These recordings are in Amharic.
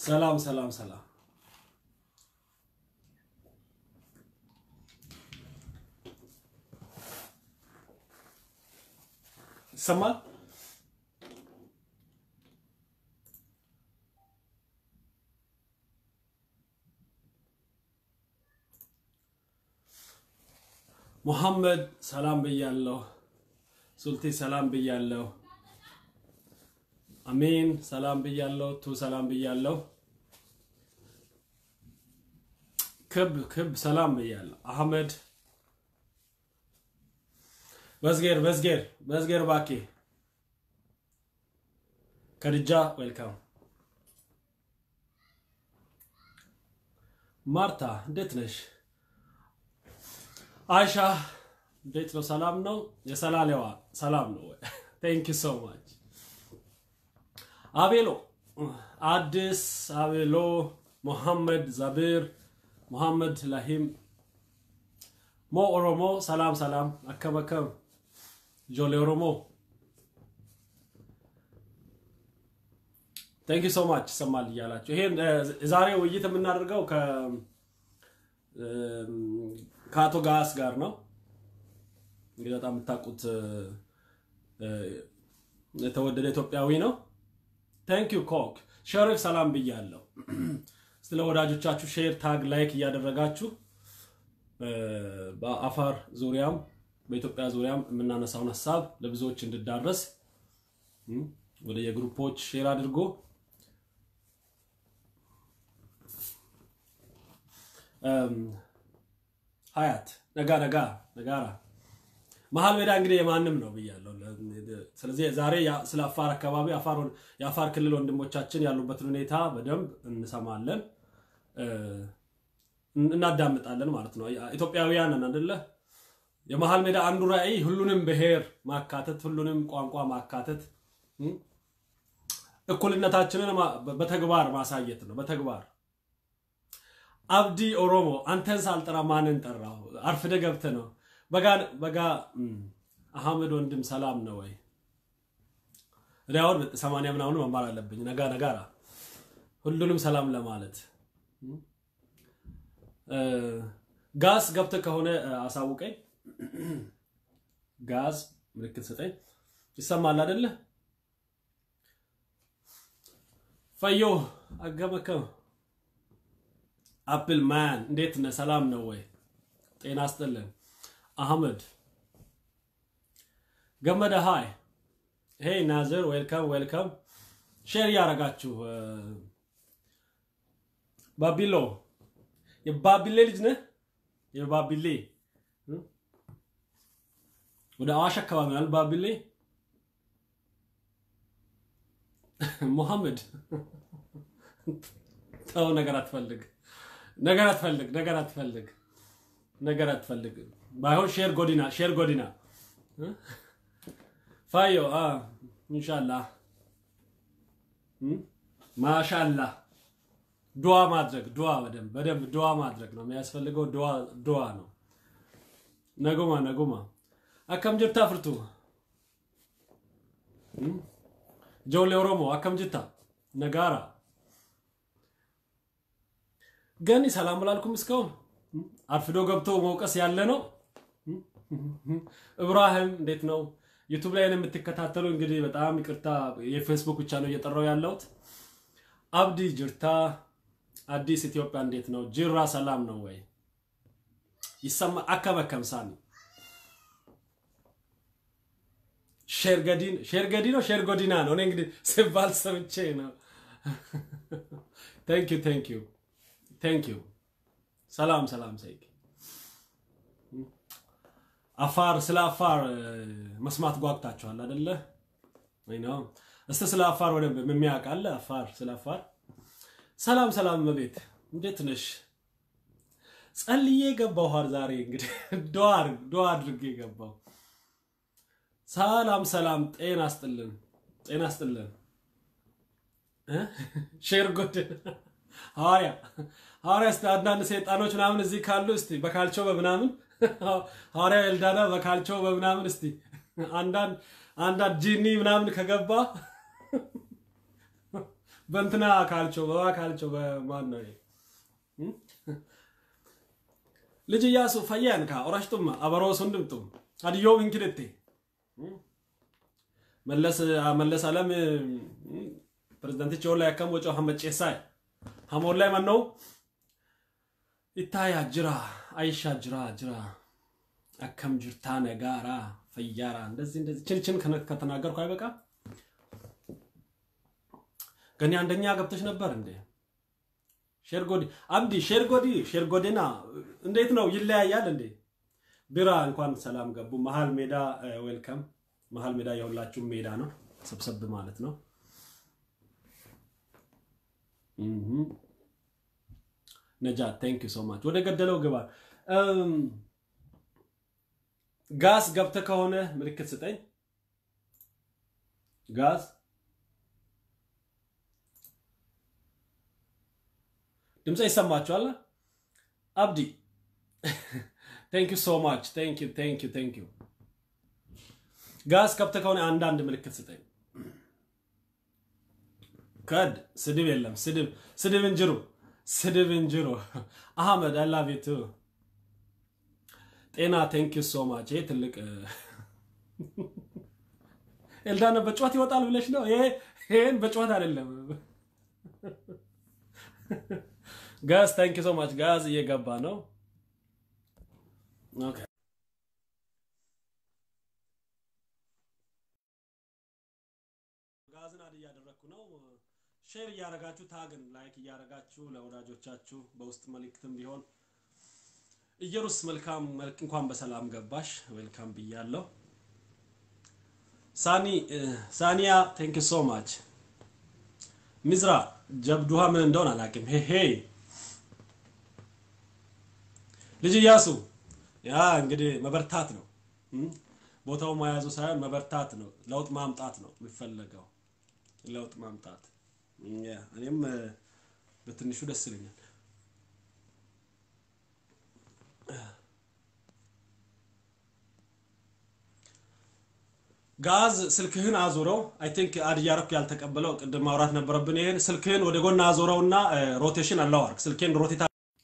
ሰላም ሰላም ሰላም። ይሰማል? ሙሐመድ ሰላም ብያለሁ። ሱልቲ ሰላም ብያለሁ። አሚን ሰላም ብያለሁ። ቱ ሰላም ብያለሁ። ክብ ክብ ሰላም ብያለሁ። አህመድ በዝጌር በዝጌር በዝጌር ባኬ ከድጃ ዌልካም። ማርታ እንዴት ነሽ? አይሻ እንዴት ነው? ሰላም ነው? የሰላሌዋ ሰላም ነው ወይ? ቴንክ ዩ ሶ ማች አቤሎ አዲስ አቤሎ ሙሐመድ ዛቢር ሙሐመድ ላሂም ሞ ኦሮሞ ሰላም ሰላም አከም አከም ጆሌ ኦሮሞ ቴንክ ዩ ሶ ማች ይሰማል እያላችሁ ይሄን ዛሬ ውይይት የምናደርገው ከአቶ ጋስ ጋር ነው። እንግዲህ በጣም የምታውቁት የተወደደ ኢትዮጵያዊ ነው። ታንክ ዩ ኮክ ሸሪፍ ሰላም ብያለሁ። ስለ ወዳጆቻችሁ ሼር፣ ታግ፣ ላይክ እያደረጋችሁ በአፋር ዙሪያም በኢትዮጵያ ዙሪያም የምናነሳውን ሀሳብ ለብዙዎች እንድዳረስ ወደ የግሩፖች ሼር አድርጎ ሀያት ነጋ ነጋ ነጋራ መሀል ሜዳ እንግዲህ የማንም ነው ብያለሁ። ስለዚህ ዛሬ ስለ አፋር አካባቢ የአፋር ክልል ወንድሞቻችን ያሉበትን ሁኔታ በደንብ እንሰማለን፣ እናዳምጣለን ማለት ነው። ኢትዮጵያውያን ነን አይደለ? የመሀል ሜዳ አንዱ ራዕይ ሁሉንም ብሔር ማካተት፣ ሁሉንም ቋንቋ ማካተት፣ እኩልነታችንን በተግባር ማሳየት ነው። በተግባር አብዲ ኦሮሞ አንተን ሳልጠራ ማንን ጠራሁ? አርፍደ ገብተ ነው በጋ አህመድ ወንድም ሰላም ነው ወይ? እኔ አሁን ሰማንያ ምናምን መማር አለብኝ። ነጋ ነጋራ ሁሉንም ሰላም ለማለት ጋዝ ገብተ ከሆነ አሳውቀኝ። ጋዝ ምልክት ስጠኝ። ይሰማል አይደለ? ፈዮ አገመከም አፕል ማን እንዴት ነህ? ሰላም ነው ወይ? ጤና ይስጥልን። አህመድ ገመደ ሃይ ሄይ ናዝር ዌልካም ዌልካም። ሼር እያደረጋችሁ ባቢሎ የባቢሌ ልጅ ነህ? የባቢሌ ወደ አዋሽ አካባቢ ነው ባቢሌ። ሙሐመድ ተው፣ ነገር አትፈልግ፣ ነገር አትፈልግ፣ ነገር አትፈልግ፣ ነገር አትፈልግ። ባይሆን ሼር ጎዲና ሼር ጎዲና ፋዮ ኢንሻላ ማሻላ ዱዓ ማድረግ ዱዓ በደንብ በደንብ ዱዓ ማድረግ ነው የሚያስፈልገው። ዱዓ ዱዓ ነው። ነጉማ ነጉማ አከም ጅርታ ፍርቱ ጆሌ ኦሮሞ አከም ጅታ ነጋራ ገኒ ሰላም ብላልኩም እስካሁን አርፍዶ ገብቶ መውቀስ ያለ ነው። እብራሂም እንዴት ነው? ዩቱብ ላይ የምትከታተሉ እንግዲህ በጣም ይቅርታ፣ የፌስቡክ ብቻ ነው እየጠራው ያለሁት። አብዲ ጅርታ አዲስ ኢትዮጵያ እንዴት ነው? ጅራ ሰላም ነው ወይ? ይሰማ አከበከም ሳሚ ሼርገዲን ሼርገዲ ነው ሼርጎዲና ነው። እኔ እንግዲህ ሲባል ሰምቼ ነው። ቴንክ ዩ ቴንክ ዩ ቴንክ ዩ ሰላም ሰላም ሰይድ አፋር ስለ አፋር መስማት ጓጉታችኋል አይደለ? ወይ ነው። እስቲ ስለ አፋር ወደ የሚያውቅ አለ? አፋር ስለ አፋር ሰላም ሰላም መቤት እንዴት ነሽ? ጸልዬ ገባሁ ኋር ዛሬ እንግዲህ ዱዓ ዱዓ አድርጌ ገባሁ። ሰላም ሰላም፣ ጤና ስጥልን፣ ጤና ስጥልን። ሼር ጎድን ሐዋርያ ሐዋርያ እስቲ አንዳንድ ሰይጣኖች ምናምን እዚህ ካሉ እስቲ በካልቾ በምናምን ሐዋርያ ኤልዳና በካልቾ በምናምን እስቲ አንዳንድ አንዳንድ ጂኒ ምናምን ከገባ በእንትና ካልቾ በባ ካልቾ በማን ነው ልጅ እያሱ ፈያን ካ ኦራሽቱማ አበሮ ሱንድምቱም አድዮ እንክደቴ መለስ መለስ አለም ፕሬዝዳንት ቾላ ያከም ወጮ ሐመጨሳ ሐሞር ላይ ማን ነው ይታያ ጅራ አይሻ ጅራ ጅራ አከም ጅርታ ነጋራ ፈያራ እንደዚህ እንደዚህ ችንችን ከተናገርኩ አይበቃ ገኒ አንደኛ ገብተሽ ነበር እንዴ ሼርጎዲ አብዲ ሼርጎዲ ሼርጎዴና እንዴት ነው ይለያያል እንዴ ቢራ እንኳን ሰላም ገቡ መሀል ሜዳ ዌልከም መሀል ሜዳ የሁላችሁም ሜዳ ነው ሰብሰብ ማለት ነው ነጃ ቴንክ ዩ ሶ ማች ወደ ገደለው ግባ ጋዝ ገብተ ከሆነ ምልክት ስጠኝ ጋዝ ድምፀ ይሰማችኋል አብዲ ቴንክ ዩ ሶ ማች ቴንክ ዩ ቴንክ ዩ ቴንክ ዩ ጋዝ ገብተ ከሆነ አንዳንድ ምልክት ስጠኝ ከድ ስድብ የለም ስድብ ስድብ እንጅሩ ስድብ እንጅሩ አህመድ አይ ላቭ ዩ ቱ ጤና ቴንክ ዩ ሶ ማች ይሄ ትልቅ ኤልዳነ በጨዋት ይወጣል ብለሽ ነው ይሄን በጨዋት አይደለም ጋዝ ቴንክ ዩ ሶ ማች ጋዝ እየገባ ነው ኦኬ ጋዝን አድ እያደረግኩ ነው ሼር እያረጋችሁ ታግን ላይክ እያረጋችሁ ለወዳጆቻችሁ በውስጥ መልእክትም ቢሆን ኢየሩስ መልካም እንኳን በሰላም ገባሽ ዌልካም ብያለሁ ሳኒ ሳኒያ ቴንክ ሶ ማች ሚዝራ ጀብዱሃ ምን እንደሆን አላውቅም ሄ ሄ ልጅ እያሱ ያ እንግዲህ መበርታት ነው ቦታው መያዙ ሳይሆን መበርታት ነው ለውጥ ማምጣት ነው የሚፈለገው ለውጥ ማምጣት እኔም በትንሹ ደስ ይለኛል ጋዝ ስልክህን አዙረው አይ ቲንክ አድ እያረኩ ያልተቀበለው ቅድም ማውራት ነበረብን ይሄን ስልክህን ወደ ጎን አዙረውና ሮቴሽን አለው አርግ ስልኬን ሮቴታ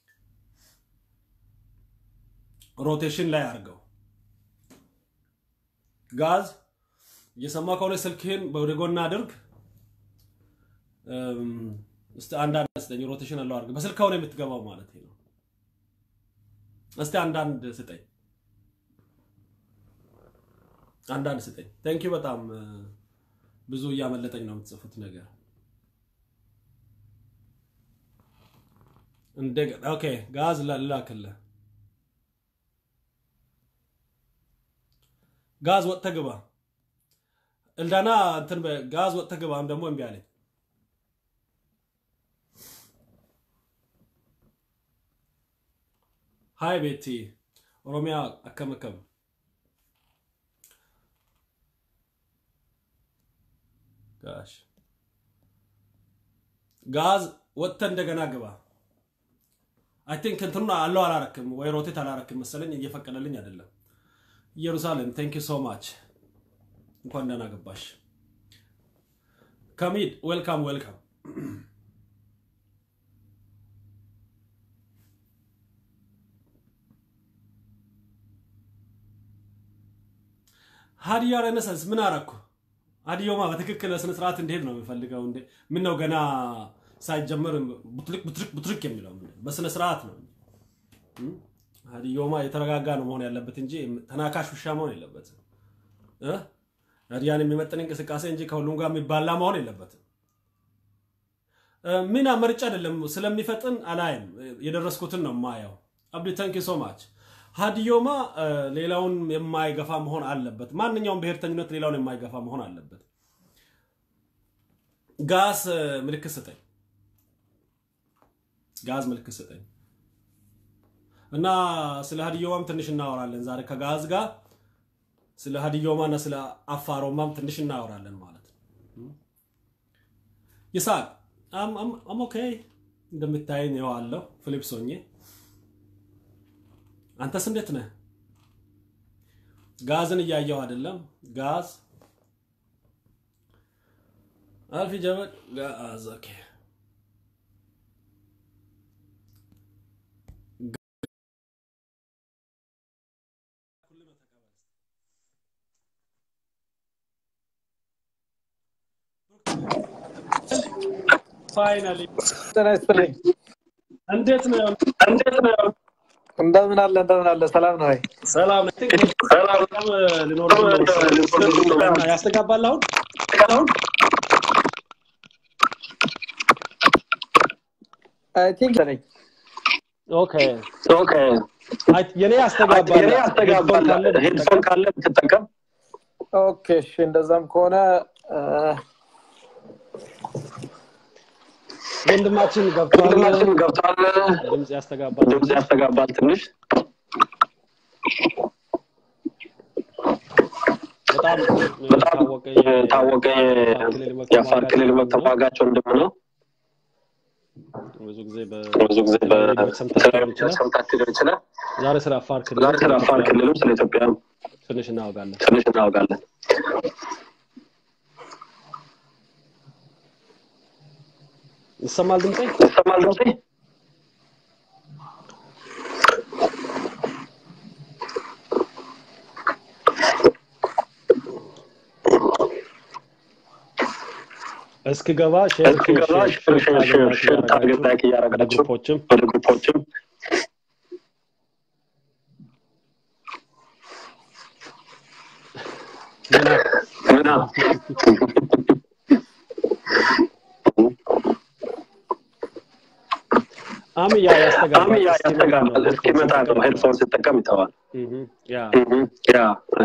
ሮቴሽን ላይ አርገው ጋዝ እየሰማ ከሆነ ስልክህን ወደ ጎን አድርግ እስቲ አንዳንድ ስጠኝ ሮቴሽን አለው አርግ በስልክ ከሆነ የምትገባው ማለት ነው እስቲ አንዳንድ ስጠኝ አንዳንድ ስጠኝ ቴንክ ዩ በጣም ብዙ እያመለጠኝ ነው የምትጽፉት ነገር እንደገና ኦኬ ጋዝ ላክልህ ጋዝ ወጥተህ ግባ እልዳና እንትን ጋዝ ወጥተህ ግባም ደግሞ እምቢ አለኝ ሃይ ቤቲ ኦሮሚያ አከመከም ጋሽ ጋዝ ወጥተህ እንደገና ግባ አይ ቲንክ እንትኑን አለው አላረክም ወይ ሮቴት አላረክም መሰለኝ እየፈቀደልኝ አይደለም ኢየሩሳሌም ቴንክ ዩ ሶ ማች እንኳን ደህና ገባሽ ከሚድ ዌልካም ዌልካም ሀዲያ ሬኔሳንስ ምን አረኩ ሀዲዮማ በትክክል ስነ ስርዓት እንዴት ነው የሚፈልገው እንዴ ምን ነው ገና ሳይጀመር ቡትልክ ቡትልክ ቡትልክ የሚለው በስነ ስርዓት ነው ሀዲዮማ የተረጋጋ ነው መሆን ያለበት እንጂ ተናካሽ ውሻ መሆን የለበትም ሀዲያን የሚመጥን እንቅስቃሴ እንጂ ከሁሉም ጋር የሚባላ መሆን የለበትም ሚና መርጫ አይደለም ስለሚፈጥን አላይም የደረስኩትን ነው ማየው አብዲ ተንኪ ሶ ማች ሀዲዮማ ሌላውን የማይገፋ መሆን አለበት ማንኛውም ብሔርተኝነት ሌላውን የማይገፋ መሆን አለበት ጋዝ ምልክት ስጠኝ ጋዝ ምልክት ስጠኝ እና ስለ ሀዲዮማም ትንሽ እናወራለን ዛሬ ከጋዝ ጋር ስለ ሀዲዮማ እና ስለ አፋሮማም ትንሽ እናወራለን ማለት ነው ይስሐቅ አም ኦኬ እንደምታየኝ ይኸው አለሁ ፊሊፕስ ሆኜ አንተስ እንዴት ነህ ጋዝን እያየው አይደለም ጋዝ አልፊ ጀበል ጋዝ ኦኬ ፋይናሊ ጤና ይስጥልኝ። እንዴት ነው? እንዴት ነው? እንደምን አለ እንደምን አለ ሰላም ነው ወይ? ሰላም ነኝ። ሰላም ሊኖር ያስተጋባል አሁን አሁን አይ ቲንክ ነኝ። ኦኬ ኦኬ አይ የኔ ያስተጋባል የኔ ያስተጋባል ሄድፎን ካለ ብትጠቀም ኦኬ እሺ፣ እንደዛም ከሆነ አ፣ ወንድማችን ገብቷል። ወንድማችን ገብቷል ድምጽ ያስተጋባል። ድምፅ ያስተጋባል ትንሽ በጣም በጣም የታወቀ የታወቀ የአፋር ክልል መብት ተሟጋች ወንድም ነው ብዙ ጊዜ ብዙ ጊዜ በሰምታችሁ በሰምታችሁ ሊሆን ይችላል ዛሬ ስለ አፋር ክልል ዛሬ ስለ አፋር ክልልም ስለ ኢትዮጵያ ትንሽ እናወጋለን። ትንሽ እናወጋለን ይሰማል ድምጼ? ይሰማል ድምፄ እስክገባ ሼር እስክገባ ሼር ሼር ሼር ሼር ታርጌት ላይክ እያደረጋችሁ ግሩፖችም ወደ ግሩፖችም ምና ምና አምያ ያስተጋባል። አሚ ያ ያስተጋባል እስኪመጣ ነው ሄድፎን ሲጠቀም ይተዋል እህ ያ ያ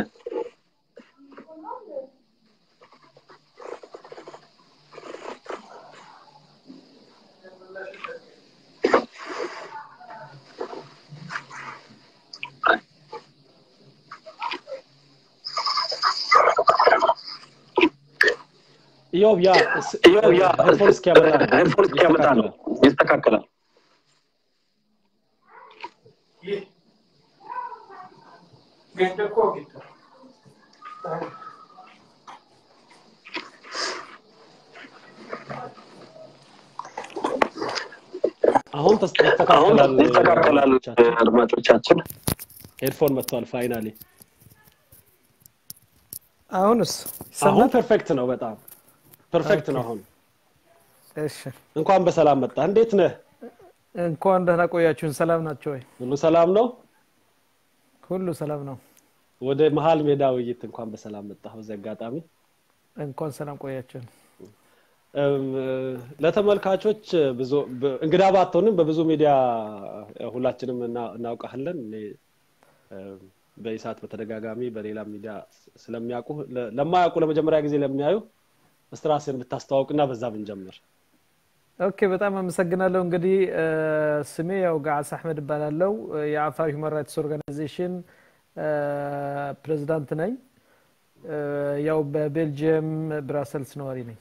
ኢዮብ ያ እስ- ይኸው ያ ሄድፎን እስኪያመጣ ነው። ሄድፎን እስኪያመጣ ነው ይስተካከላል አሁን ተስ- አሁን ተስተካክላል። ይስተካከላል አድማጮቻችን ሄድፎን መጥቷል ፋይናሊ። አሁንስ አሁን ይሰማል? ፐርፌክት ነው። በጣም ፐርፌክት ነው። አሁን እሺ፣ እንኳን በሰላም መጣ። እንዴት ነህ? እንኳን ደህና ቆያችሁን። ሰላም ናቸው ወይ? ሁሉ ሰላም ነው? ሁሉ ሰላም ነው። ወደ መሀል ሜዳ ውይይት እንኳን በሰላም መጣህ። በዚህ አጋጣሚ እንኳን ሰላም ቆያችሁን። እም፣ ለተመልካቾች ብዙ በ- እንግዳ ባትሆንም በብዙ ሚዲያ ሁላችንም እና- እናውቃለን። እኔ እም፣ በኢሳት በተደጋጋሚ በሌላ ሚዲያ ስ- ስለሚያውቁ ለ- ለማያውቁ ለመጀመሪያ ጊዜ ለሚያዩ እስቲ ራስህን ብታስተዋውቅና በዛ ብንጀምር። ኦኬ፣ በጣም አመሰግናለሁ። እንግዲህ እ፣ ስሜ ያው ጋዓስ አሕመድ እባላለሁ። እ፣ የአፋር ሁማን ራይትስ ኦርጋናይዜሽን እ፣ ፕሬዝዳንት ነኝ። እ፣ ያው በቤልጅየም ብራሰልስ ነዋሪ ነኝ።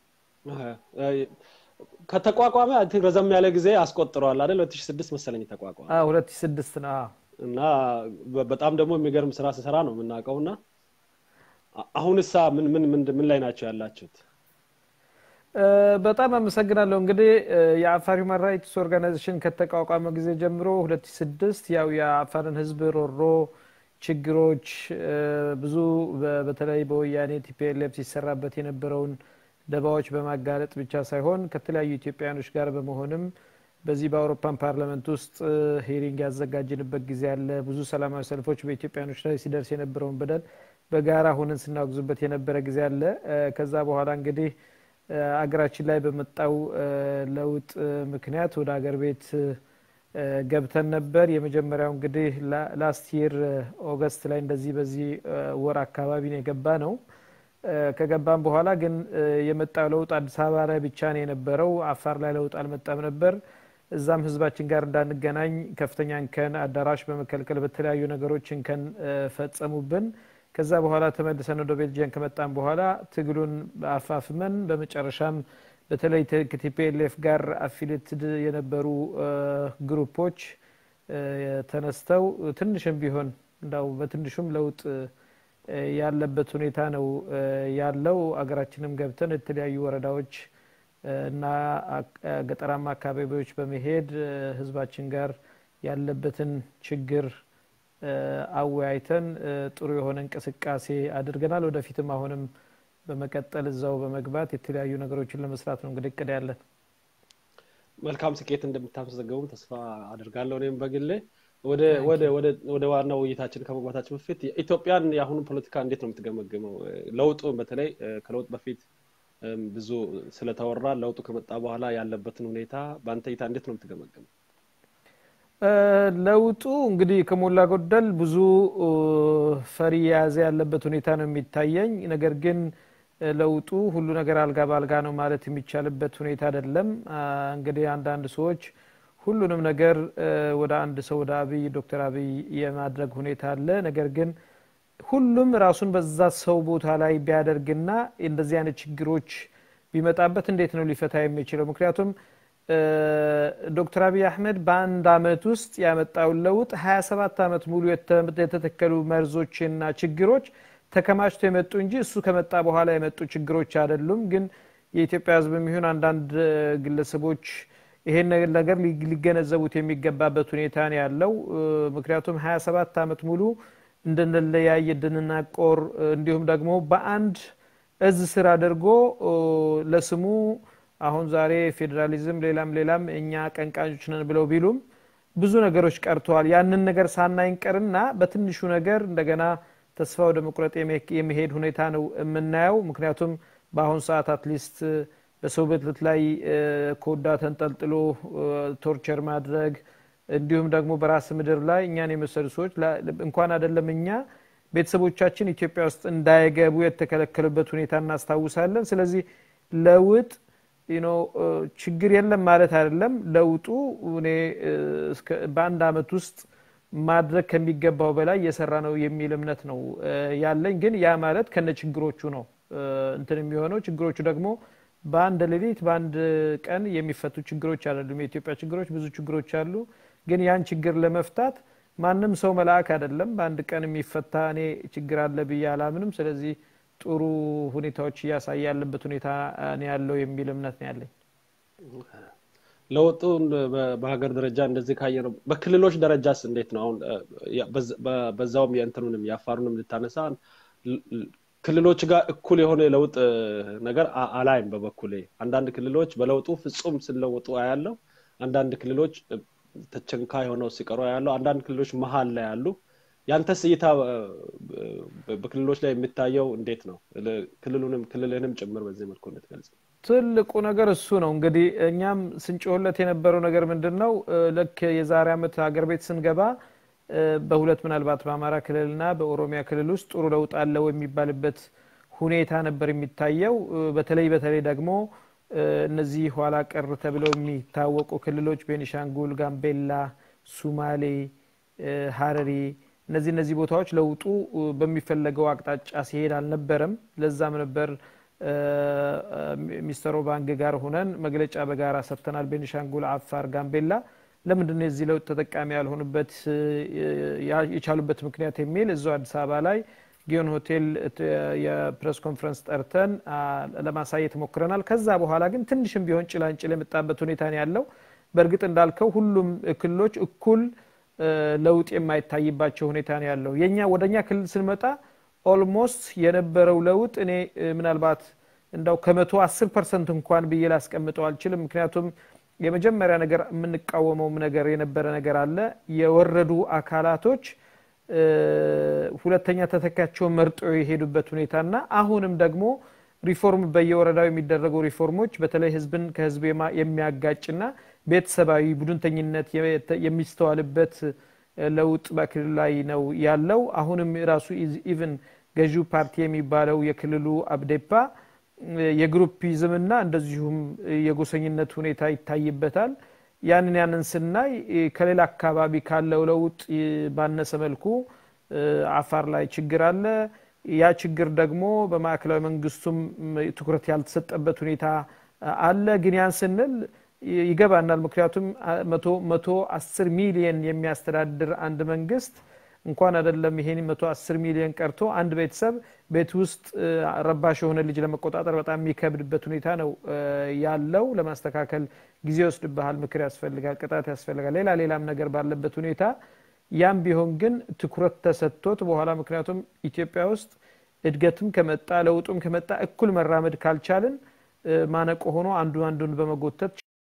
እ፣ ከተቋቋመ አይ ቲንክ ረዘም ያለ ጊዜ አስቆጥረዋል አይደል? 2006 መሰለኝ ተቋቋመ አ፣ 2006 ነው። አዎ። እና በ- በጣም ደግሞ የሚገርም ስራ ስሰራ ነው የምናውቀው። እና አ- አሁንሳ ምን ምን ምን ምን ላይ ናቸው ያላችሁት? እ፣ በጣም አመሰግናለሁ። እንግዲህ እ፣ የአፋር ሁማን ራይትስ ኦርጋናይዜሽን ከተቋቋመ ጊዜ ጀምሮ 2006 ያው የአፋርን ሕዝብ ሮሮ ችግሮች እ፣ ብዙ በ- በተለይ በወያኔ ቲፒኤልኤፍ ሲሰራበት የነበረውን ደባዎች በማጋለጥ ብቻ ሳይሆን ከተለያዩ ኢትዮጵያውያኖች ጋር በመሆንም በዚህ በአውሮፓን ፓርላመንት ውስጥ እ፣ ሂሪንግ ያዘጋጅንበት ጊዜ አለ። ብዙ ሰላማዊ ሰልፎች በኢትዮጵያውያኖች ላይ ሲደርስ የነበረውን በደል በጋራ ሆነን ስናወግዙበት የነበረ ጊዜ አለ። እ፣ ከዛ በኋላ እንግዲህ እ፣ አገራችን ላይ በመጣው እ፣ ለውጥ እ፣ ምክንያት ወደ አገር ቤት እ፣ ገብተን ነበር። የመጀመሪያው እንግዲህ ላስት ይር ኦገስት ላይ እንደዚህ በዚህ እ፣ ወር አካባቢ ነው የገባ ነው። እ፣ ከገባም በኋላ ግን እ፣ የመጣው ለውጥ አዲስ አበባ ላይ ብቻ ነው የነበረው። አፋር ላይ ለውጥ አልመጣም ነበር። እዛም ህዝባችን ጋር እንዳንገናኝ ከፍተኛ እንከን አዳራሽ በመከልከል በተለያዩ ነገሮች እንከን እ፣ ፈጸሙብን። ከዛ በኋላ ተመልሰን ወደ ቤልጅየም ከመጣን በኋላ ትግሉን አፋፍመን በመጨረሻም በተለይ ተ- ከቲፒኤልኤፍ ጋር አፊሌትድ የነበሩ እ፣ ግሩፖች እ፣ ተነስተው ትንሽም ቢሆን እንዳው በትንሹም ለውጥ ያለበት ሁኔታ ነው ያለው። አገራችንም ገብተን የተለያዩ ወረዳዎች እና ገጠራማ አካባቢዎች በመሄድ ህዝባችን ጋር ያለበትን ችግር አወያይተን ጥሩ የሆነ እንቅስቃሴ አድርገናል። ወደፊትም አሁንም በመቀጠል እዛው በመግባት የተለያዩ ነገሮችን ለመስራት ነው እንግዲህ እቅድ ያለን። መልካም ስኬት እንደምታመዘገቡም ተስፋ አድርጋለሁ። እኔም በግሌ ወደ ዋናው ውይይታችን ከመግባታችን በፊት ኢትዮጵያን የአሁኑ ፖለቲካ እንዴት ነው የምትገመግመው? ለውጡ በተለይ ከለውጥ በፊት ብዙ ስለተወራ ለውጡ ከመጣ በኋላ ያለበትን ሁኔታ በአንተ እይታ እንዴት ነው የምትገመግመው? ለውጡ እንግዲህ ከሞላ ጎደል ብዙ ፈሪ የያዘ ያለበት ሁኔታ ነው የሚታየኝ። ነገር ግን ለውጡ ሁሉ ነገር አልጋ በአልጋ ነው ማለት የሚቻልበት ሁኔታ አይደለም። እንግዲህ አንዳንድ ሰዎች ሁሉንም ነገር ወደ አንድ ሰው ወደ አብይ ዶክተር አብይ የማድረግ ሁኔታ አለ። ነገር ግን ሁሉም ራሱን በዛ ሰው ቦታ ላይ ቢያደርግና እንደዚህ አይነት ችግሮች ቢመጣበት እንዴት ነው ሊፈታ የሚችለው? ምክንያቱም ዶክተር አብይ አህመድ በአንድ አመት ውስጥ ያመጣውን ለውጥ 27 ዓመት ሙሉ የተተከሉ መርዞችና ችግሮች ተከማችቶ የመጡ እንጂ እሱ ከመጣ በኋላ የመጡ ችግሮች አይደሉም። ግን የኢትዮጵያ ሕዝብ የሚሆን አንዳንድ ግለሰቦች ይሄን ነገር ሊገነዘቡት የሚገባበት ሁኔታ ነው ያለው። ምክንያቱም 27 ዓመት ሙሉ እንድንለያይ እንድንናቆር፣ እንዲሁም ደግሞ በአንድ እዝ ስር አድርጎ ለስሙ አሁን ዛሬ ፌዴራሊዝም ሌላም ሌላም እኛ ቀንቃኞች ነን ብለው ቢሉም ብዙ ነገሮች ቀርተዋል። ያንን ነገር ሳናይንቀርና በትንሹ ነገር እንደገና ተስፋ ወደ መቁረጥ የመሄድ ሁኔታ ነው የምናየው። ምክንያቱም በአሁኑ ሰዓት አትሊስት በሰው ብልት ላይ ኮዳ ተንጠልጥሎ ቶርቸር ማድረግ እንዲሁም ደግሞ በራስ ምድር ላይ እኛን የመሰሉ ሰዎች እንኳን አይደለም እኛ ቤተሰቦቻችን ኢትዮጵያ ውስጥ እንዳይገቡ የተከለከሉበት ሁኔታ እናስታውሳለን። ስለዚህ ለውጥ ችግር የለም ማለት አይደለም። ለውጡ እኔ በአንድ አመት ውስጥ ማድረግ ከሚገባው በላይ እየሰራ ነው የሚል እምነት ነው ያለኝ። ግን ያ ማለት ከነ ችግሮቹ ነው እንትን የሚሆነው። ችግሮቹ ደግሞ በአንድ ሌሊት በአንድ ቀን የሚፈቱ ችግሮች አይደሉም። የኢትዮጵያ ችግሮች ብዙ ችግሮች አሉ። ግን ያን ችግር ለመፍታት ማንም ሰው መልአክ አይደለም። በአንድ ቀን የሚፈታ እኔ ችግር አለ ብዬ አላምንም። ስለዚህ ጥሩ ሁኔታዎች እያሳየ ያለበት ሁኔታ ነው ያለው የሚል እምነት ነው ያለኝ። ለውጡን በሀገር ደረጃ እንደዚህ ካየ ነው። በክልሎች ደረጃስ እንዴት ነው? አሁን በዛውም የእንትኑንም የአፋሩንም ልታነሳ ክልሎች ጋር እኩል የሆነ የለውጥ ነገር አላይም። በበኩሌ አንዳንድ ክልሎች በለውጡ ፍጹም ሲለወጡ አያለው። አንዳንድ ክልሎች ተቸንካይ ሆነው ሲቀሩ ያለው፣ አንዳንድ ክልሎች መሀል ላይ ያሉ። ያንተስ እይታ በክልሎች ላይ የሚታየው እንዴት ነው? ክልሉንም ክልልህንም ጭምር በዚህ መልኩ እንድትገልጽ። ትልቁ ነገር እሱ ነው። እንግዲህ እኛም ስንጮህለት የነበረው ነገር ምንድን ነው? ልክ የዛሬ ዓመት ሀገር ቤት ስንገባ በሁለት ምናልባት በአማራ ክልልና በኦሮሚያ ክልል ውስጥ ጥሩ ለውጥ አለው የሚባልበት ሁኔታ ነበር የሚታየው። በተለይ በተለይ ደግሞ እነዚህ ኋላ ቀር ተብለው የሚታወቁ ክልሎች ቤኒሻንጉል፣ ጋምቤላ፣ ሱማሌ፣ ሀረሪ እነዚህ እነዚህ ቦታዎች ለውጡ በሚፈለገው አቅጣጫ ሲሄድ አልነበረም። ለዛም ነበር ሚስተር ኦባንግ ጋር ሆነን መግለጫ በጋራ ሰጥተናል። ቤኒሻንጉል፣ አፋር፣ ጋምቤላ ለምንድን ነው የዚህ ለውጥ ተጠቃሚ ያልሆኑበት የቻሉበት ምክንያት የሚል እዛው አዲስ አበባ ላይ ጊዮን ሆቴል የፕሬስ ኮንፈረንስ ጠርተን ለማሳየት ሞክረናል። ከዛ በኋላ ግን ትንሽም ቢሆን ጭላንጭል የመጣበት ሁኔታ ነው ያለው። በእርግጥ እንዳልከው ሁሉም ክልሎች እኩል ለውጥ የማይታይባቸው ሁኔታ ነው ያለው። የኛ ወደ እኛ ክልል ስንመጣ ኦልሞስት የነበረው ለውጥ እኔ ምናልባት እንዳው ከመቶ አስር ፐርሰንት እንኳን ብዬ ላስቀምጠው አልችልም። ምክንያቱም የመጀመሪያ ነገር የምንቃወመውም ነገር የነበረ ነገር አለ። የወረዱ አካላቶች ሁለተኛ ተተካቸውን መርጦ የሄዱበት ሁኔታና አሁንም ደግሞ ሪፎርም በየወረዳው የሚደረጉ ሪፎርሞች በተለይ ህዝብን ከህዝብ የሚያጋጭና ቤተሰባዊ ቡድንተኝነት የሚስተዋልበት ለውጥ በክልል ላይ ነው ያለው። አሁንም ራሱ ኢቭን ገዢው ፓርቲ የሚባለው የክልሉ አብዴፓ የግሩፒዝምና እንደዚሁም የጎሰኝነት ሁኔታ ይታይበታል። ያንን ያንን ስናይ ከሌላ አካባቢ ካለው ለውጥ ባነሰ መልኩ አፋር ላይ ችግር አለ። ያ ችግር ደግሞ በማዕከላዊ መንግስቱም ትኩረት ያልተሰጠበት ሁኔታ አለ። ግን ያን ስንል ይገባናል። ምክንያቱም መቶ አስር ሚሊየን የሚያስተዳድር አንድ መንግስት እንኳን አይደለም ይሄን መቶ አስር ሚሊዮን ቀርቶ አንድ ቤተሰብ ቤት ውስጥ ረባሽ የሆነ ልጅ ለመቆጣጠር በጣም የሚከብድበት ሁኔታ ነው ያለው። ለማስተካከል ጊዜ ይወስድብሃል፣ ምክር ያስፈልጋል፣ ቅጣት ያስፈልጋል፣ ሌላ ሌላም ነገር ባለበት ሁኔታ ያም ቢሆን ግን ትኩረት ተሰጥቶት በኋላ ምክንያቱም ኢትዮጵያ ውስጥ እድገትም ከመጣ ለውጡም ከመጣ እኩል መራመድ ካልቻልን ማነቆ ሆኖ አንዱ አንዱን በመጎተት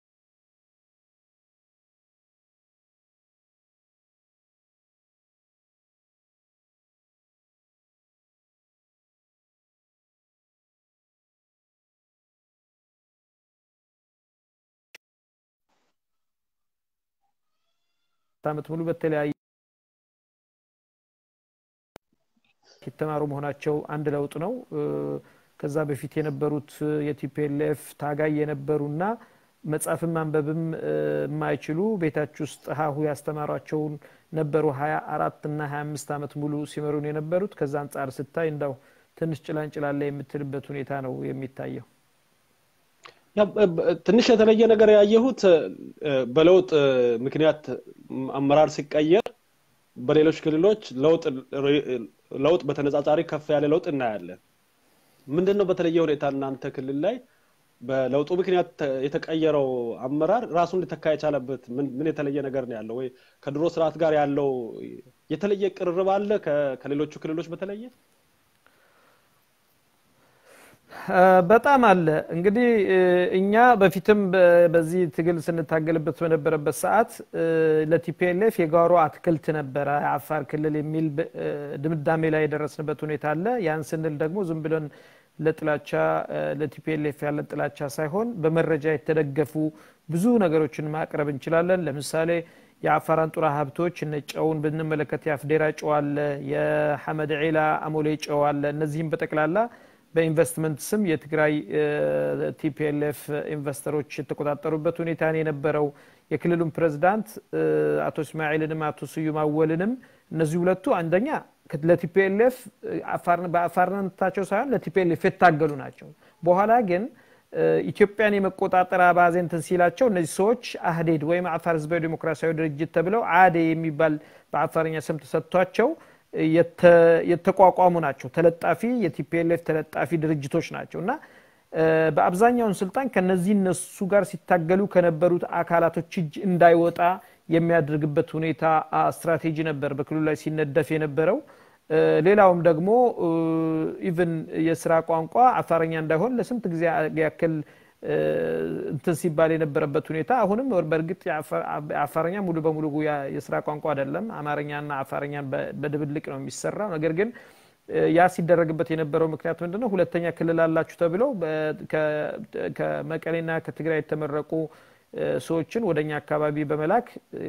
ዓመት ሙሉ በተለያየ የተማሩ መሆናቸው አንድ ለውጥ ነው። ከዛ በፊት የነበሩት የቲፒኤልኤፍ ታጋይ የነበሩና መጻፍም ማንበብም የማይችሉ ቤታችሁ ውስጥ ሀሁ ያስተማሯቸውን ነበሩ ሀያ አራት እና ሀያ አምስት ዓመት ሙሉ ሲመሩን የነበሩት። ከዛ አንጻር ስታይ እንዳው ትንሽ ጭላንጭላለ የምትልበት ሁኔታ ነው የሚታየው። ትንሽ የተለየ ነገር ያየሁት በለውጥ ምክንያት አመራር ሲቀየር በሌሎች ክልሎች ለውጥ ለውጥ በተነጻጻሪ ከፍ ያለ ለውጥ እናያለን። ምንድን ነው በተለየ ሁኔታ እናንተ ክልል ላይ በለውጡ ምክንያት የተቀየረው አመራር ራሱን ሊተካ የቻለበት ምን የተለየ ነገር ነው ያለው? ወይ ከድሮ ስርዓት ጋር ያለው የተለየ ቅርርብ አለ ከሌሎቹ ክልሎች በተለየ? በጣም አለ። እንግዲህ እኛ በፊትም በዚህ ትግል ስንታገልበት በነበረበት ሰዓት ለቲፒኤልኤፍ የጓሮ አትክልት ነበረ የአፋር ክልል የሚል ድምዳሜ ላይ የደረስንበት ሁኔታ አለ። ያን ስንል ደግሞ ዝም ብለን ለጥላቻ ለቲፒኤልኤፍ ያለን ጥላቻ ሳይሆን በመረጃ የተደገፉ ብዙ ነገሮችን ማቅረብ እንችላለን። ለምሳሌ የአፋር አንጡራ ሀብቶች እነ ጨውን ብንመለከት የአፍዴራ ጨው አለ፣ የሐመድ ዒላ አሞሌ ጨው አለ። እነዚህም በጠቅላላ በኢንቨስትመንት ስም የትግራይ ቲፒኤልኤፍ ኢንቨስተሮች የተቆጣጠሩበት ሁኔታ ነው የነበረው። የክልሉን ፕሬዝዳንት አቶ እስማኤልንም አቶ ስዩም አወልንም እነዚህ ሁለቱ አንደኛ ለቲፒኤልኤፍ በአፋርነታቸው ሳይሆን ለቲፒኤልኤፍ የታገሉ ናቸው። በኋላ ግን ኢትዮጵያን የመቆጣጠር አባዜ እንትን ሲላቸው እነዚህ ሰዎች አህዴድ ወይም አፋር ህዝባዊ ዴሞክራሲያዊ ድርጅት ተብለው አዴ የሚባል በአፋርኛ ስም ተሰጥቷቸው የተቋቋሙ ናቸው። ተለጣፊ የቲፒኤልኤፍ ተለጣፊ ድርጅቶች ናቸው እና በአብዛኛውን ስልጣን ከነዚህ እነሱ ጋር ሲታገሉ ከነበሩት አካላቶች እጅ እንዳይወጣ የሚያደርግበት ሁኔታ ስትራቴጂ ነበር በክልሉ ላይ ሲነደፍ የነበረው። ሌላውም ደግሞ ኢቭን የስራ ቋንቋ አፋረኛ እንዳይሆን ለስንት ጊዜ ያክል እንትን ሲባል የነበረበት ሁኔታ አሁንም በእርግጥ አፋረኛ ሙሉ በሙሉ የስራ ቋንቋ አይደለም። አማርኛና አፋረኛን በድብልቅ ነው የሚሰራው። ነገር ግን ያ ሲደረግበት የነበረው ምክንያት ምንድነው? ሁለተኛ ክልል አላችሁ ተብለው ከመቀሌና ከትግራይ የተመረቁ ሰዎችን ወደኛ አካባቢ በመላክ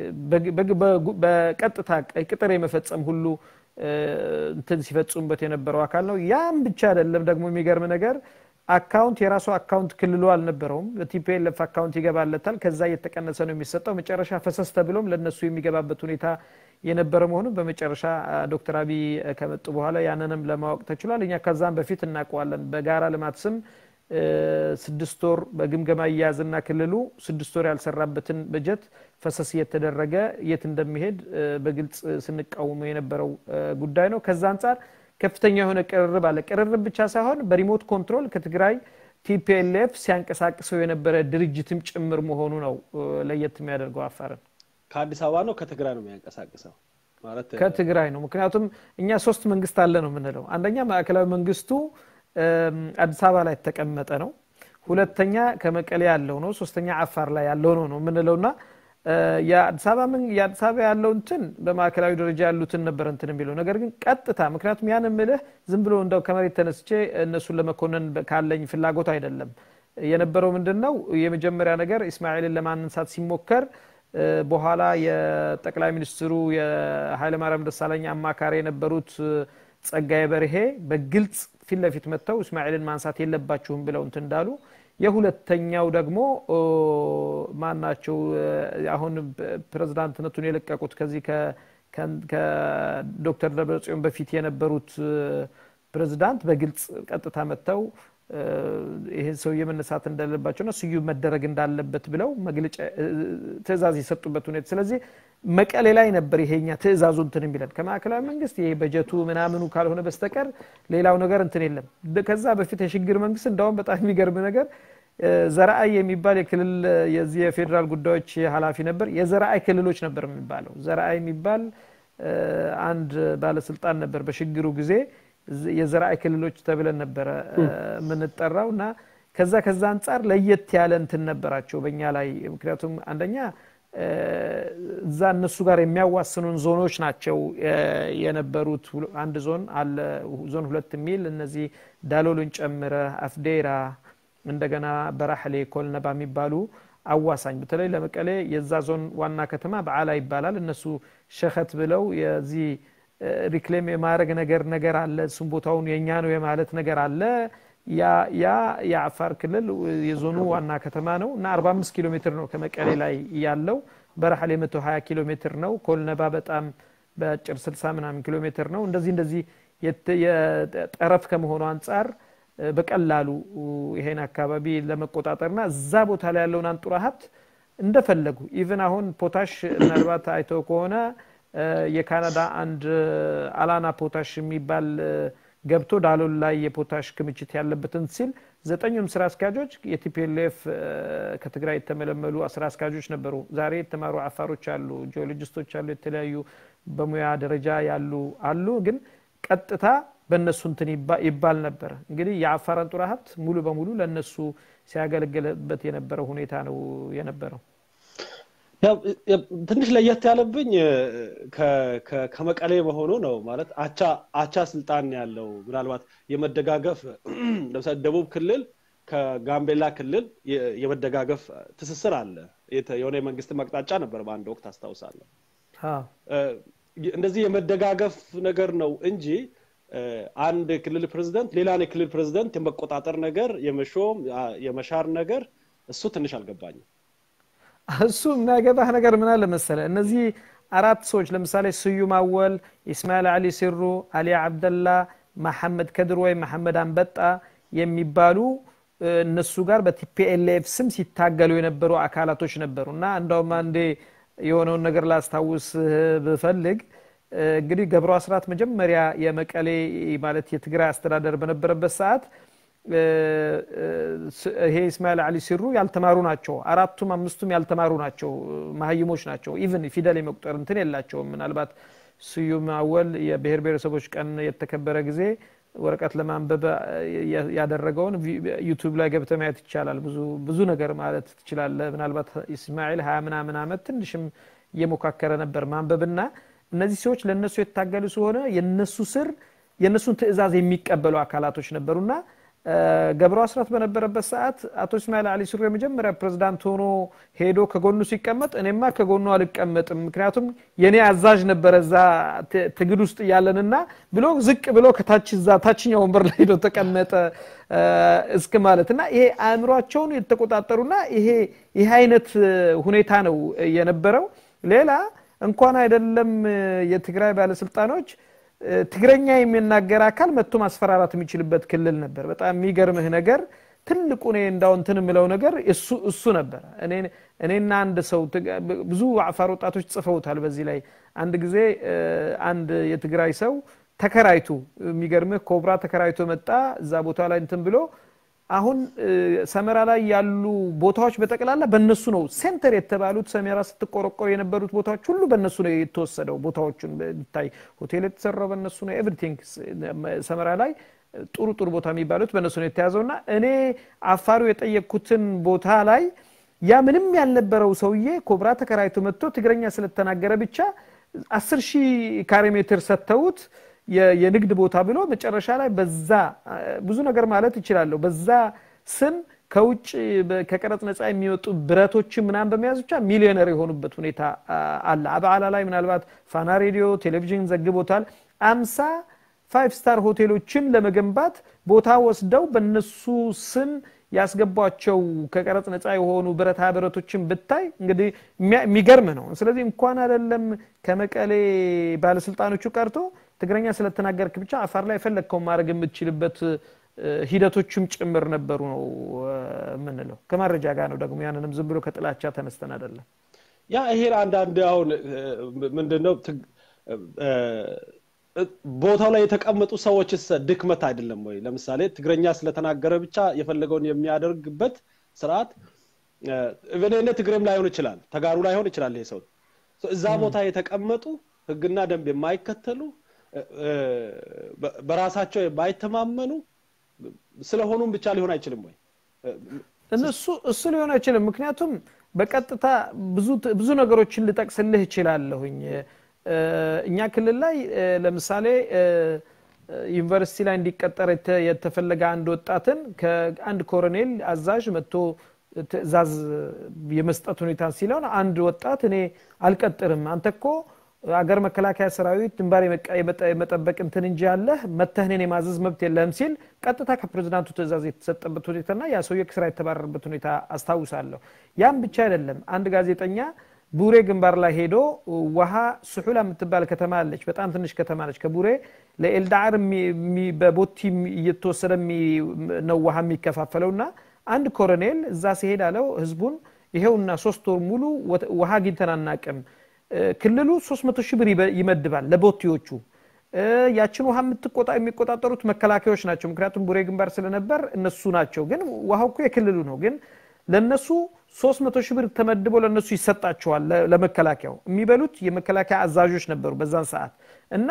በቀጥታ ቅጥር የመፈጸም ሁሉ እንትን ሲፈጽሙበት የነበረው አካል ነው። ያም ብቻ አይደለም ደግሞ የሚገርም ነገር አካውንት የራሱ አካውንት ክልሉ አልነበረውም። በቲፒኤልኤፍ አካውንት ይገባለታል። ከዛ እየተቀነሰ ነው የሚሰጠው። መጨረሻ ፈሰስ ተብሎም ለነሱ የሚገባበት ሁኔታ የነበረ መሆኑን በመጨረሻ ዶክተር አብይ ከመጡ በኋላ ያንንም ለማወቅ ተችሏል። እኛ ከዛም በፊት እናውቀዋለን። በጋራ ልማት ስም ስድስት ወር በግምገማ እያያዝና ክልሉ ስድስት ወር ያልሰራበትን በጀት ፈሰስ እየተደረገ የት እንደሚሄድ በግልጽ ስንቃወሙ የነበረው ጉዳይ ነው። ከዛ አንጻር ከፍተኛ የሆነ ቅርርብ አለ። ቅርርብ ብቻ ሳይሆን በሪሞት ኮንትሮል ከትግራይ ቲፒኤልኤፍ ሲያንቀሳቅሰው የነበረ ድርጅትም ጭምር መሆኑ ነው ለየት የሚያደርገው አፋርን። ከአዲስ አበባ ነው ከትግራይ ነው የሚያንቀሳቅሰው ማለት ከትግራይ ነው። ምክንያቱም እኛ ሶስት መንግስት አለ ነው የምንለው። አንደኛ ማዕከላዊ መንግስቱ አዲስ አበባ ላይ የተቀመጠ ነው። ሁለተኛ ከመቀሌ ያለው ነው። ሶስተኛ አፋር ላይ ያለው ነው ነው የምንለውና የአዲስ አበባ ያለው እንትን በማዕከላዊ ደረጃ ያሉትን ነበር እንትን የሚለው ነገር ግን ቀጥታ ምክንያቱም ያን ምልህ ዝም ብሎ እንደው ከመሬት ተነስቼ እነሱን ለመኮነን ካለኝ ፍላጎት አይደለም። የነበረው ምንድን ነው የመጀመሪያ ነገር ኢስማኤልን ለማንሳት ሲሞከር በኋላ የጠቅላይ ሚኒስትሩ የኃይለማርያም ደሳለኝ አማካሪ የነበሩት ጸጋዬ በርሄ በግልጽ ፊት ለፊት መጥተው እስማኤልን ማንሳት የለባችሁም ብለው እንትን እንዳሉ የሁለተኛው ደግሞ ማናቸው አሁን ፕሬዝዳንትነቱን የለቀቁት ከዚህ ከዶክተር ደብረጽዮን በፊት የነበሩት ፕሬዝዳንት በግልጽ ቀጥታ መጥተው ይህን ሰውዬ መነሳት እንደሌለባቸውና ስዩም መደረግ እንዳለበት ብለው መግለጫ ትእዛዝ የሰጡበት ሁኔታ ስለዚህ መቀሌ ላይ ነበር ይሄኛ ትእዛዙ እንትን የሚለን ከማዕከላዊ መንግስት ይሄ በጀቱ ምናምኑ ካልሆነ በስተቀር ሌላው ነገር እንትን የለም ከዛ በፊት የሽግግር መንግስት እንዳውም በጣም የሚገርም ነገር ዘረአይ የሚባል የክልል የዚህ የፌዴራል ጉዳዮች ኃላፊ ነበር የዘረአይ ክልሎች ነበር የሚባለው ዘረአይ የሚባል አንድ ባለስልጣን ነበር በሽግግሩ ጊዜ የዘራይ ክልሎች ተብለን ነበረ የምንጠራው እና ከዛ ከዛ አንጻር ለየት ያለ እንትን ነበራቸው በእኛ ላይ ምክንያቱም አንደኛ እዛ እነሱ ጋር የሚያዋስኑን ዞኖች ናቸው የነበሩት አንድ ዞን አለ ዞን ሁለት የሚል እነዚህ ዳሎልን ጨምረ አፍዴራ እንደገና በራሕሌ ኮልነባ የሚባሉ አዋሳኝ በተለይ ለመቀሌ የዛ ዞን ዋና ከተማ በዓላ ይባላል እነሱ ሸኸት ብለው የዚህ ሪክሌም የማድረግ ነገር ነገር አለ እሱም ቦታውን የእኛ ነው የማለት ነገር አለ ያ የአፋር ክልል የዞኑ ዋና ከተማ ነው እና 45 ኪሎ ሜትር ነው ከመቀሌ ላይ ያለው በረሐሌ 120 ኪሎ ሜትር ነው ኮልነባ በጣም በአጭር 60 ምናምን ኪሎ ሜትር ነው እንደዚህ እንደዚህ የጠረፍ ከመሆኑ አንጻር በቀላሉ ይሄን አካባቢ ለመቆጣጠርና እዛ ቦታ ላይ ያለውን አንጡራ ሀብት እንደፈለጉ ኢቨን አሁን ፖታሽ ምናልባት አይተው ከሆነ የካናዳ አንድ አላና ፖታሽ የሚባል ገብቶ ዳሎል ላይ የፖታሽ ክምችት ያለበትን ሲል ዘጠኙም ስራ አስኪያጆች የቲፒኤልኤፍ ከትግራይ የተመለመሉ ስራ አስኪያጆች ነበሩ ዛሬ የተማሩ አፋሮች አሉ ጂኦሎጂስቶች አሉ የተለያዩ በሙያ ደረጃ ያሉ አሉ ግን ቀጥታ በእነሱ እንትን ይባል ነበር እንግዲህ የአፋር አንጡራ ሀብት ሙሉ በሙሉ ለእነሱ ሲያገለግልበት የነበረው ሁኔታ ነው የነበረው ትንሽ ለየት ያለብኝ ከመቀሌ መሆኑ ነው ማለት አቻ አቻ ስልጣን ያለው ምናልባት የመደጋገፍ ለምሳሌ ደቡብ ክልል ከጋምቤላ ክልል የመደጋገፍ ትስስር አለ የሆነ የመንግስት መቅጣጫ ነበር በአንድ ወቅት አስታውሳለሁ እንደዚህ የመደጋገፍ ነገር ነው እንጂ አንድ ክልል ፕሬዚደንት ሌላን የክልል ፕሬዚደንት የመቆጣጠር ነገር የመሾም የመሻር ነገር እሱ ትንሽ አልገባኝም እሱ የሚያገባህ ነገር ምን አለ መሰለ እነዚህ አራት ሰዎች ለምሳሌ ስዩም አወል ኢስማኤል አሊ ሲሩ አሊ አብደላ መሐመድ ከድር ወይም መሐመድ አንበጣ የሚባሉ እነሱ ጋር በቲፒኤልኤፍ ስም ሲታገሉ የነበሩ አካላቶች ነበሩ እና እንደውም አንዴ የሆነውን ነገር ላስታውስ ብፈልግ እንግዲህ ገብሩ አስራት መጀመሪያ የመቀሌ ማለት የትግራይ አስተዳደር በነበረበት ሰዓት ይሄ እስማኤል አሊ ሲሩ ያልተማሩ ናቸው አራቱም አምስቱም ያልተማሩ ናቸው መሀይሞች ናቸው ኢቭን ፊደል የመቁጠር እንትን የላቸውም ምናልባት ስዩም አወል የብሔር ብሔረሰቦች ቀን የተከበረ ጊዜ ወረቀት ለማንበብ ያደረገውን ዩቱብ ላይ ገብተ ማየት ይቻላል ብዙ ብዙ ነገር ማለት ትችላለ ምናልባት ኢስማኤል ሀያ ምናምን አመት ትንሽም እየሞካከረ ነበር ማንበብና እነዚህ ሰዎች ለእነሱ የታገሉ ስለሆነ የነሱ ስር የእነሱን ትእዛዝ የሚቀበሉ አካላቶች ነበሩና ገብሩ አስራት በነበረበት ሰዓት አቶ እስማኤል አሊ ሱሪ የመጀመሪያ ፕሬዝዳንት ሆኖ ሄዶ ከጎኑ ሲቀመጥ እኔማ ከጎኑ አልቀመጥም ምክንያቱም የኔ አዛዥ ነበረ እዛ ትግል ውስጥ እያለንና ብሎ ዝቅ ብሎ ከታች እዛ ታችኛ ወንበር ላይ ሄዶ ተቀመጠ እስክ ማለት እና ይሄ አእምሯቸውን የተቆጣጠሩና ይሄ ይሄ አይነት ሁኔታ ነው የነበረው ሌላ እንኳን አይደለም የትግራይ ባለስልጣኖች ትግረኛ የሚናገር አካል መጥቶ ማስፈራራት የሚችልበት ክልል ነበር በጣም የሚገርምህ ነገር ትልቁ እኔ እንዳው እንትን የምለው ነገር እሱ እሱ ነበረ እኔና አንድ ሰው ብዙ አፋር ወጣቶች ጽፈውታል በዚህ ላይ አንድ ጊዜ አንድ የትግራይ ሰው ተከራይቱ የሚገርምህ ኮብራ ተከራይቶ መጣ እዛ ቦታ ላይ እንትን ብሎ አሁን ሰመራ ላይ ያሉ ቦታዎች በጠቅላላ በእነሱ ነው ሴንተር የተባሉት ሰሜራ ስትቆረቆር የነበሩት ቦታዎች ሁሉ በእነሱ ነው የተወሰደው ቦታዎቹን ቢታይ ሆቴል የተሰራው በእነሱ ነው ኤቭሪቲንግ ሰመራ ላይ ጥሩ ጥሩ ቦታ የሚባሉት በእነሱ ነው የተያዘው እና እኔ አፋሩ የጠየቅኩትን ቦታ ላይ ያ ምንም ያልነበረው ሰውዬ ኮብራ ተከራይቶ መጥቶ ትግረኛ ስለተናገረ ብቻ አስር ሺህ ካሬ ሜትር ሰጥተውት የንግድ ቦታ ብሎ መጨረሻ ላይ በዛ ብዙ ነገር ማለት ይችላለሁ በዛ ስም ከውጭ ከቀረጽ ነፃ የሚወጡ ብረቶችን ምናምን በመያዝ ብቻ ሚሊዮነር የሆኑበት ሁኔታ አለ አበዓላ ላይ ምናልባት ፋና ሬዲዮ ቴሌቪዥን ዘግቦታል አምሳ ፋይቭ ስታር ሆቴሎችን ለመገንባት ቦታ ወስደው በነሱ ስም ያስገቧቸው ከቀረጽ ነፃ የሆኑ ብረታ ብረቶችን ብታይ እንግዲህ የሚገርም ነው ስለዚህ እንኳን አይደለም ከመቀሌ ባለስልጣኖቹ ቀርቶ ትግረኛ ስለተናገርክ ብቻ አፋር ላይ የፈለግከውን ማድረግ የምትችልበት ሂደቶችም ጭምር ነበሩ ነው የምንለው። ከማረጃ ጋር ነው ደግሞ ያንንም ዝም ብሎ ከጥላቻ ተነስተን አይደለም። ያ ይሄን አንዳንድ አሁን ምንድነው ቦታው ላይ የተቀመጡ ሰዎችስ ድክመት አይደለም ወይ? ለምሳሌ ትግረኛ ስለተናገረ ብቻ የፈለገውን የሚያደርግበት ስርዓት እኔ ትግሬም ላይሆን ይችላል፣ ተጋሩ ላይሆን ይችላል። ይሄ ሰው እዛ ቦታ የተቀመጡ ህግና ደንብ የማይከተሉ በራሳቸው የማይተማመኑ ስለሆኑም ብቻ ሊሆን አይችልም ወይ? እነሱ እሱ ሊሆን አይችልም። ምክንያቱም በቀጥታ ብዙ ነገሮችን ልጠቅስልህ እችላለሁኝ። እኛ ክልል ላይ ለምሳሌ ዩኒቨርሲቲ ላይ እንዲቀጠር የተፈለገ አንድ ወጣትን ከአንድ ኮሎኔል አዛዥ መጥቶ ትዕዛዝ የመስጠት ሁኔታ ሲለውን አንድ ወጣት እኔ አልቀጥርም፣ አንተ እኮ አገር መከላከያ ሰራዊት ድንባር የመጠበቅ እንትን እንጂ ያለህ መተህ እኔን የማዘዝ መብት የለህም ሲል ቀጥታ ከፕሬዚዳንቱ ትዕዛዝ የተሰጠበት ሁኔታና ያ ሰውዬ ከስራ የተባረረበት ሁኔታ አስታውሳለሁ። ያም ብቻ አይደለም። አንድ ጋዜጠኛ ቡሬ ግንባር ላይ ሄዶ ውሃ ስሑላ የምትባል ከተማ አለች። በጣም ትንሽ ከተማ ነች። ከቡሬ ለኤልዳዓር በቦቲ እየተወሰደ ነው ውሃ የሚከፋፈለው እና አንድ ኮሎኔል እዛ ሲሄድ አለው ህዝቡን ይሄውና ሶስት ወር ሙሉ ውሃ አግኝተን አናቅም። ክልሉ 300 ሺህ ብር ይመድባል ለቦቲዎቹ። ያችን ውሃ የሚቆጣጠሩት መከላከያዎች ናቸው። ምክንያቱም ቡሬ ግንባር ስለነበር እነሱ ናቸው። ግን ውሃው እኮ የክልሉ ነው። ግን ለነሱ 300 ሺህ ብር ተመድቦ ለነሱ ይሰጣቸዋል። ለመከላከያው የሚበሉት የመከላከያ አዛዦች ነበሩ በዛን ሰዓት እና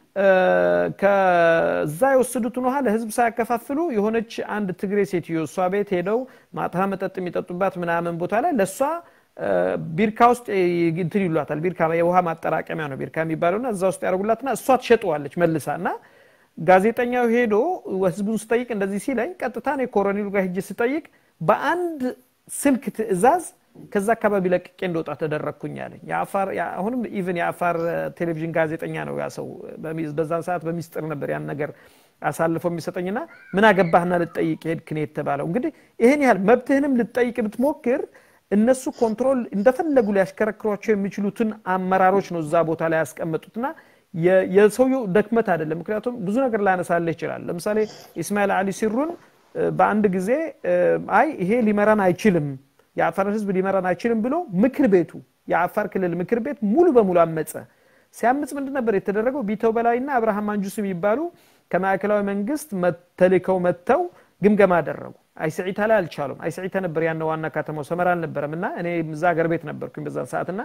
ከዛ የወሰዱትን ውሃ ለህዝብ ሳያከፋፍሉ የሆነች አንድ ትግሬ ሴትዮ እሷ ቤት ሄደው ማታ መጠጥ የሚጠጡባት ምናምን ቦታ ላይ ለእሷ ቢርካ ውስጥ እንትን ይሏታል። ቢርካ የውሃ ማጠራቀሚያ ነው ቢርካ የሚባለውና እዛ ውስጥ ያደርጉላትና እሷ ትሸጠዋለች መልሳ እና ጋዜጠኛው ሄዶ ህዝቡን ስጠይቅ እንደዚህ ሲለኝ ቀጥታ እኔ ኮሎኔሉ ጋር ሄጄ ስጠይቅ በአንድ ስልክ ትዕዛዝ ከዛ አካባቢ ለቅቄ እንደወጣ ተደረግኩኝ አለኝ። አሁንም ኢቨን የአፋር ቴሌቪዥን ጋዜጠኛ ነው ያ ሰው። በዛን ሰዓት በሚስጥር ነበር ያን ነገር አሳልፎ የሚሰጠኝና ምን አገባህና ልጠይቅ ሄድክ ነው የተባለው። እንግዲህ ይህን ያህል መብትህንም ልጠይቅ ብትሞክር እነሱ ኮንትሮል እንደፈለጉ ሊያሽከረክሯቸው የሚችሉትን አመራሮች ነው እዛ ቦታ ላይ ያስቀመጡትና የሰውየው ደክመት አይደለም። ምክንያቱም ብዙ ነገር ላነሳልህ ይችላል። ለምሳሌ ኢስማኤል አሊ ሲሩን በአንድ ጊዜ አይ ይሄ ሊመራን አይችልም የአፋርን ህዝብ ሊመራን አይችልም ብሎ ምክር ቤቱ የአፋር ክልል ምክር ቤት ሙሉ በሙሉ አመፀ። ሲያምፅ ምንድን ነበር የተደረገው? ቢተው በላይና አብርሃም አንጁስ የሚባሉ ከማዕከላዊ መንግስት ተልከው መጥተው ግምገማ አደረጉ። አይስዒታ ላይ አልቻሉም። አይስዒታ ነበር ያነ ዋና ከተማው ሰመራ አልነበረም እና እኔ እዛ ሀገር ቤት ነበርኩኝ በዛን ሰዓት እና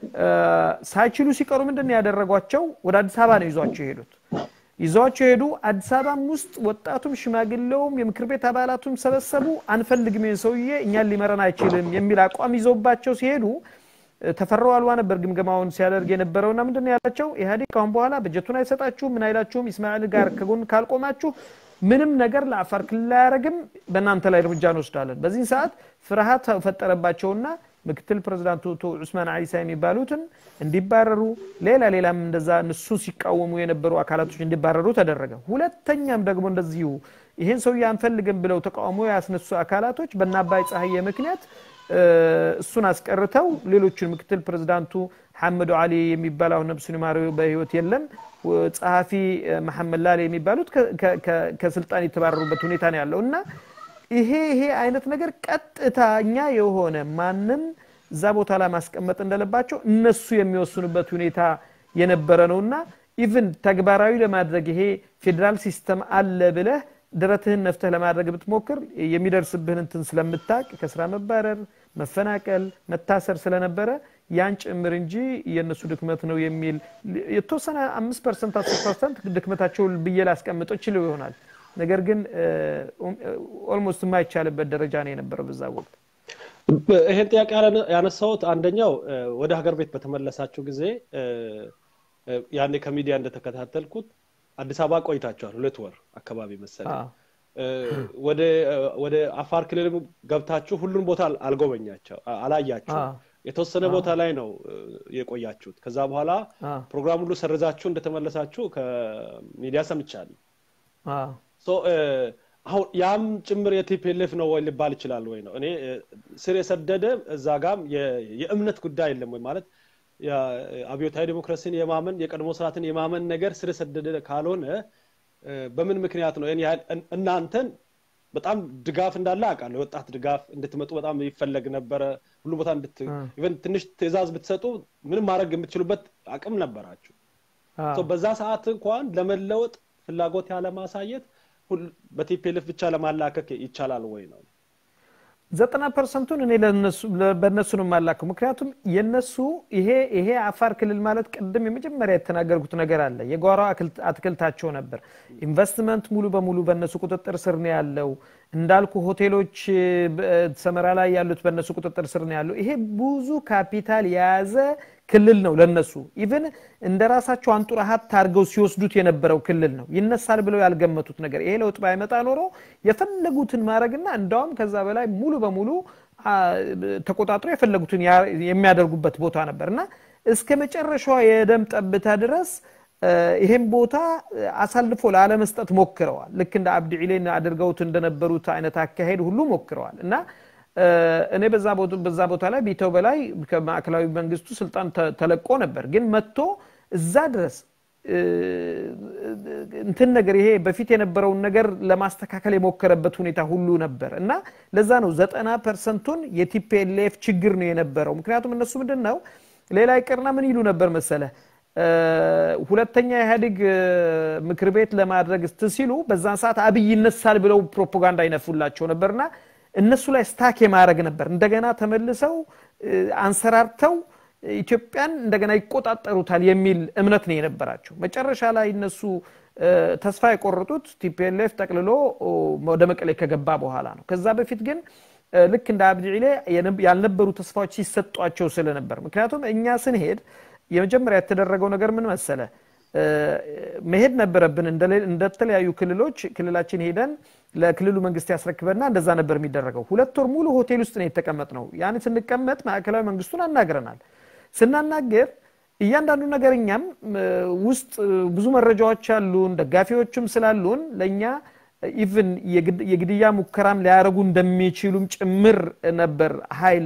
ሳይችሉ ሲቀሩ ምንድን ነው ያደረጓቸው? ወደ አዲስ አበባ ነው ይዟቸው የሄዱት። ይዘዋቸው ሄዱ። አዲስ አበባም ውስጥ ወጣቱም ሽማግሌውም የምክር ቤት አባላቱም ሰበሰቡ። አንፈልግም ይህን ሰውዬ እኛን ሊመረን አይችልም የሚል አቋም ይዘውባቸው ሲሄዱ ተፈራው አልዋ ነበር ግምገማውን ሲያደርግ የነበረውና ምንድን ነው ያላቸው? ኢህአዴግ ካሁን በኋላ በጀቱን አይሰጣችሁም፣ ምን አይላችሁም፣ ኢስማኤል ጋር ከጎን ካልቆማችሁ ምንም ነገር ለአፋር ክልል አያደርግም፣ በእናንተ ላይ እርምጃ እንወስዳለን። በዚህ ሰዓት ፍርሃት ፈጠረባቸውና ምክትል ፕሬዚዳንቱ ዑስማን አይሳ የሚባሉትን እንዲባረሩ ሌላ ሌላም እንደዛ እነሱ ሲቃወሙ የነበሩ አካላቶች እንዲባረሩ ተደረገ። ሁለተኛም ደግሞ እንደዚሁ ይህን ሰውዬ አንፈልግም ብለው ተቃውሞ ያስነሱ አካላቶች በእነ አባይ ፀሐዬ ምክንያት እሱን አስቀርተው ሌሎችን ምክትል ፕሬዚዳንቱ ሐመዱ አሊ የሚባል አሁን ነብሱን ይማረው በህይወት የለም፣ ጸሐፊ መሐመድ ላሌ የሚባሉት ከስልጣን የተባረሩበት ሁኔታ ነው ያለው እና ይሄ ይሄ አይነት ነገር ቀጥታኛ የሆነ ማንም እዛ ቦታ ላይ ማስቀመጥ እንደለባቸው እነሱ የሚወስኑበት ሁኔታ የነበረ ነውና ኢቭን ተግባራዊ ለማድረግ ይሄ ፌዴራል ሲስተም አለ ብለህ ድረትህን ነፍተህ ለማድረግ ብትሞክር የሚደርስብህን እንትን ስለምታቅ ከስራ መባረር፣ መፈናቀል፣ መታሰር ስለነበረ ያን ጭምር እንጂ የእነሱ ድክመት ነው የሚል የተወሰነ አምስት ፐርሰንት አስር ፐርሰንት ድክመታቸው ብዬ ላስቀምጠው ችለው ይሆናል። ነገር ግን ኦልሞስት የማይቻልበት ደረጃ ነው የነበረው በዛ ወቅት። ይሄን ጥያቄ ያነሳሁት አንደኛው ወደ ሀገር ቤት በተመለሳችሁ ጊዜ ያኔ ከሚዲያ እንደተከታተልኩት አዲስ አበባ ቆይታችኋል፣ ሁለት ወር አካባቢ መሰለኝ። ወደ አፋር ክልል ገብታችሁ ሁሉን ቦታ አልጎበኛቸው አላያችሁ። የተወሰነ ቦታ ላይ ነው የቆያችሁት። ከዛ በኋላ ፕሮግራም ሁሉ ሰርዛችሁ እንደተመለሳችሁ ከሚዲያ ሰምቻለሁ። አሁን ያም ጭምር የቲፒኤልኤፍ ነው ወይ ሊባል ይችላል ወይ ነው። እኔ ስር የሰደደ እዛ ጋም የእምነት ጉዳይ የለም ወይ ማለት አብዮታዊ ዲሞክራሲን የማመን የቀድሞ ስርዓትን የማመን ነገር ስር የሰደደ ካልሆነ በምን ምክንያት ነው ያህል እናንተን በጣም ድጋፍ እንዳለ አውቃለሁ የወጣት ድጋፍ እንድትመጡ በጣም ይፈለግ ነበረ ሁሉ ቦታ ኢቨን ትንሽ ትእዛዝ ብትሰጡ ምንም ማድረግ የምትችሉበት አቅም ነበራችሁ በዛ ሰዓት እንኳን ለመለወጥ ፍላጎት ያለማሳየት በቲፒኤልፍ ብቻ ለማላከክ ይቻላል ወይ ነው ዘጠና ፐርሰንቱን እኔ በእነሱ ነው የማላከው ምክንያቱም የነሱ ይሄ ይሄ አፋር ክልል ማለት ቅድም የመጀመሪያ የተናገርኩት ነገር አለ የጓሮ አትክልታቸው ነበር ኢንቨስትመንት ሙሉ በሙሉ በእነሱ ቁጥጥር ስር ነው ያለው እንዳልኩ ሆቴሎች ሰመራ ላይ ያሉት በእነሱ ቁጥጥር ስር ነው ያለው ይሄ ብዙ ካፒታል የያዘ ክልል ነው ለነሱ ኢቭን እንደ ራሳቸው አንጡራ ሀብት አድርገው ሲወስዱት የነበረው ክልል ነው ይነሳል ብለው ያልገመቱት ነገር ይሄ ለውጥ ባይመጣ ኖሮ የፈለጉትን ማድረግና እንዳውም ከዛ በላይ ሙሉ በሙሉ ተቆጣጥሮ የፈለጉትን የሚያደርጉበት ቦታ ነበር እና እስከ መጨረሻዋ የደም ጠብታ ድረስ ይሄን ቦታ አሳልፎ ላለመስጠት ሞክረዋል ልክ እንደ አብዲ ዒሌን አድርገውት እንደነበሩት አይነት አካሄድ ሁሉ ሞክረዋል እና እኔ በዛ ቦታ ላይ ቢተው በላይ ከማዕከላዊ መንግስቱ ስልጣን ተለቆ ነበር ግን መጥቶ እዛ ድረስ እንትን ነገር ይሄ በፊት የነበረውን ነገር ለማስተካከል የሞከረበት ሁኔታ ሁሉ ነበር እና ለዛ ነው ዘጠና ፐርሰንቱን የቲፒኤልኤፍ ችግር ነው የነበረው ምክንያቱም እነሱ ምንድን ነው ሌላ ይቅርና ምን ይሉ ነበር መሰለ ሁለተኛ ኢህአዴግ ምክር ቤት ለማድረግ ሲሉ በዛን ሰዓት አብይ ይነሳል ብለው ፕሮፓጋንዳ ይነፉላቸው ነበርና እነሱ ላይ ስታክ የማድረግ ነበር እንደገና ተመልሰው አንሰራርተው ኢትዮጵያን እንደገና ይቆጣጠሩታል የሚል እምነት ነው የነበራቸው መጨረሻ ላይ እነሱ ተስፋ የቆረጡት ቲፒኤልኤፍ ጠቅልሎ ወደ መቀሌ ከገባ በኋላ ነው ከዛ በፊት ግን ልክ እንደ አብዲ ዒሌ ያልነበሩ ተስፋዎች ሲሰጧቸው ስለነበር ምክንያቱም እኛ ስንሄድ የመጀመሪያ የተደረገው ነገር ምን መሰለ መሄድ ነበረብን እንደተለያዩ ክልሎች ክልላችን ሄደን ለክልሉ መንግስት ያስረክበና እንደዛ ነበር የሚደረገው ሁለት ወር ሙሉ ሆቴል ውስጥ ነው የተቀመጥ ነው ያን ስንቀመጥ ማዕከላዊ መንግስቱን አናግረናል ስናናገር እያንዳንዱ ነገር እኛም ውስጥ ብዙ መረጃዎች አሉን ደጋፊዎችም ስላሉን ለእኛ ኢቭን የግድያ ሙከራም ሊያደረጉ እንደሚችሉም ጭምር ነበር ሀይል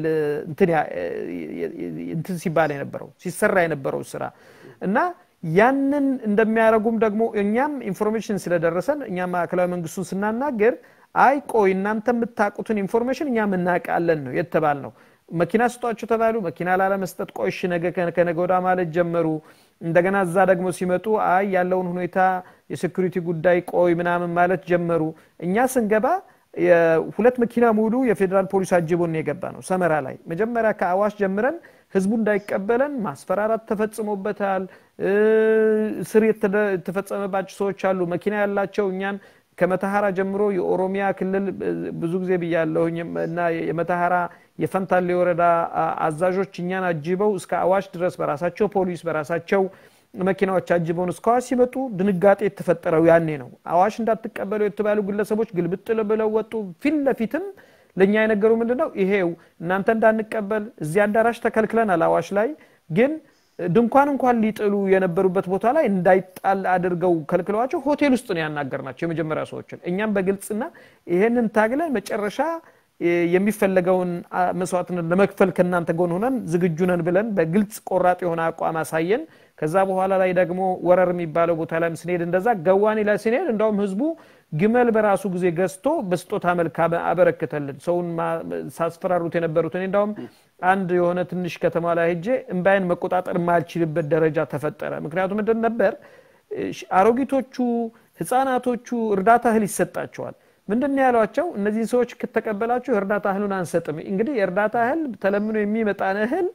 እንትን ሲባል የነበረው ሲሰራ የነበረው ስራ እና ያንን እንደሚያደረጉም ደግሞ እኛም ኢንፎርሜሽን ስለደረሰን እኛ ማዕከላዊ መንግስቱን ስናናገር አይ ቆይ እናንተ የምታውቁትን ኢንፎርሜሽን እኛም እናውቃለን ነው የተባል ነው መኪና ስጧቸው ተባሉ መኪና ላለመስጠት ቆሽ ነገ ከነገ ወዳ ማለት ጀመሩ እንደገና እዛ ደግሞ ሲመጡ አይ ያለውን ሁኔታ የሴኩሪቲ ጉዳይ ቆይ ምናምን ማለት ጀመሩ እኛ ስንገባ ሁለት መኪና ሙሉ የፌዴራል ፖሊስ አጅቦን የገባ ነው ሰመራ ላይ መጀመሪያ ከአዋሽ ጀምረን ህዝቡ እንዳይቀበለን ማስፈራራት ተፈጽሞበታል ስር የተፈጸመባቸው ሰዎች አሉ መኪና ያላቸው እኛን ከመተሐራ ጀምሮ የኦሮሚያ ክልል ብዙ ጊዜ ብያለሁኝ እና የመተሐራ የፈንታሌ ወረዳ አዛዦች እኛን አጅበው እስከ አዋሽ ድረስ በራሳቸው ፖሊስ በራሳቸው መኪናዎች አጅበውን እስከ አዋሽ ሲመጡ ድንጋጤ የተፈጠረው ያኔ ነው አዋሽ እንዳትቀበሉ የተባሉ ግለሰቦች ግልብጥ ብለው ወጡ ፊት ለፊትም ለእኛ የነገሩ ምንድን ነው ይሄው እናንተ እንዳንቀበል እዚህ አዳራሽ ተከልክለናል አዋሽ ላይ ግን ድንኳን እንኳን ሊጥሉ የነበሩበት ቦታ ላይ እንዳይጣል አድርገው ከልክለዋቸው ሆቴል ውስጥ ነው ያናገር ናቸው የመጀመሪያ ሰዎችን እኛም በግልጽና ይሄንን ታግለን መጨረሻ የሚፈለገውን መስዋዕትነት ለመክፈል ከእናንተ ጎን ሆነን ዝግጁ ነን ብለን በግልጽ ቆራጥ የሆነ አቋም አሳየን ከዛ በኋላ ላይ ደግሞ ወረር የሚባለው ቦታ ላይ ስንሄድ እንደዛ ገዋኔ ላይ ስንሄድ እንዳውም ህዝቡ ግመል በራሱ ጊዜ ገዝቶ በስጦታ መልክ አበረክተልን ሰውን ሳስፈራሩት የነበሩት እኔ እንዳውም አንድ የሆነ ትንሽ ከተማ ላይ ሄጄ እምባይን መቆጣጠር የማልችልበት ደረጃ ተፈጠረ ምክንያቱም ምንድን ነበር አሮጊቶቹ ህፃናቶቹ እርዳታ እህል ይሰጣቸዋል ምንድን ያሏቸው እነዚህን ሰዎች ከተቀበላችሁ የእርዳታ እህሉን አንሰጥም እንግዲህ የእርዳታ እህል ተለምኖ የሚመጣን እህል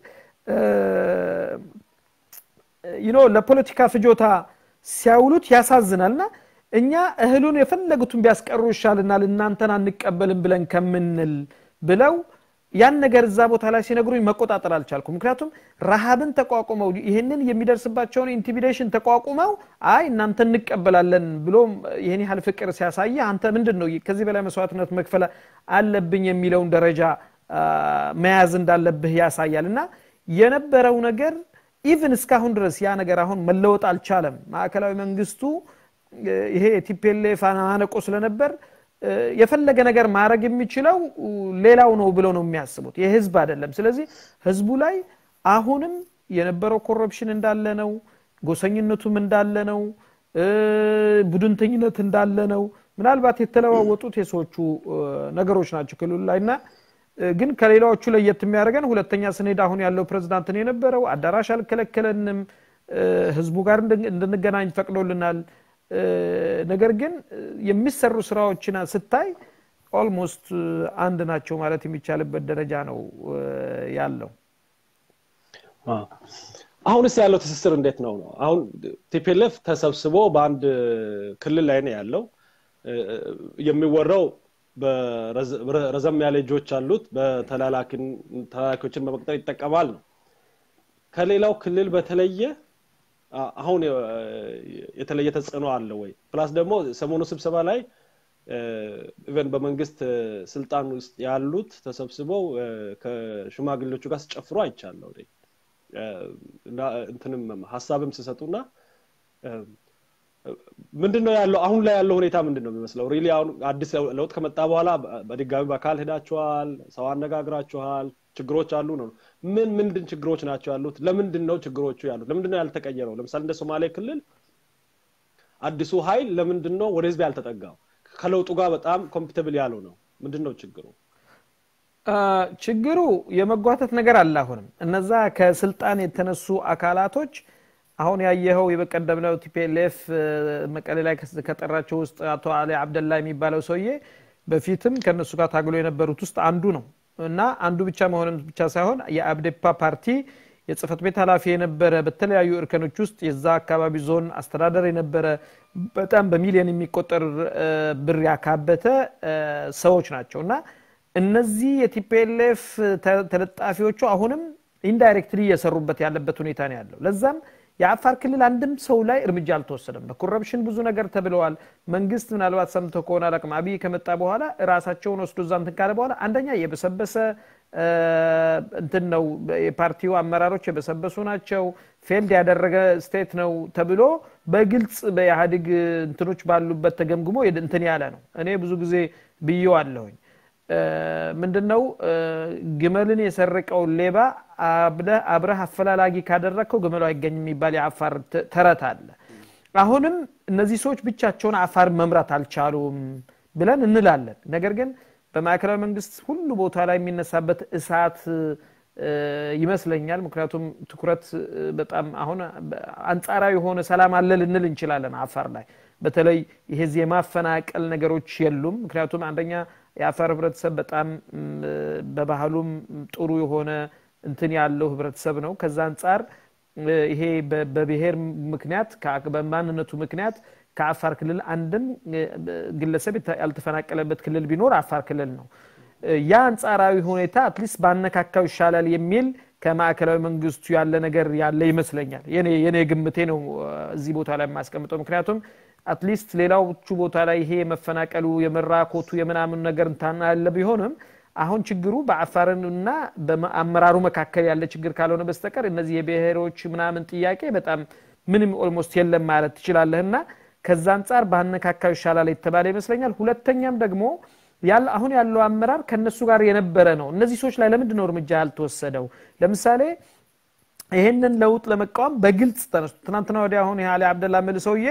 ይኖ ለፖለቲካ ፍጆታ ሲያውሉት ያሳዝናልና እኛ እህሉን የፈለጉትን ቢያስቀሩ ይሻልናል እናንተን አንቀበልም ብለን ከምንል ብለው ያን ነገር እዛ ቦታ ላይ ሲነግሩኝ መቆጣጠር አልቻልኩም ምክንያቱም ረሃብን ተቋቁመው ይህንን የሚደርስባቸውን ኢንቲሚዴሽን ተቋቁመው አይ እናንተ እንቀበላለን ብሎ ይህን ያህል ፍቅር ሲያሳየ አንተ ምንድን ነው ከዚህ በላይ መስዋዕትነት መክፈል አለብኝ የሚለውን ደረጃ መያዝ እንዳለብህ ያሳያል እና የነበረው ነገር ኢቭን እስካሁን ድረስ ያ ነገር አሁን መለወጥ አልቻለም ማዕከላዊ መንግስቱ ይሄ የቲፒኤልኤፍ ማነቆ ስለነበር የፈለገ ነገር ማድረግ የሚችለው ሌላው ነው ብለው ነው የሚያስቡት የህዝብ አይደለም ስለዚህ ህዝቡ ላይ አሁንም የነበረው ኮረፕሽን እንዳለ ነው ጎሰኝነቱም እንዳለ ነው ቡድንተኝነት እንዳለ ነው። ምናልባት የተለዋወጡት የሰዎቹ ነገሮች ናቸው ክልሉ ላይ እና ግን ከሌላዎቹ ለየት የሚያደርገን ሁለተኛ ስንሄድ አሁን ያለው ፕሬዝዳንት ነው የነበረው። አዳራሽ አልከለከለንም። ህዝቡ ጋር እንድንገናኝ ፈቅዶልናል። ነገር ግን የሚሰሩ ስራዎችን ስታይ ኦልሞስት አንድ ናቸው ማለት የሚቻልበት ደረጃ ነው ያለው። አሁንስ ያለው ትስስር እንዴት ነው ነው? አሁን ቲፒኤልኤፍ ተሰብስቦ በአንድ ክልል ላይ ነው ያለው። የሚወራው ረዘም ያለ እጆች አሉት፣ በተላላኪዎችን በመቅጠር ይጠቀማል ነው። ከሌላው ክልል በተለየ አሁን የተለየ ተጽዕኖ አለ ወይ? ፕላስ ደግሞ ሰሞኑ ስብሰባ ላይ ኢቨን በመንግስት ስልጣን ውስጥ ያሉት ተሰብስበው ከሽማግሌዎቹ ጋር ሲጨፍሩ አይቻለሁ። እንትንም ሀሳብም ሲሰጡና ምንድን ነው ያለው አሁን ላይ ያለው ሁኔታ ምንድን ነው የሚመስለው? ሪሊ አሁን አዲስ ለውጥ ከመጣ በኋላ በድጋሚ በአካል ሄዳችኋል፣ ሰው አነጋግራችኋል፣ ችግሮች አሉ ነው። ምን ምንድን ችግሮች ናቸው ያሉት? ለምንድን ነው ችግሮቹ ያሉት? ለምንድን ነው ያልተቀየረው? ለምሳሌ እንደ ሶማሌ ክልል አዲሱ ኃይል ለምንድን ነው ወደ ህዝብ ያልተጠጋው? ከለውጡ ጋር በጣም ኮምፒተብል ያለው ነው። ምንድን ነው ችግሩ? ችግሩ የመጓተት ነገር አለ። አሁንም እነዛ ከስልጣን የተነሱ አካላቶች አሁን ያየኸው የበቀደም ነው ቲፒኤልኤፍ መቀሌ ላይ ከጠራቸው ውስጥ አቶ አሊ አብደላ የሚባለው ሰውዬ በፊትም ከእነሱ ጋር ታግሎ የነበሩት ውስጥ አንዱ ነው እና አንዱ ብቻ መሆንም ብቻ ሳይሆን የአብዴፓ ፓርቲ የጽህፈት ቤት ኃላፊ የነበረ በተለያዩ እርከኖች ውስጥ የዛ አካባቢ ዞን አስተዳደር የነበረ በጣም በሚሊዮን የሚቆጠር ብር ያካበተ ሰዎች ናቸው እና እነዚህ የቲፒኤልኤፍ ተለጣፊዎቹ አሁንም ኢንዳይሬክትሊ እየሰሩበት ያለበት ሁኔታ ነው ያለው። ለዛም የአፋር ክልል አንድም ሰው ላይ እርምጃ አልተወሰደም። በኮረፕሽን ብዙ ነገር ተብለዋል። መንግስት ምናልባት ሰምቶ ከሆነ አላቅም፣ አብይ ከመጣ በኋላ ራሳቸውን ወስዶ እዛ እንትን ካለ በኋላ አንደኛ የበሰበሰ እንትን ነው፣ የፓርቲው አመራሮች የበሰበሱ ናቸው፣ ፌልድ ያደረገ ስቴት ነው ተብሎ በግልጽ በኢህአዴግ እንትኖች ባሉበት ተገምግሞ እንትን ያለ ነው። እኔ ብዙ ጊዜ ብዬዋለሁኝ። ምንድን ነው ግመልን የሰረቀውን ሌባ አብረህ አፈላላጊ ካደረግከው ግመሉ አይገኝም የሚባል የአፋር ተረት አለ። አሁንም እነዚህ ሰዎች ብቻቸውን አፋር መምራት አልቻሉም ብለን እንላለን። ነገር ግን በማዕከላዊ መንግስት ሁሉ ቦታ ላይ የሚነሳበት እሳት ይመስለኛል። ምክንያቱም ትኩረት በጣም አሁን አንጻራዊ የሆነ ሰላም አለ ልንል እንችላለን። አፋር ላይ በተለይ ይሄ የማፈናቀል ነገሮች የሉም። ምክንያቱም አንደኛ የአፋር ህብረተሰብ በጣም በባህሉም ጥሩ የሆነ እንትን ያለው ህብረተሰብ ነው። ከዛ አንጻር ይሄ በብሔር ምክንያት በማንነቱ ምክንያት ከአፋር ክልል አንድም ግለሰብ ያልተፈናቀለበት ክልል ቢኖር አፋር ክልል ነው። ያ አንጻራዊ ሁኔታ አትሊስት ባነካካው ይሻላል የሚል ከማዕከላዊ መንግስቱ ያለ ነገር ያለ ይመስለኛል። የኔ ግምቴ ነው እዚህ ቦታ ላይ የማስቀምጠው። ምክንያቱም አትሊስት ሌላዎቹ ቦታ ላይ ይሄ የመፈናቀሉ የመራኮቱ የምናምን ነገር እንታና ያለ ቢሆንም አሁን ችግሩ በአፋርና በአመራሩ መካከል ያለ ችግር ካልሆነ በስተቀር እነዚህ የብሔሮች ምናምን ጥያቄ በጣም ምንም ኦልሞስት የለም ማለት ትችላለህና ከዛ አንጻር ባነካካው ይሻላል የተባለ ይመስለኛል። ሁለተኛም ደግሞ አሁን ያለው አመራር ከነሱ ጋር የነበረ ነው። እነዚህ ሰዎች ላይ ለምንድን ነው እርምጃ ያልተወሰደው? ለምሳሌ ይህንን ለውጥ ለመቃወም በግልጽ ተነሱ። ትናንትና ወዲያ አሁን አሊ አብደላ ምል ሰውዬ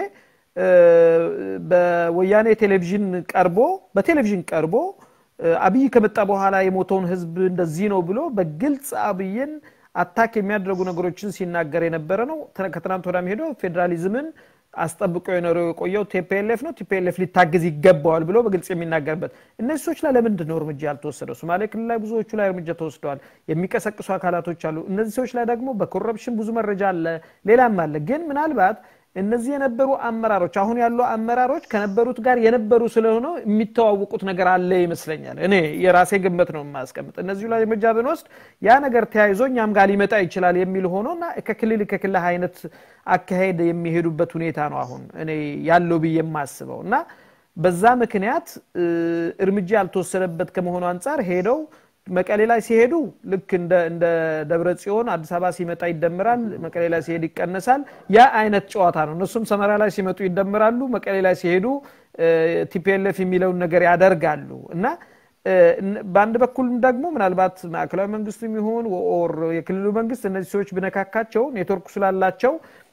በወያኔ ቴሌቪዥን ቀርቦ በቴሌቪዥን ቀርቦ አብይ ከመጣ በኋላ የሞተውን ህዝብ እንደዚህ ነው ብሎ በግልጽ አብይን አታክ የሚያደርጉ ነገሮችን ሲናገር የነበረ ነው። ከትናንት ወዳም ሄዶ ፌዴራሊዝምን አስጠብቆ የኖረው የቆየው ቲፒኤልኤፍ ነው። ቲፒኤልኤፍ ሊታገዝ ይገባዋል ብሎ በግልጽ የሚናገርበት እነዚህ ሰዎች ላይ ለምንድን ነው እርምጃ ያልተወሰደው? ሶማሌ ክልል ላይ ብዙዎቹ ላይ እርምጃ ተወስደዋል። የሚቀሰቅሱ አካላቶች አሉ። እነዚህ ሰዎች ላይ ደግሞ በኮረፕሽን ብዙ መረጃ አለ፣ ሌላም አለ። ግን ምናልባት እነዚህ የነበሩ አመራሮች አሁን ያሉ አመራሮች ከነበሩት ጋር የነበሩ ስለሆነ የሚተዋወቁት ነገር አለ ይመስለኛል። እኔ የራሴ ግምት ነው የማስቀምጥ። እነዚሁ ላይ እርምጃ ብንወስድ ያ ነገር ተያይዞ እኛም ጋር ሊመጣ ይችላል የሚል ሆኖ እና ከክልል ከክልል አይነት አካሄድ የሚሄዱበት ሁኔታ ነው አሁን እኔ ያለው ብዬ የማስበው እና በዛ ምክንያት እርምጃ ያልተወሰደበት ከመሆኑ አንጻር ሄደው መቀሌ ላይ ሲሄዱ ልክ እንደ ደብረ ጽዮን አዲስ አበባ ሲመጣ ይደምራል፣ መቀሌ ላይ ሲሄድ ይቀነሳል። ያ አይነት ጨዋታ ነው። እነሱም ሰመራ ላይ ሲመጡ ይደምራሉ፣ መቀሌ ላይ ሲሄዱ ቲፒኤልኤፍ የሚለውን ነገር ያደርጋሉ እና በአንድ በኩልም ደግሞ ምናልባት ማዕከላዊ መንግስቱ የሚሆን ኦር የክልሉ መንግስት እነዚህ ሰዎች ብነካካቸው ኔትወርክ ስላላቸው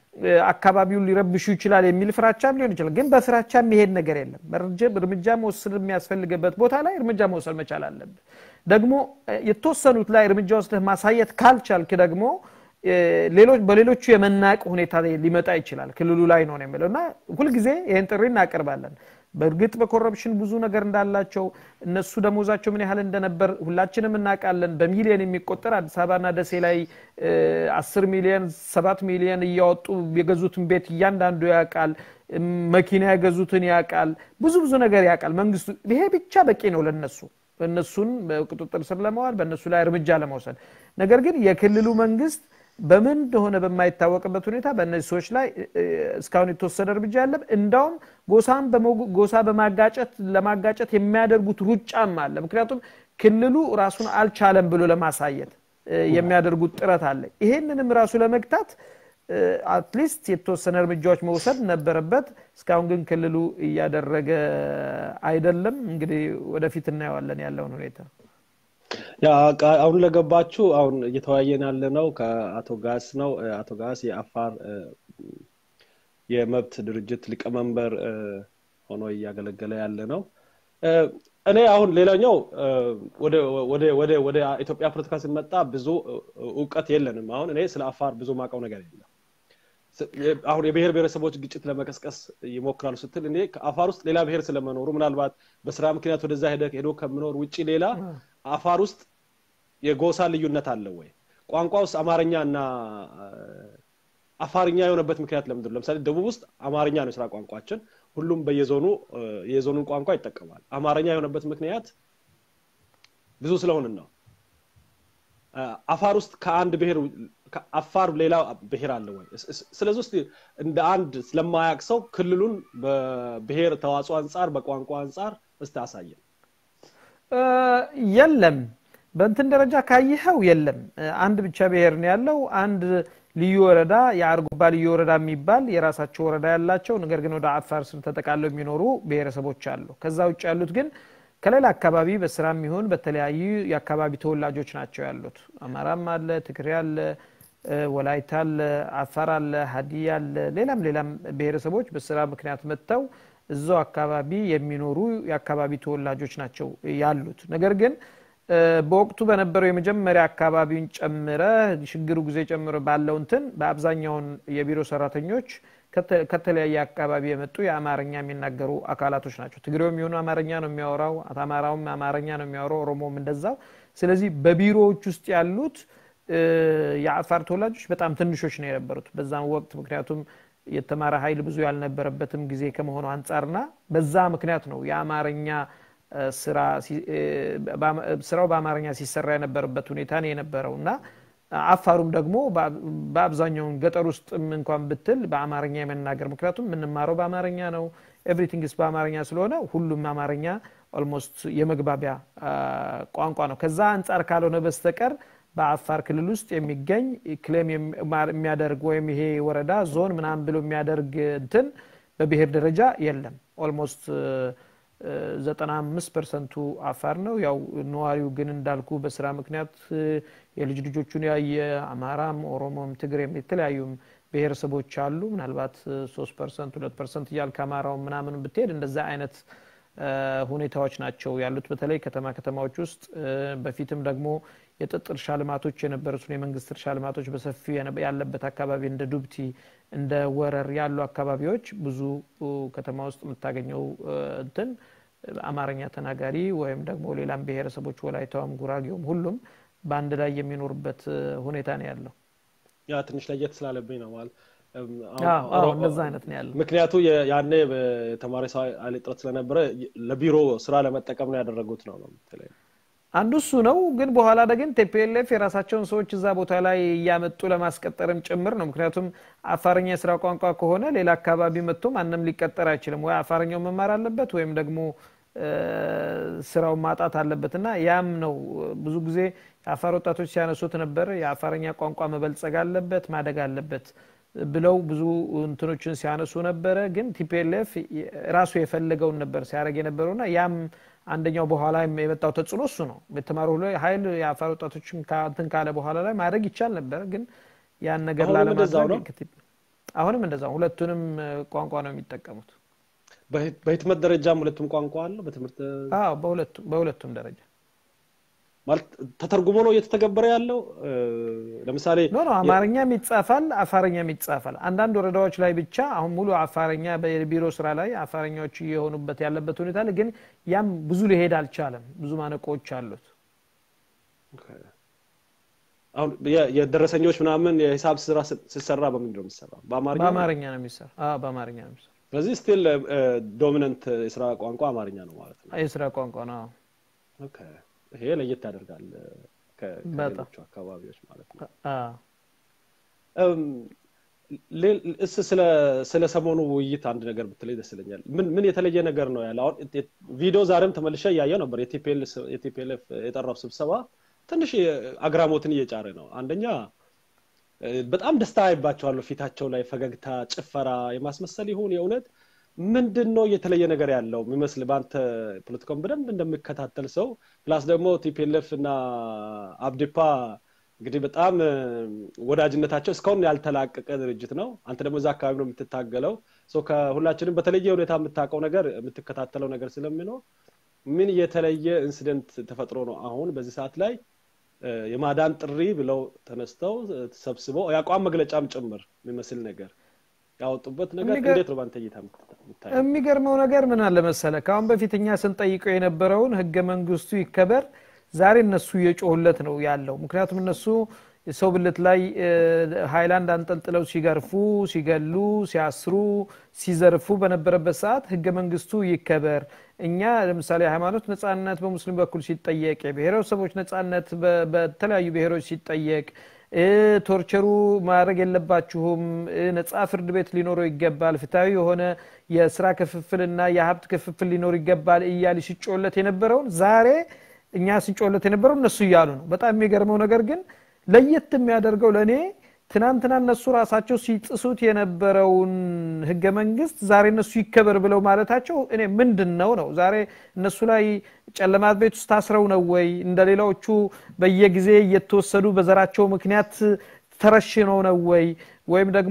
አካባቢውን ሊረብሹ ይችላል የሚል ፍራቻም ሊሆን ይችላል። ግን በፍራቻ የሚሄድ ነገር የለም። እርምጃ መወሰድ የሚያስፈልግበት ቦታ ላይ እርምጃ መውሰድ መቻል አለብህ። ደግሞ የተወሰኑት ላይ እርምጃ ወስደህ ማሳየት ካልቻልክ ደግሞ ሌሎች በሌሎቹ የመናቅ ሁኔታ ሊመጣ ይችላል። ክልሉ ላይ ነው የሚለው እና ሁልጊዜ ይህን ጥሪ እናቀርባለን። በእርግጥ በኮረፕሽን ብዙ ነገር እንዳላቸው እነሱ ደሞዛቸው ምን ያህል እንደነበር ሁላችንም እናውቃለን። በሚሊዮን የሚቆጠር አዲስ አበባና ደሴ ላይ አስር ሚሊዮን ሰባት ሚሊዮን እያወጡ የገዙትን ቤት እያንዳንዱ ያውቃል። መኪና የገዙትን ያውቃል። ብዙ ብዙ ነገር ያውቃል መንግስቱ። ይሄ ብቻ በቂ ነው ለነሱ እነሱን በቁጥጥር ስር ለመዋል በእነሱ ላይ እርምጃ ለመውሰድ። ነገር ግን የክልሉ መንግስት በምን እንደሆነ በማይታወቅበት ሁኔታ በእነዚህ ሰዎች ላይ እስካሁን የተወሰደ እርምጃ የለም። እንዳውም ጎሳን ጎሳ በማጋጨት ለማጋጨት የሚያደርጉት ሩጫም አለ። ምክንያቱም ክልሉ ራሱን አልቻለም ብሎ ለማሳየት የሚያደርጉት ጥረት አለ። ይሄንንም ራሱ ለመግታት አትሊስት የተወሰነ እርምጃዎች መውሰድ ነበረበት። እስካሁን ግን ክልሉ እያደረገ አይደለም። እንግዲህ ወደፊት እናየዋለን ያለውን ሁኔታ። አሁን ለገባችሁ አሁን እየተወያየን ያለ ነው ከአቶ ጋስ ነው። አቶ ጋስ የአፋር የመብት ድርጅት ሊቀመንበር ሆኖ እያገለገለ ያለ ነው። እኔ አሁን ሌላኛው ወደ ኢትዮጵያ ፖለቲካ ስመጣ ብዙ እውቀት የለንም። አሁን እኔ ስለ አፋር ብዙ ማውቀው ነገር የለም። አሁን የብሔር ብሔረሰቦች ግጭት ለመቀስቀስ ይሞክራሉ ስትል እኔ ከአፋር ውስጥ ሌላ ብሔር ስለመኖሩ ምናልባት በስራ ምክንያት ወደዛ ሄዶ ከምኖር ውጭ ሌላ አፋር ውስጥ የጎሳ ልዩነት አለ ወይ? ቋንቋ ውስጥ አማርኛ እና አፋርኛ የሆነበት ምክንያት ለምንድን ነው? ለምሳሌ ደቡብ ውስጥ አማርኛ ነው የስራ ቋንቋችን። ሁሉም በየዞኑ የዞኑን ቋንቋ ይጠቀማል። አማርኛ የሆነበት ምክንያት ብዙ ስለሆንን ነው። አፋር ውስጥ ከአንድ ብሔር አፋር ሌላ ብሔር አለ ወይ? ስለዚህ ውስጥ እንደ አንድ ስለማያውቅ ሰው ክልሉን በብሔር ተዋጽኦ አንጻር በቋንቋ አንጻር እስቲ አሳየን። የለም በእንትን ደረጃ ካየኸው የለም። አንድ ብቻ ብሔር ነው ያለው። አንድ ልዩ ወረዳ የአርጎባ ልዩ ወረዳ የሚባል የራሳቸው ወረዳ ያላቸው ነገር ግን ወደ አፋር ስር ተጠቃለው የሚኖሩ ብሔረሰቦች አሉ። ከዛ ውጭ ያሉት ግን ከሌላ አካባቢ በስራም ይሁን በተለያዩ የአካባቢ ተወላጆች ናቸው ያሉት። አማራም አለ፣ ትግሬ አለ፣ ወላይታ አለ፣ አፋር አለ፣ ሀዲያ አለ፣ ሌላም ሌላም ብሔረሰቦች በስራ ምክንያት መጥተው እዛው አካባቢ የሚኖሩ የአካባቢ ተወላጆች ናቸው ያሉት። ነገር ግን በወቅቱ በነበረው የመጀመሪያ አካባቢውን ጨምረ ሽግሩ ጊዜ ጨምሮ ባለው እንትን በአብዛኛውን የቢሮ ሰራተኞች ከተለያየ አካባቢ የመጡ የአማርኛ የሚናገሩ አካላቶች ናቸው። ትግሬው የሚሆኑ አማርኛ ነው የሚያወራው፣ አማራውም አማርኛ ነው የሚያወራው፣ ኦሮሞም እንደዛው። ስለዚህ በቢሮዎች ውስጥ ያሉት የአፋር ተወላጆች በጣም ትንሾች ነው የነበሩት በዛም ወቅት ምክንያቱም የተማረ ኃይል ብዙ ያልነበረበትም ጊዜ ከመሆኑ አንጻርና በዛ ምክንያት ነው የአማርኛ ስራው በአማርኛ ሲሰራ የነበረበት ሁኔታ ነው የነበረው እና አፋሩም ደግሞ በአብዛኛውን ገጠር ውስጥም እንኳን ብትል በአማርኛ የመናገር ምክንያቱም የምንማረው በአማርኛ ነው ኤቭሪቲንግስ በአማርኛ ስለሆነ ሁሉም አማርኛ ኦልሞስት የመግባቢያ ቋንቋ ነው ከዛ አንጻር ካልሆነ በስተቀር በአፋር ክልል ውስጥ የሚገኝ ክሌም የሚያደርግ ወይም ይሄ ወረዳ ዞን ምናምን ብሎ የሚያደርግ እንትን በብሔር ደረጃ የለም ኦልሞስት ዘጠና አምስት ፐርሰንቱ አፋር ነው ያው ነዋሪው ግን እንዳልኩ በስራ ምክንያት የልጅ ልጆቹን ያየ አማራም ኦሮሞም ትግሬም የተለያዩም ብሔረሰቦች አሉ ምናልባት ሶስት ፐርሰንት ሁለት ፐርሰንት እያል ከአማራው ምናምን ብትሄድ እንደዛ አይነት ሁኔታዎች ናቸው ያሉት በተለይ ከተማ ከተማዎች ውስጥ በፊትም ደግሞ የጥጥ እርሻ ልማቶች የነበሩትን የመንግስት እርሻ ልማቶች በሰፊ ያለበት አካባቢ እንደ ዱብቲ እንደ ወረር ያሉ አካባቢዎች ብዙ ከተማ ውስጥ የምታገኘው እንትን አማርኛ ተናጋሪ ወይም ደግሞ ሌላም ብሔረሰቦች ወላይታውም ጉራጌውም ሁሉም በአንድ ላይ የሚኖሩበት ሁኔታ ነው ያለው ያ ትንሽ ለየት ስላለብኝ ነው ማለት እንደዛ አይነት ነው ያለው ምክንያቱ ያኔ ተማሪ ሰው ኃይል እጥረት ስለነበረ ለቢሮ ስራ ለመጠቀም ነው ያደረጉት ነው ነው አንዱ እሱ ነው ግን በኋላ ግን ቴፒኤልኤፍ የራሳቸውን ሰዎች እዛ ቦታ ላይ እያመጡ ለማስቀጠርም ጭምር ነው ምክንያቱም አፋርኛ የስራ ቋንቋ ከሆነ ሌላ አካባቢ መጥቶ ማንም ሊቀጠር አይችልም ወይ አፋርኛው መማር አለበት ወይም ደግሞ ስራውን ማጣት አለበት እና ያም ነው ብዙ ጊዜ የአፋር ወጣቶች ሲያነሱት ነበር የአፋርኛ ቋንቋ መበልጸግ አለበት ማደግ አለበት ብለው ብዙ እንትኖችን ሲያነሱ ነበረ ግን ቲፒኤልኤፍ ራሱ የፈለገውን ነበር ሲያደረግ የነበረውና ያም አንደኛው በኋላ የመጣው ተጽዕኖ እሱ ነው የተማሩ ሀይል የአፋር ወጣቶችን እንትን ካለ በኋላ ላይ ማድረግ ይቻል ነበር ግን ያን ነገር ላለማድረግ አሁንም እንደዛ ሁለቱንም ቋንቋ ነው የሚጠቀሙት። በህትመት ደረጃም ሁለቱም ቋንቋ አለው። በትምህርት አዎ፣ በሁለቱም በሁለቱም ደረጃ ማለት ተተርጉሞ ነው እየተተገበረ ያለው። ለምሳሌ ኖ ኖ አማርኛም ይጻፋል፣ አፋርኛም ይጻፋል። አንዳንድ ወረዳዎች ላይ ብቻ አሁን ሙሉ አፋርኛ በቢሮ ስራ ላይ አፋርኛዎች እየሆኑበት ያለበት ሁኔታ አለ። ግን ያም ብዙ ሊሄድ አልቻለም። ብዙ ማነቆዎች አሉት። አሁን የደረሰኞች ምናምን የሂሳብ ስራ ሲሰራ በምንድን ነው የሚሰራው? በአማርኛ በአማርኛ ነው የሚሰራ። አዎ በአማርኛ ነው የሚሰራ። ስለዚህ ስቲል ዶሚነንት የስራ ቋንቋ አማርኛ ነው ማለት ነው። የስራ ቋንቋ ነው። ኦኬ ይሄ ለየት ያደርጋል ከሌሎቹ አካባቢዎች ማለት ነው። እስ ስለ ሰሞኑ ውይይት አንድ ነገር ብትለይ ደስ ይለኛል። ምን የተለየ ነገር ነው ያለ? አሁን ቪዲዮ ዛሬም ተመልሼ እያየው ነበር። የቲፒኤልኤፍ የጠራው ስብሰባ ትንሽ አግራሞትን እየጫረ ነው። አንደኛ በጣም ደስታ አይባቸዋለሁ ፊታቸው ላይ ፈገግታ፣ ጭፈራ የማስመሰል ይሁን የእውነት ምንድን ነው የተለየ ነገር ያለው የሚመስል በአንተ ፖለቲካውን በደንብ እንደሚከታተል ሰው ፕላስ ደግሞ ቲፒኤልኤፍ እና አብዲፓ እንግዲህ በጣም ወዳጅነታቸው እስካሁን ያልተላቀቀ ድርጅት ነው። አንተ ደግሞ እዛ አካባቢ ነው የምትታገለው። ከሁላችንም በተለየ ሁኔታ የምታውቀው ነገር የምትከታተለው ነገር ስለሚኖር ምን የተለየ ኢንሲደንት ተፈጥሮ ነው አሁን በዚህ ሰዓት ላይ የማዳን ጥሪ ብለው ተነስተው ተሰብስበው የአቋም መግለጫም ጭምር የሚመስል ነገር ያወጡበት ነገር እንዴት ነው በአንተ እይታ የምታየው? የሚገርመው ነገር ምን አለ መሰለ፣ ከአሁን በፊት እኛ ስንጠይቀው የነበረውን ህገ መንግስቱ ይከበር ዛሬ እነሱ እየጮሁለት ነው ያለው። ምክንያቱም እነሱ ሰው ብልት ላይ ሃይላንድ አንጠልጥለው ሲገርፉ፣ ሲገሉ፣ ሲያስሩ፣ ሲዘርፉ በነበረበት ሰዓት ህገ መንግስቱ ይከበር። እኛ ለምሳሌ ሃይማኖት ነጻነት በሙስሊም በኩል ሲጠየቅ፣ የብሔረሰቦች ነጻነት በተለያዩ ብሔሮች ሲጠየቅ ቶርቸሩ ማድረግ የለባችሁም፣ ነጻ ፍርድ ቤት ሊኖረው ይገባል፣ ፍትሐዊ የሆነ የስራ ክፍፍልና የሀብት ክፍፍል ሊኖር ይገባል እያሉ ሲጮለት የነበረውን ዛሬ እኛ ስንጮለት የነበረው እነሱ እያሉ ነው። በጣም የሚገርመው ነገር ግን ለየት የሚያደርገው ለእኔ ትናንትና እነሱ ራሳቸው ሲጥሱት የነበረውን ህገ መንግስት ዛሬ እነሱ ይከበር ብለው ማለታቸው እኔ ምንድን ነው ነው ዛሬ እነሱ ላይ ጨለማ ቤት ውስጥ ታስረው ነው ወይ እንደ ሌላዎቹ በየጊዜ እየተወሰዱ በዘራቸው ምክንያት ተረሽነው ነው ወይ ወይም ደግሞ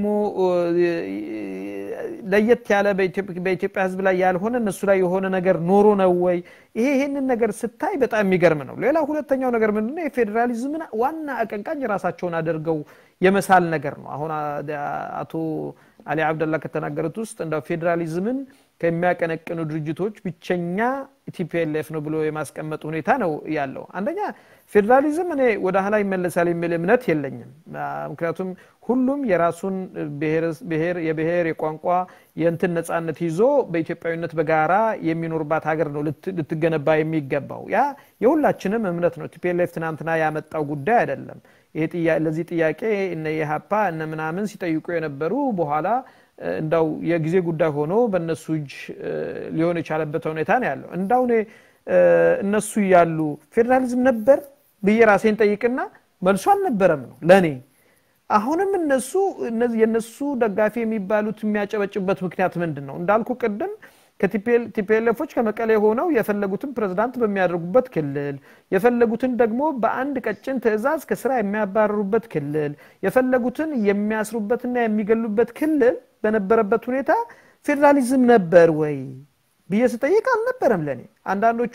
ለየት ያለ በኢትዮጵያ ህዝብ ላይ ያልሆነ እነሱ ላይ የሆነ ነገር ኖሮ ነው ወይ? ይሄ ይሄንን ነገር ስታይ በጣም የሚገርም ነው። ሌላ ሁለተኛው ነገር ምንድነው? የፌዴራሊዝምን ዋና አቀንቃኝ ራሳቸውን አድርገው የመሳል ነገር ነው። አሁን አቶ አሊ አብደላ ከተናገሩት ውስጥ እንደው ፌዴራሊዝምን ከሚያቀነቅኑ ድርጅቶች ብቸኛ ቲፒኤልኤፍ ነው ብሎ የማስቀመጥ ሁኔታ ነው ያለው። አንደኛ ፌዴራሊዝም እኔ ወደ ኋላ ይመለሳል የሚል እምነት የለኝም። ምክንያቱም ሁሉም የራሱን ብሔር የብሔር የቋንቋ የእንትን ነጻነት ይዞ በኢትዮጵያዊነት በጋራ የሚኖርባት ሀገር ነው ልትገነባ የሚገባው። ያ የሁላችንም እምነት ነው። ቲፒኤልኤፍ ትናንትና ያመጣው ጉዳይ አይደለም። ለዚህ ጥያቄ እነ የሀፓ እነ ምናምን ሲጠይቁ የነበሩ በኋላ እንዳው የጊዜ ጉዳይ ሆኖ በእነሱ እጅ ሊሆን የቻለበት ሁኔታ ነው ያለው። እንዳው እኔ እነሱ እያሉ ፌዴራሊዝም ነበር ብዬ ራሴን ጠይቅና መልሶ አልነበረም ነው ለእኔ። አሁንም እነሱ የእነሱ ደጋፊ የሚባሉት የሚያጨበጭበት ምክንያት ምንድን ነው? እንዳልኩ ቅድም ከቲፒኤልኤፎች ከመቀሌ ሆነው የፈለጉትን ፕሬዝዳንት በሚያደርጉበት ክልል የፈለጉትን ደግሞ በአንድ ቀጭን ትዕዛዝ ከስራ የሚያባረሩበት ክልል የፈለጉትን የሚያስሩበትና የሚገሉበት ክልል በነበረበት ሁኔታ ፌዴራሊዝም ነበር ወይ ብዬ ስጠይቅ አልነበረም። ለእኔ አንዳንዶቹ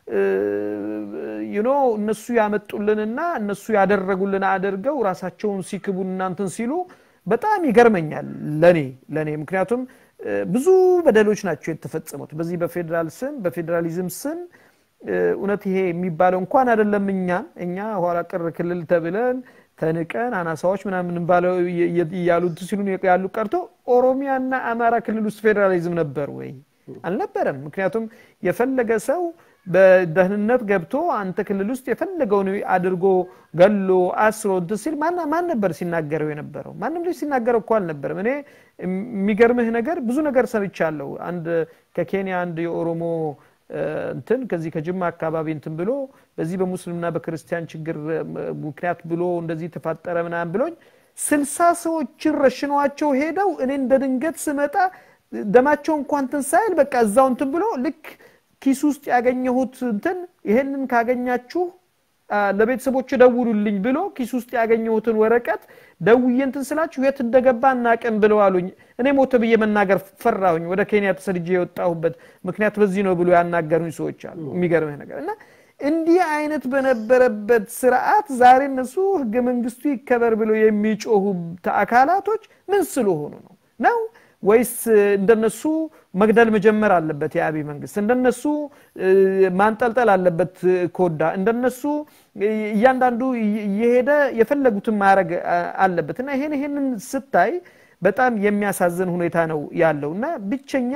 ዩኖ እነሱ ያመጡልንና እነሱ ያደረጉልን አድርገው ራሳቸውን ሲክቡ እናንትን ሲሉ በጣም ይገርመኛል ለኔ ለኔ ምክንያቱም ብዙ በደሎች ናቸው የተፈጸሙት በዚህ በፌዴራል ስም በፌዴራሊዝም ስም እውነት ይሄ የሚባለው እንኳን አይደለም እኛን እኛ ኋላ ቅር ክልል ተብለን ተንቀን አናሳዎች ምናምን ባለው እያሉ ሲሉ ያሉ ቀርቶ ኦሮሚያና አማራ ክልል ውስጥ ፌዴራሊዝም ነበር ወይ አልነበረም ምክንያቱም የፈለገ ሰው በደህንነት ገብቶ አንተ ክልል ውስጥ የፈለገውን አድርጎ ገሎ አስሮ እንትን ሲል ማን ነበር ሲናገረው የነበረው? ማንም ልጅ ሲናገረው እኮ አልነበረም። እኔ የሚገርምህ ነገር ብዙ ነገር ሰምቻለሁ። አንድ ከኬንያ አንድ የኦሮሞ እንትን ከዚህ ከጅማ አካባቢ እንትን ብሎ በዚህ በሙስሊምና በክርስቲያን ችግር ምክንያት ብሎ እንደዚህ ተፋጠረ ምናምን ብሎኝ ስልሳ ሰዎችን ረሽነዋቸው ሄደው እኔ እንደ ድንገት ስመጣ ደማቸው እንኳን እንትን ሳይል በቃ እዛው እንትን ብሎ ልክ ኪስ ውስጥ ያገኘሁት እንትን ይሄንን ካገኛችሁ ለቤተሰቦች ደውሉልኝ ብሎ ኪስ ውስጥ ያገኘሁትን ወረቀት ደውዬ እንትን ስላችሁ የት እንደገባ እናቅም ብለው አሉኝ። እኔ ሞተ ብዬ መናገር ፈራሁኝ። ወደ ኬንያ ተሰድጄ የወጣሁበት ምክንያት በዚህ ነው ብሎ ያናገሩኝ ሰዎች አሉ። የሚገርምህ ነገር እና እንዲህ አይነት በነበረበት ስርዓት ዛሬ እነሱ ህገ መንግስቱ ይከበር ብሎ የሚጮሁ አካላቶች ምን ስለሆኑ ነው ነው ወይስ እንደነሱ መግደል መጀመር አለበት የአብይ መንግስት? እንደነሱ ማንጠልጠል አለበት ኮዳ? እንደነሱ እያንዳንዱ እየሄደ የፈለጉትን ማድረግ አለበት? እና ይሄን ይሄንን ስታይ በጣም የሚያሳዝን ሁኔታ ነው ያለው እና ብቸኛ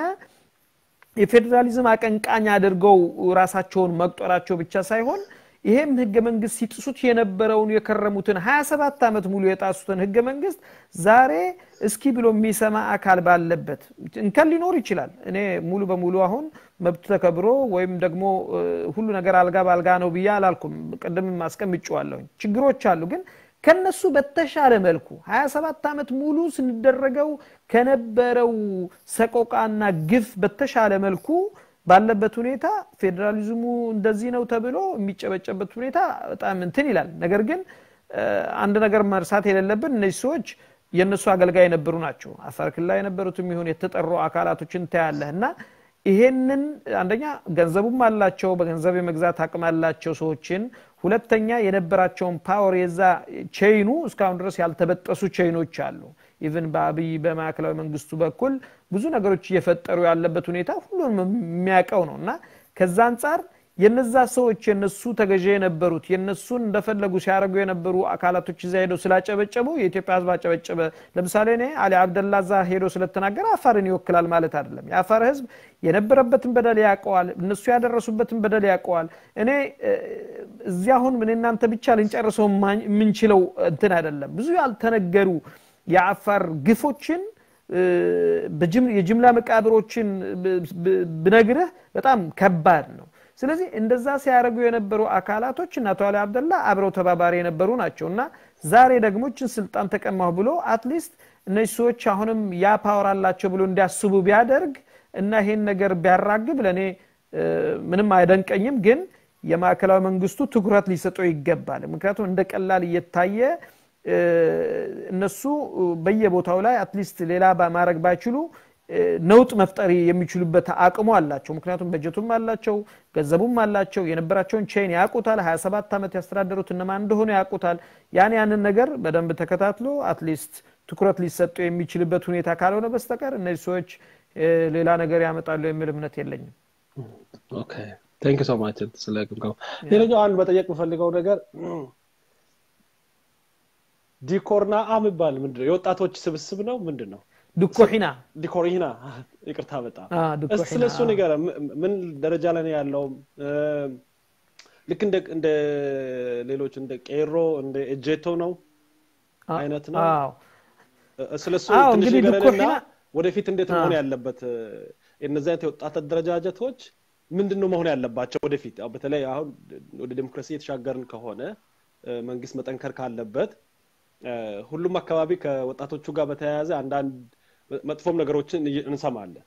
የፌዴራሊዝም አቀንቃኝ አድርገው ራሳቸውን መቁጠራቸው ብቻ ሳይሆን ይሄም ህገ መንግስት ሲጥሱት የነበረውን የከረሙትን 27 ዓመት ሙሉ የጣሱትን ህገ መንግስት ዛሬ እስኪ ብሎ የሚሰማ አካል ባለበት እንከን ሊኖር ይችላል። እኔ ሙሉ በሙሉ አሁን መብት ተከብሮ ወይም ደግሞ ሁሉ ነገር አልጋ ባልጋ ነው ብዬ አላልኩም። ቅድም አስቀምጬዋለሁኝ። ችግሮች አሉ ግን ከነሱ በተሻለ መልኩ 27 ዓመት ሙሉ ስንደረገው ከነበረው ሰቆቃና ግፍ በተሻለ መልኩ ባለበት ሁኔታ ፌዴራሊዝሙ እንደዚህ ነው ተብሎ የሚጨበጨበት ሁኔታ በጣም እንትን ይላል። ነገር ግን አንድ ነገር መርሳት የሌለብን እነዚህ ሰዎች የእነሱ አገልጋይ የነበሩ ናቸው። አፋር ክልል ላይ የነበሩትም ይሁን የተጠሩ አካላቶችን ታያለህ እና ይሄንን አንደኛ ገንዘቡም አላቸው፣ በገንዘብ የመግዛት አቅም አላቸው ሰዎችን። ሁለተኛ የነበራቸውን ፓወር የዛ ቼይኑ እስካሁን ድረስ ያልተበጠሱ ቼይኖች አሉ። ኢቭን በአብይ በማዕከላዊ መንግስቱ በኩል ብዙ ነገሮች እየፈጠሩ ያለበት ሁኔታ ሁሉንም የሚያውቀው ነው እና ከዛ አንጻር የነዛ ሰዎች የነሱ ተገዢ የነበሩት የነሱን እንደፈለጉ ሲያደርጉ የነበሩ አካላቶች እዛ ሄደው ስላጨበጨቡ የኢትዮጵያ ሕዝብ አጨበጨበ። ለምሳሌ እኔ አሊ አብደላ እዛ ሄዶ ስለተናገረ አፋርን ይወክላል ማለት አይደለም። የአፋር ሕዝብ የነበረበትን በደል ያውቀዋል። እነሱ ያደረሱበትን በደል ያውቀዋል። እኔ እዚህ አሁን ምን እናንተ ብቻ ልንጨርሰው የምንችለው እንትን አይደለም። ብዙ ያልተነገሩ የአፋር ግፎችን የጅምላ መቃብሮችን ብነግርህ በጣም ከባድ ነው። ስለዚህ እንደዛ ሲያደርጉ የነበሩ አካላቶች እና አቶ አሊ አብደላ አብረው ተባባሪ የነበሩ ናቸው እና ዛሬ ደግሞ ችን ስልጣን ተቀማሁ ብሎ አትሊስት እነዚህ ሰዎች አሁንም ያ ፓወር አላቸው ብሎ እንዲያስቡ ቢያደርግ እና ይሄን ነገር ቢያራግብ ለእኔ ምንም አይደንቀኝም። ግን የማዕከላዊ መንግስቱ ትኩረት ሊሰጠው ይገባል። ምክንያቱም እንደ ቀላል እየታየ እነሱ በየቦታው ላይ አትሊስት ሌላ ማድረግ ባይችሉ ነውጥ መፍጠር የሚችሉበት አቅሙ አላቸው። ምክንያቱም በጀቱም አላቸው፣ ገንዘቡም አላቸው። የነበራቸውን ቼን ያውቁታል። 27 ዓመት ያስተዳደሩት እነማን እንደሆኑ ያውቁታል። ያን ያንን ነገር በደንብ ተከታትሎ አትሊስት ትኩረት ሊሰጡ የሚችልበት ሁኔታ ካልሆነ በስተቀር እነዚህ ሰዎች ሌላ ነገር ያመጣሉ የሚል እምነት የለኝም። ቴንክ ሶ ማች ስለ ግምገማ። ሌላኛው አንድ መጠየቅ የምፈልገው ነገር ዲኮርና አ የሚባል ምንድን ነው? የወጣቶች ስብስብ ነው ምንድን ነው? ድኮሒና ዲኮሪና ይቅርታ፣ በጣም ስለ እሱ ነገር ምን ደረጃ ላይ ነው ያለው? ልክ እንደ ሌሎች እንደ ቄሮ እንደ እጄቶ ነው አይነት ነው? ስለ እሱ ትንሽ ንገረንና ወደፊት እንዴት መሆን ያለበት እነዚህ አይነት የወጣት አደረጃጀቶች ምንድን ነው መሆን ያለባቸው ወደፊት? በተለይ አሁን ወደ ዴሞክራሲ የተሻገርን ከሆነ መንግስት መጠንከር ካለበት ሁሉም አካባቢ ከወጣቶቹ ጋር በተያያዘ አንዳንድ መጥፎም ነገሮችን እንሰማለን።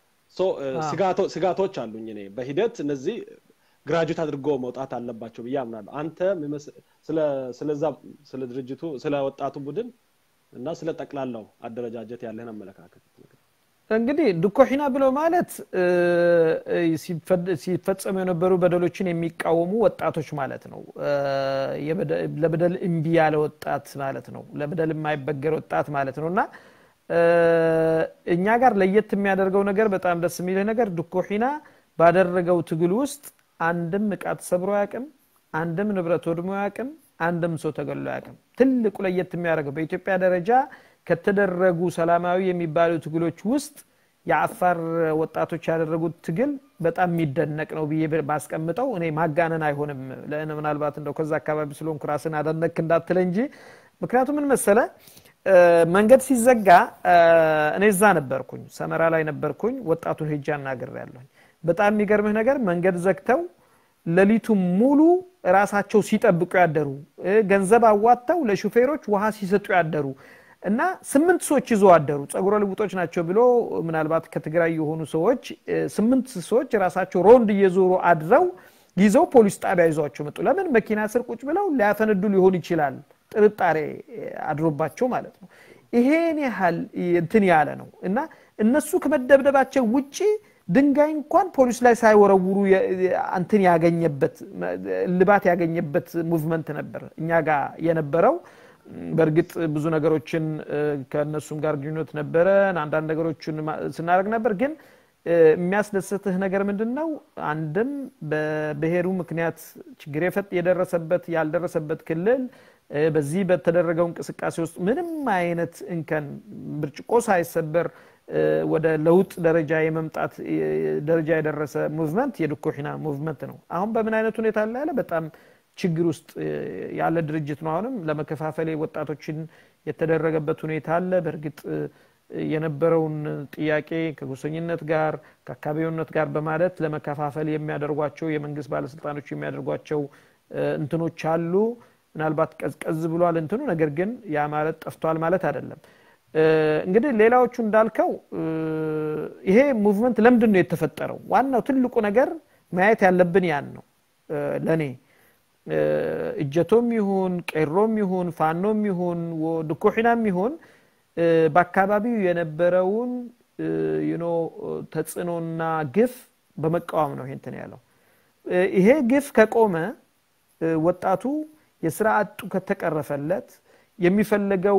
ስጋቶች አሉኝ እኔ በሂደት እነዚህ ግራጁዌት አድርጎ መውጣት አለባቸው ብዬ አምናለሁ። አንተ ስለዛ ስለ ድርጅቱ ስለ ወጣቱ ቡድን እና ስለ ጠቅላላው አደረጃጀት ያለህን አመለካከት እንግዲህ ድኮሒና ብሎ ማለት ሲፈጸሙ የነበሩ በደሎችን የሚቃወሙ ወጣቶች ማለት ነው። ለበደል እምቢ ያለ ወጣት ማለት ነው። ለበደል የማይበገር ወጣት ማለት ነው እና እኛ ጋር ለየት የሚያደርገው ነገር በጣም ደስ የሚልህ ነገር ድኮሒና ባደረገው ትግል ውስጥ አንድም እቃ ተሰብሮ አያውቅም፣ አንድም ንብረት ወድሞ አያውቅም፣ አንድም ሰው ተገሎ አያውቅም። ትልቁ ለየት የሚያደርገው በኢትዮጵያ ደረጃ ከተደረጉ ሰላማዊ የሚባሉ ትግሎች ውስጥ የአፋር ወጣቶች ያደረጉት ትግል በጣም የሚደነቅ ነው ብዬ ባስቀምጠው እኔ ማጋነን አይሆንም። ምናልባት እንደው ከዛ አካባቢ ስለሆንኩ ራስን አደነክ እንዳትለ እንጂ ምክንያቱም ምን መሰለ መንገድ ሲዘጋ እኔ እዛ ነበርኩኝ፣ ሰመራ ላይ ነበርኩኝ። ወጣቱን ሄጄ አናግሬያለሁኝ። በጣም የሚገርምህ ነገር መንገድ ዘግተው ሌሊቱ ሙሉ ራሳቸው ሲጠብቁ ያደሩ ገንዘብ አዋጥተው ለሹፌሮች ውሃ ሲሰጡ ያደሩ እና ስምንት ሰዎች ይዞ አደሩ። ጸጉረ ልውጦች ናቸው ብሎ ምናልባት ከትግራይ የሆኑ ሰዎች ስምንት ሰዎች ራሳቸው ሮንድ እየዞሩ አድረው ይዘው ፖሊስ ጣቢያ ይዟቸው መጡ ለምን መኪና ስር ቁጭ ብለው ሊያፈነዱ ሊሆን ይችላል ጥርጣሬ አድሮባቸው ማለት ነው ይሄን ያህል እንትን ያለ ነው እና እነሱ ከመደብደባቸው ውጪ ድንጋይ እንኳን ፖሊስ ላይ ሳይወረውሩ እንትን ያገኘበት ልባት ያገኘበት ሙቭመንት ነበር እኛ ጋር የነበረው በእርግጥ ብዙ ነገሮችን ከእነሱም ጋር ግንኙነት ነበረን አንዳንድ ነገሮችን ስናደርግ ነበር ግን የሚያስደስትህ ነገር ምንድን ነው አንድም በብሔሩ ምክንያት ችግር የደረሰበት ያልደረሰበት ክልል በዚህ በተደረገው እንቅስቃሴ ውስጥ ምንም አይነት እንከን ብርጭቆ ሳይሰበር ወደ ለውጥ ደረጃ የመምጣት ደረጃ የደረሰ ሙቭመንት የድኮሒና ሙቭመንት ነው አሁን በምን አይነት ሁኔታ ላይ ያለ በጣም ችግር ውስጥ ያለ ድርጅት ነው አሁንም ለመከፋፈል ወጣቶችን የተደረገበት ሁኔታ አለ በእርግጥ የነበረውን ጥያቄ ከጎሰኝነት ጋር ከአካባቢውነት ጋር በማለት ለመከፋፈል የሚያደርጓቸው የመንግስት ባለስልጣኖች የሚያደርጓቸው እንትኖች አሉ ምናልባት ቀዝቀዝ ብሏል እንትኑ ነገር ግን ያ ማለት ጠፍቷል ማለት አይደለም እንግዲህ ሌላዎቹ እንዳልከው ይሄ ሙቭመንት ለምንድን ነው የተፈጠረው ዋናው ትልቁ ነገር ማየት ያለብን ያን ነው ለእኔ እጀቶም ይሁን ቄሮም ይሁን ፋኖም ይሁን ድኩሒናም ይሁን በአካባቢው የነበረውን ዩኖ ተጽዕኖና ግፍ በመቃወም ነው ይንትን ያለው ይሄ ግፍ ከቆመ ወጣቱ የስራ አጡ ከተቀረፈለት የሚፈለገው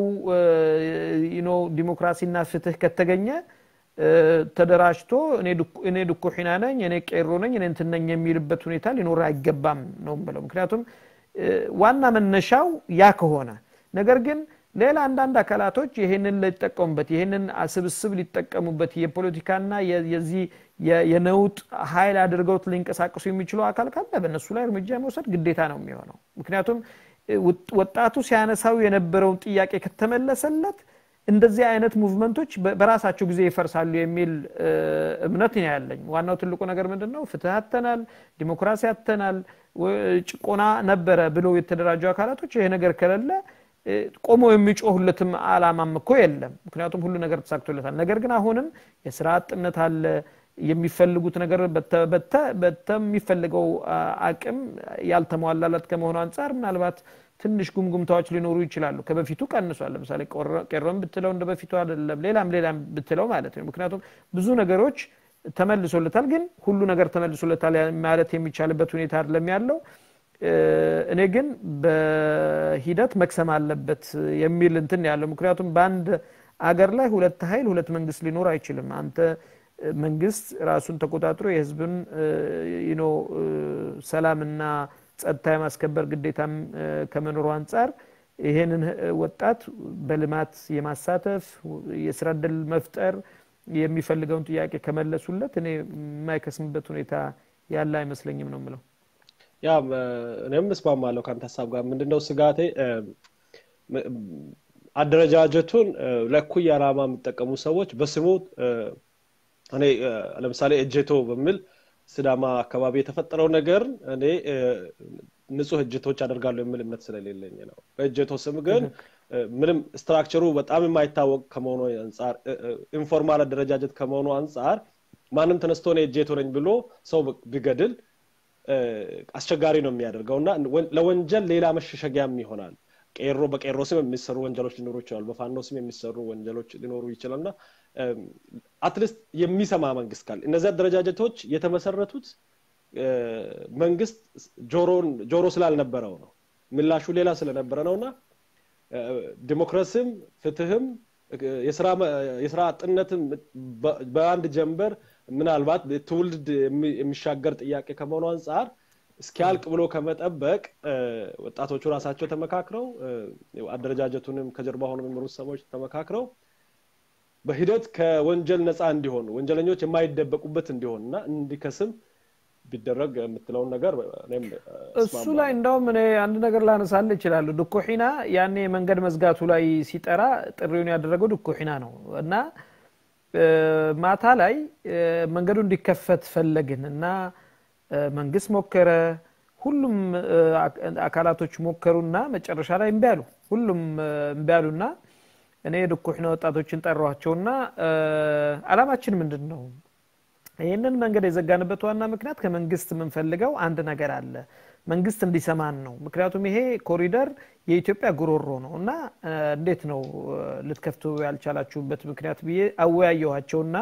ዲሞክራሲና ፍትህ ከተገኘ ተደራጅቶ እኔ ድኩሒና ነኝ እኔ ቄሮ ነኝ እኔ እንትን ነኝ የሚልበት ሁኔታ ሊኖር አይገባም ነው ብለው ምክንያቱም ዋና መነሻው ያ ከሆነ ነገር ግን ሌላ አንዳንድ አካላቶች ይህንን ሊጠቀሙበት ይህንን ስብስብ ሊጠቀሙበት የፖለቲካና የዚህ የነውጥ ኃይል አድርገውት ሊንቀሳቀሱ የሚችሉ አካል ካለ በእነሱ ላይ እርምጃ መውሰድ ግዴታ ነው የሚሆነው ምክንያቱም ወጣቱ ሲያነሳው የነበረውን ጥያቄ ከተመለሰለት እንደዚህ አይነት ሙቭመንቶች በራሳቸው ጊዜ ይፈርሳሉ የሚል እምነት ነው ያለኝ ዋናው ትልቁ ነገር ምንድን ነው ፍትህ አተናል ዲሞክራሲ አተናል ጭቆና ነበረ ብለው የተደራጁ አካላቶች ይሄ ነገር ከሌለ ቆሞ የሚጮሁለትም አላማም እኮ የለም ምክንያቱም ሁሉ ነገር ተሳክቶለታል ነገር ግን አሁንም የስራ አጥነት አለ የሚፈልጉት ነገር በተሚፈልገው አቅም ያልተሟላለት ከመሆኑ አንጻር ምናልባት ትንሽ ጉምጉምታዎች ሊኖሩ ይችላሉ ከበፊቱ ቀንሷል ለምሳሌ ቄሮን ብትለው እንደ በፊቱ አይደለም ሌላም ሌላም ብትለው ማለት ነው ምክንያቱም ብዙ ነገሮች ተመልሶለታል ግን ሁሉ ነገር ተመልሶለታል ማለት የሚቻልበት ሁኔታ አይደለም ያለው እኔ ግን በሂደት መክሰም አለበት የሚል እንትን ያለው ምክንያቱም በአንድ አገር ላይ ሁለት ኃይል ሁለት መንግስት ሊኖር አይችልም አንተ መንግስት ራሱን ተቆጣጥሮ የህዝብን ሰላምና ጸጥታ የማስከበር ግዴታም ከመኖሩ አንጻር ይሄንን ወጣት በልማት የማሳተፍ የስራ እድል መፍጠር የሚፈልገውን ጥያቄ ከመለሱለት እኔ የማይከስምበት ሁኔታ ያለ አይመስለኝም ነው ምለው ያ እኔም እስማማለሁ ከአንተ ሀሳብ ጋር ምንድነው ስጋቴ አደረጃጀቱን ለኩይ ዓላማ የሚጠቀሙ ሰዎች በስሙ እኔ ለምሳሌ እጀቶ በሚል ስዳማ አካባቢ የተፈጠረው ነገር እኔ ንጹህ እጀቶች አደርጋለሁ የሚል እምነት ስለሌለኝ ነው በእጀቶ ስም ግን ምንም ስትራክቸሩ በጣም የማይታወቅ ከመሆኑ አንጻር ኢንፎርማል አደረጃጀት ከመሆኑ አንጻር ማንም ተነስቶ እኔ እጀቶ ነኝ ብሎ ሰው ቢገድል አስቸጋሪ ነው የሚያደርገው እና ለወንጀል ሌላ መሸሸጊያም ይሆናል ቄሮ በቄሮ ስም የሚሰሩ ወንጀሎች ሊኖሩ ይችላሉ በፋኖ ስም የሚሰሩ ወንጀሎች ሊኖሩ ይችላል እና አትሊስት የሚሰማ መንግስት ካለ እነዚህ አደረጃጀቶች የተመሰረቱት መንግስት ጆሮ ስላልነበረው ነው ምላሹ ሌላ ስለነበረ ነው እና ዲሞክራሲም ፍትህም የስራ አጥነትም በአንድ ጀንበር ምናልባት ትውልድ የሚሻገር ጥያቄ ከመሆኑ አንጻር እስኪያልቅ ብሎ ከመጠበቅ ወጣቶቹ ራሳቸው ተመካክረው አደረጃጀቱንም ከጀርባ ሆኖ የሚመሩት ሰዎች ተመካክረው በሂደት ከወንጀል ነፃ እንዲሆኑ ወንጀለኞች የማይደበቁበት እንዲሆን እና እንዲከስም ቢደረግ የምትለውን ነገር እሱ ላይ እንደውም እኔ አንድ ነገር ላነሳል ይችላሉ ድኮሒና ያኔ መንገድ መዝጋቱ ላይ ሲጠራ ጥሪውን ያደረገው ድኮሒና ነው እና ማታ ላይ መንገዱ እንዲከፈት ፈለግን እና መንግስት ሞከረ ሁሉም አካላቶች ሞከሩና መጨረሻ ላይ እምቢ አሉ ሁሉም እምቢ አሉና እኔ ድኩሕነ ወጣቶችን ጠሯቸውና አላማችን ምንድን ነው ይህንን መንገድ የዘጋንበት ዋና ምክንያት ከመንግስት የምንፈልገው አንድ ነገር አለ መንግስት እንዲሰማን ነው ምክንያቱም ይሄ ኮሪደር የኢትዮጵያ ጉሮሮ ነው እና እንዴት ነው ልትከፍቱ ያልቻላችሁበት ምክንያት ብዬ አወያየኋቸውና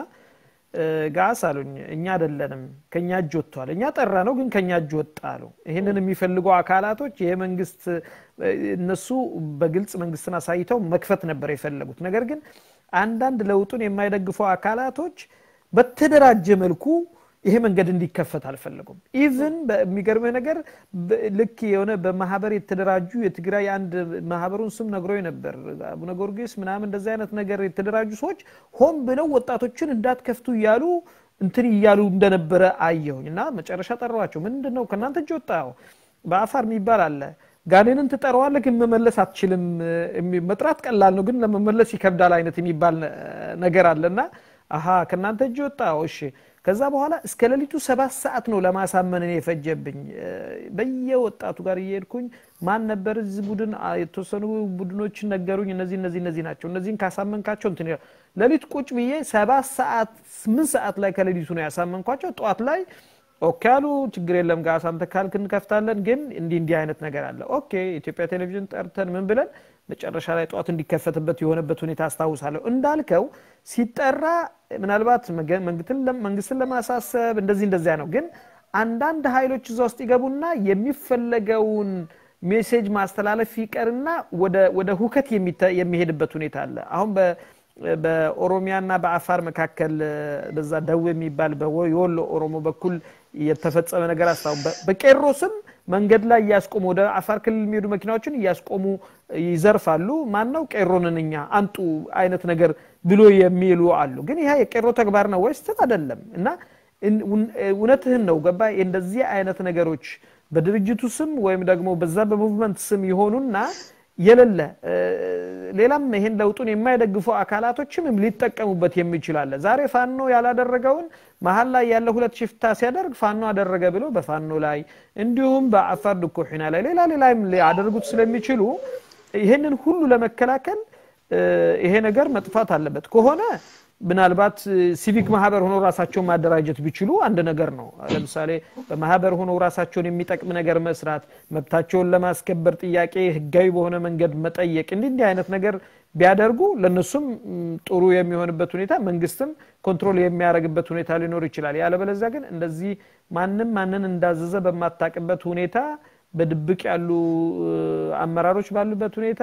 ጋስ አሉኝ እኛ አይደለንም ከኛ እጅ ወጥቷል እኛ ጠራ ነው ግን ከኛ እጅ ወጣ አሉ ይህንን የሚፈልጉ አካላቶች ይሄ መንግስት እነሱ በግልጽ መንግስትን አሳይተው መክፈት ነበር የፈለጉት ነገር ግን አንዳንድ ለውጡን የማይደግፉ አካላቶች በተደራጀ መልኩ ይሄ መንገድ እንዲከፈት አልፈለጉም ኢቭን በሚገርምህ ነገር ልክ የሆነ በማህበር የተደራጁ የትግራይ አንድ ማህበሩን ስም ነግሮ ነበር አቡነ ጊዮርጊስ ምናምን እንደዚህ አይነት ነገር የተደራጁ ሰዎች ሆን ብለው ወጣቶችን እንዳትከፍቱ እያሉ እንትን እያሉ እንደነበረ አየሁኝ እና መጨረሻ ጠራዋቸው ምንድን ነው ከእናንተ እጅ ወጣው በአፋር የሚባል አለ ጋኔንን ትጠራዋለህ ግን መመለስ አትችልም መጥራት ቀላል ነው ግን ለመመለስ ይከብዳል አይነት የሚባል ነገር አለና አሀ ከእናንተ እጅ ወጣው እሺ ከዛ በኋላ እስከ ሌሊቱ ሰባት ሰዓት ነው ለማሳመን እኔ የፈጀብኝ በየወጣቱ ጋር እየሄድኩኝ ማን ነበር እዚህ ቡድን የተወሰኑ ቡድኖችን ነገሩኝ እነዚህ እነዚህ እነዚህ ናቸው እነዚህን ካሳመንካቸው እንትን ሌሊት ቁጭ ብዬ ሰባት ሰዓት ስምንት ሰዓት ላይ ከሌሊቱ ነው ያሳመንኳቸው ጠዋት ላይ ኦኬ አሉ ችግር የለም ጋር አንተ ካልክ እንከፍታለን ግን እንዲህ እንዲህ አይነት ነገር አለ ኦኬ ኢትዮጵያ ቴሌቪዥን ጠርተን ምን ብለን መጨረሻ ላይ ጠዋት እንዲከፈትበት የሆነበት ሁኔታ አስታውሳለሁ እንዳልከው ሲጠራ ምናልባት መንግስትን ለማሳሰብ እንደዚህ እንደዚያ ነው ግን አንዳንድ ኃይሎች እዛ ውስጥ ይገቡና የሚፈለገውን ሜሴጅ ማስተላለፍ ይቀርና ወደ ሁከት የሚሄድበት ሁኔታ አለ አሁን በኦሮሚያና በአፋር መካከል በዛ ደው የሚባል የወሎ ኦሮሞ በኩል የተፈጸመ ነገር አስታው በቄሮ ስም መንገድ ላይ እያስቆሙ ወደ አፋር ክልል የሚሄዱ መኪናዎችን እያስቆሙ ይዘርፋሉ ማን ነው ቄሮንን እኛ አንጡ አይነት ነገር ብሎ የሚሉ አሉ ግን ይህ የቄሮ ተግባር ነው ወይስ አይደለም እና እውነትህን ነው ገባ እንደዚህ አይነት ነገሮች በድርጅቱ ስም ወይም ደግሞ በዛ በሙቭመንት ስም የሆኑና የሌለ ሌላም ይሄን ለውጡን የማይደግፉ አካላቶችም ሊጠቀሙበት የሚችላለ ዛሬ ፋኖ ያላደረገውን መሀል ላይ ያለ ሁለት ሽፍታ ሲያደርግ ፋኖ አደረገ ብሎ በፋኖ ላይ እንዲሁም በአፋር ድኮሒና ላይ ሌላ ሌላም ሊያደርጉት ስለሚችሉ ይሄንን ሁሉ ለመከላከል ይሄ ነገር መጥፋት አለበት ከሆነ ምናልባት ሲቪክ ማህበር ሆኖ ራሳቸውን ማደራጀት ቢችሉ አንድ ነገር ነው ለምሳሌ በማህበር ሆኖ ራሳቸውን የሚጠቅም ነገር መስራት መብታቸውን ለማስከበር ጥያቄ ህጋዊ በሆነ መንገድ መጠየቅ እንዲህ እንዲህ አይነት ነገር ቢያደርጉ ለነሱም ጥሩ የሚሆንበት ሁኔታ መንግስትም ኮንትሮል የሚያደርግበት ሁኔታ ሊኖር ይችላል ያለበለዚያ ግን እንደዚህ ማንም ማንን እንዳዘዘ በማታቅበት ሁኔታ በድብቅ ያሉ አመራሮች ባሉበት ሁኔታ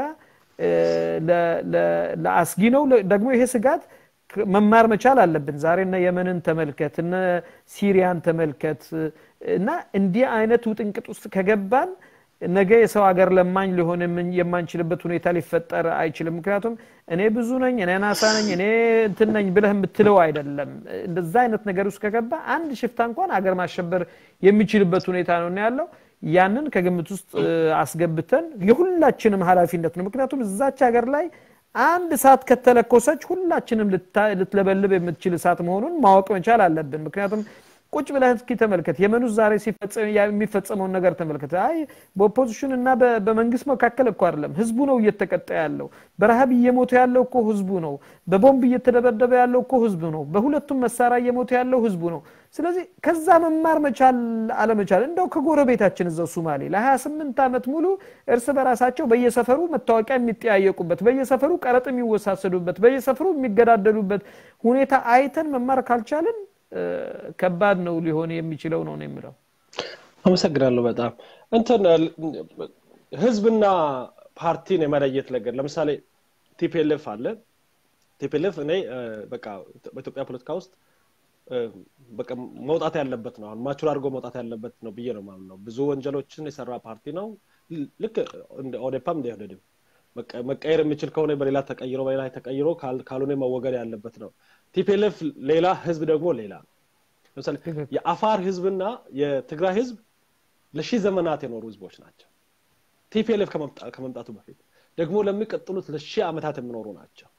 ለአስጊ ነው ደግሞ ይሄ ስጋት መማር መቻል አለብን ዛሬ እነ የመንን ተመልከት እነ ሲሪያን ተመልከት እና እንዲህ አይነት ውጥንቅጥ ውስጥ ከገባን ነገ የሰው ሀገር ለማኝ ሊሆን የማንችልበት ሁኔታ ሊፈጠር አይችልም ምክንያቱም እኔ ብዙ ነኝ እኔ ናሳ ነኝ እኔ እንትን ነኝ ብለህ የምትለው አይደለም እንደዛ አይነት ነገር ውስጥ ከገባ አንድ ሽፍታ እንኳን አገር ማሸበር የሚችልበት ሁኔታ ነው ያለው ያንን ከግምት ውስጥ አስገብተን የሁላችንም ሀላፊነት ነው ምክንያቱም እዛች ሀገር ላይ አንድ እሳት ከተለኮሰች ሁላችንም ልትለበልብ የምትችል እሳት መሆኑን ማወቅ መቻል አለብን ምክንያቱም ቁጭ ብለህ እስኪ ተመልከት የመን ውስጥ ዛሬ የሚፈጸመውን ነገር ተመልከት አይ በኦፖዚሽን እና በመንግስት መካከል እኮ አይደለም ህዝቡ ነው እየተቀጣ ያለው በረሃብ እየሞተ ያለው እኮ ህዝቡ ነው በቦምብ እየተደበደበ ያለው እኮ ህዝቡ ነው በሁለቱም መሳሪያ እየሞተ ያለው ህዝቡ ነው ስለዚህ ከዛ መማር መቻል አለመቻል እንደው ከጎረቤታችን እዛው ሱማሌ ለ28 ዓመት ሙሉ እርስ በራሳቸው በየሰፈሩ መታወቂያ የሚጠያየቁበት በየሰፈሩ ቀረጥ የሚወሳሰዱበት በየሰፈሩ የሚገዳደሉበት ሁኔታ አይተን መማር ካልቻልን ከባድ ነው ሊሆን የሚችለው ነው የምለው አመሰግናለሁ በጣም እንትን ህዝብና ፓርቲን የመለየት ነገር ለምሳሌ ቲፒኤልኤፍ አለ ቲፒኤልኤፍ እኔ በቃ በኢትዮጵያ ፖለቲካ ውስጥ በቃ መውጣት ያለበት ነው አሁን ማቹር አድርጎ መውጣት ያለበት ነው ብዬ ነው ማምነው ብዙ ወንጀሎችን የሰራ ፓርቲ ነው ልክ እንደ ኦዴፓም እንደ ኢህዴድም መቀየር የሚችል ከሆነ በሌላ ተቀይሮ በሌላ ተቀይሮ ካልሆነ መወገድ ያለበት ነው ቲፒኤልኤፍ ሌላ ህዝብ ደግሞ ሌላ ነው ለምሳሌ የአፋር ህዝብና የትግራይ ህዝብ ለሺህ ዘመናት የኖሩ ህዝቦች ናቸው ቲፒኤልኤፍ ከመምጣቱ በፊት ደግሞ ለሚቀጥሉት ለሺህ ዓመታት የሚኖሩ ናቸው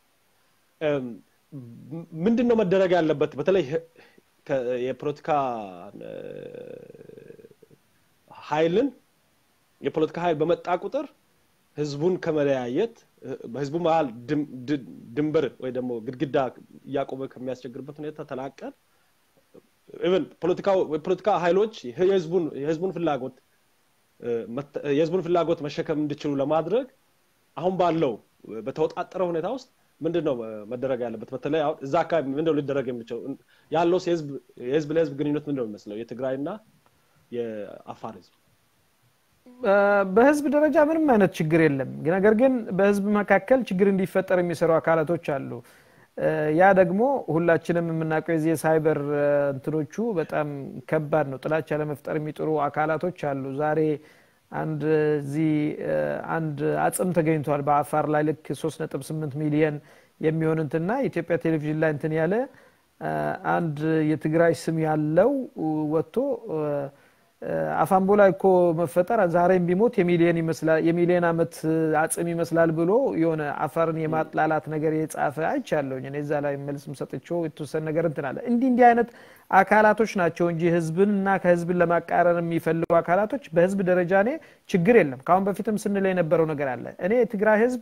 ምንድን ነው መደረግ ያለበት በተለይ የፖለቲካ ኃይልን የፖለቲካ ኃይል በመጣ ቁጥር ህዝቡን ከመለያየት በህዝቡ መሀል ድንበር ወይ ደግሞ ግድግዳ እያቆመ ከሚያስቸግርበት ሁኔታ ተላቀን ኢቨን ፖለቲካ ኃይሎች የህዝቡን ፍላጎት የህዝቡን ፍላጎት መሸከም እንዲችሉ ለማድረግ አሁን ባለው በተወጣጠረ ሁኔታ ውስጥ ምንድን ነው መደረግ ያለበት? በተለይ አሁን እዛ አካባቢ ምንድነው ሊደረግ የሚችለው? ያለው የህዝብ ለህዝብ ግንኙነት ምንድነው የሚመስለው? የትግራይና የአፋር ህዝብ በህዝብ ደረጃ ምንም አይነት ችግር የለም። ነገር ግን በህዝብ መካከል ችግር እንዲፈጠር የሚሰሩ አካላቶች አሉ። ያ ደግሞ ሁላችንም የምናውቀው የዚህ የሳይበር እንትኖቹ በጣም ከባድ ነው። ጥላቻ ለመፍጠር የሚጥሩ አካላቶች አሉ። ዛሬ አንድ እዚህ አንድ አጽም ተገኝቷል በአፋር ላይ ልክ 3.8 ሚሊየን የሚሆን እንትና የኢትዮጵያ ቴሌቪዥን ላይ እንትን ያለ አንድ የትግራይ ስም ያለው ወጥቶ አፋምቦ ላይ እኮ መፈጠር ዛሬም ቢሞት የሚሊየን ይመስላል የሚሊየን አመት አጽም ይመስላል ብሎ የሆነ አፋርን የማጥላላት ነገር የጻፈ አይቻለሁኝ። እኔ እዛ ላይ መልስም ሰጥቼው የተወሰነ ነገር እንትን አለ። እንዲህ እንዲህ አይነት አካላቶች ናቸው እንጂ ህዝብን እና ከህዝብን ለማቃረን የሚፈልጉ አካላቶች በህዝብ ደረጃ እኔ ችግር የለም። ከአሁን በፊትም ስንል የነበረው ነገር አለ። እኔ የትግራይ ህዝብ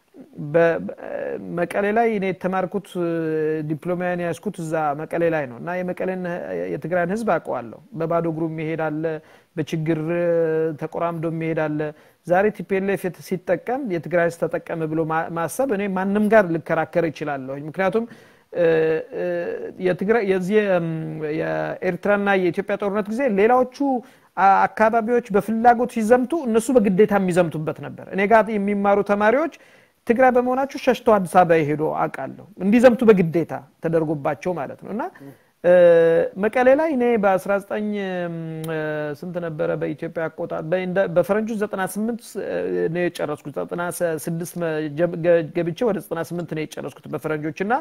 መቀሌ ላይ እኔ የተማርኩት ዲፕሎማያን ያስኩት እዛ መቀሌ ላይ ነው እና የመቀሌን የትግራይን ህዝብ አውቀዋለሁ። በባዶ እግሩ የሚሄድ አለ፣ በችግር ተቆራምዶ የሚሄድ አለ። ዛሬ ቲፒኤልኤፍ ሲጠቀም የትግራይ ህዝብ ተጠቀመ ብሎ ማሰብ እኔ ማንም ጋር ልከራከር ይችላለሁ። ምክንያቱም የዚህ የኤርትራና የኢትዮጵያ ጦርነት ጊዜ ሌላዎቹ አካባቢዎች በፍላጎት ሲዘምቱ እነሱ በግዴታ የሚዘምቱበት ነበር። እኔ ጋር የሚማሩ ተማሪዎች ትግራይ በመሆናቸው ሸሽተው አዲስ አበባ የሄዱ አውቃለሁ። እንዲዘምቱ በግዴታ ተደርጎባቸው ማለት ነው እና መቀሌ ላይ እኔ በ19 ስንት ነበረ በኢትዮጵያ አቆጣ በፈረንጆች 98 ነው የጨረስኩት 96 ገብቼ ወደ 98 ነው የጨረስኩት በፈረንጆች እና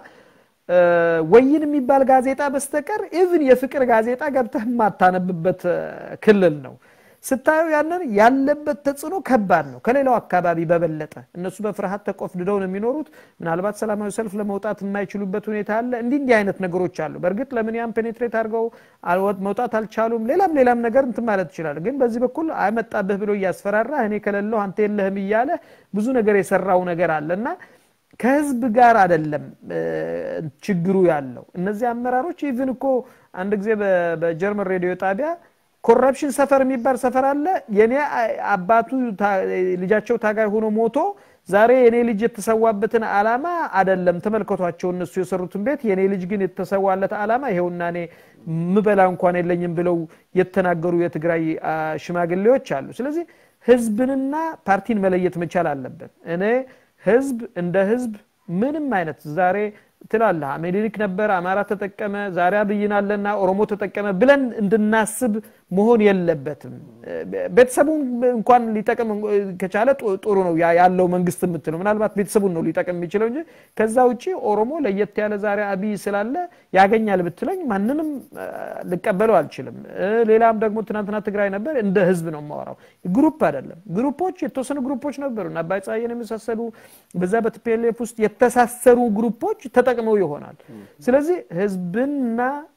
ወይን የሚባል ጋዜጣ በስተቀር ኢቭን የፍቅር ጋዜጣ ገብተህ የማታነብበት ክልል ነው። ስታየው ያንን ያለበት ተጽዕኖ ከባድ ነው፣ ከሌላው አካባቢ በበለጠ። እነሱ በፍርሃት ተቆፍድደው ነው የሚኖሩት። ምናልባት ሰላማዊ ሰልፍ ለመውጣት የማይችሉበት ሁኔታ አለ። እንዲህ እንዲህ አይነት ነገሮች አሉ። በእርግጥ ለምን ያን ፔኔትሬት አድርገው መውጣት አልቻሉም? ሌላም ሌላም ነገር እንትን ማለት ይችላል። ግን በዚህ በኩል አይመጣብህ ብሎ እያስፈራራ እኔ ከሌለው አንተ የለህም እያለ ብዙ ነገር የሰራው ነገር አለ እና ከህዝብ ጋር አይደለም ችግሩ ያለው። እነዚህ አመራሮች ኢቭን እኮ አንድ ጊዜ በጀርመን ሬዲዮ ጣቢያ ኮረፕሽን ሰፈር የሚባል ሰፈር አለ። የኔ አባቱ ልጃቸው ታጋይ ሆኖ ሞቶ ዛሬ የኔ ልጅ የተሰዋበትን አላማ አደለም ተመልከቷቸው። እነሱ የሰሩትን ቤት የኔ ልጅ ግን የተሰዋለት አላማ ይሄውና እኔ ምበላ እንኳን የለኝም ብለው የተናገሩ የትግራይ ሽማግሌዎች አሉ። ስለዚህ ህዝብንና ፓርቲን መለየት መቻል አለበት። እኔ ህዝብ እንደ ህዝብ ምንም አይነት ዛሬ ትላለህ ምኒልክ ነበር፣ አማራ ተጠቀመ፣ ዛሬ አብይን አለና ኦሮሞ ተጠቀመ ብለን እንድናስብ መሆን የለበትም። ቤተሰቡን እንኳን ሊጠቅም ከቻለ ጥሩ ነው ያለው መንግስት የምትለው ምናልባት ቤተሰቡን ነው ሊጠቅም የሚችለው እንጂ ከዛ ውጭ ኦሮሞ ለየት ያለ ዛሬ አብይ ስላለ ያገኛል ብትለኝ ማንንም ልቀበለው አልችልም። ሌላም ደግሞ ትናንትና ትግራይ ነበር፣ እንደ ህዝብ ነው የማወራው፣ ግሩፕ አይደለም። ግሩፖች የተወሰኑ ግሩፖች ነበሩ እና አባይ ፀሐይን የመሳሰሉ በዛ በቲፒኤልኤፍ ውስጥ የተሳሰሩ ግሩፖች ተጠቅመው ይሆናል። ስለዚህ ህዝብንና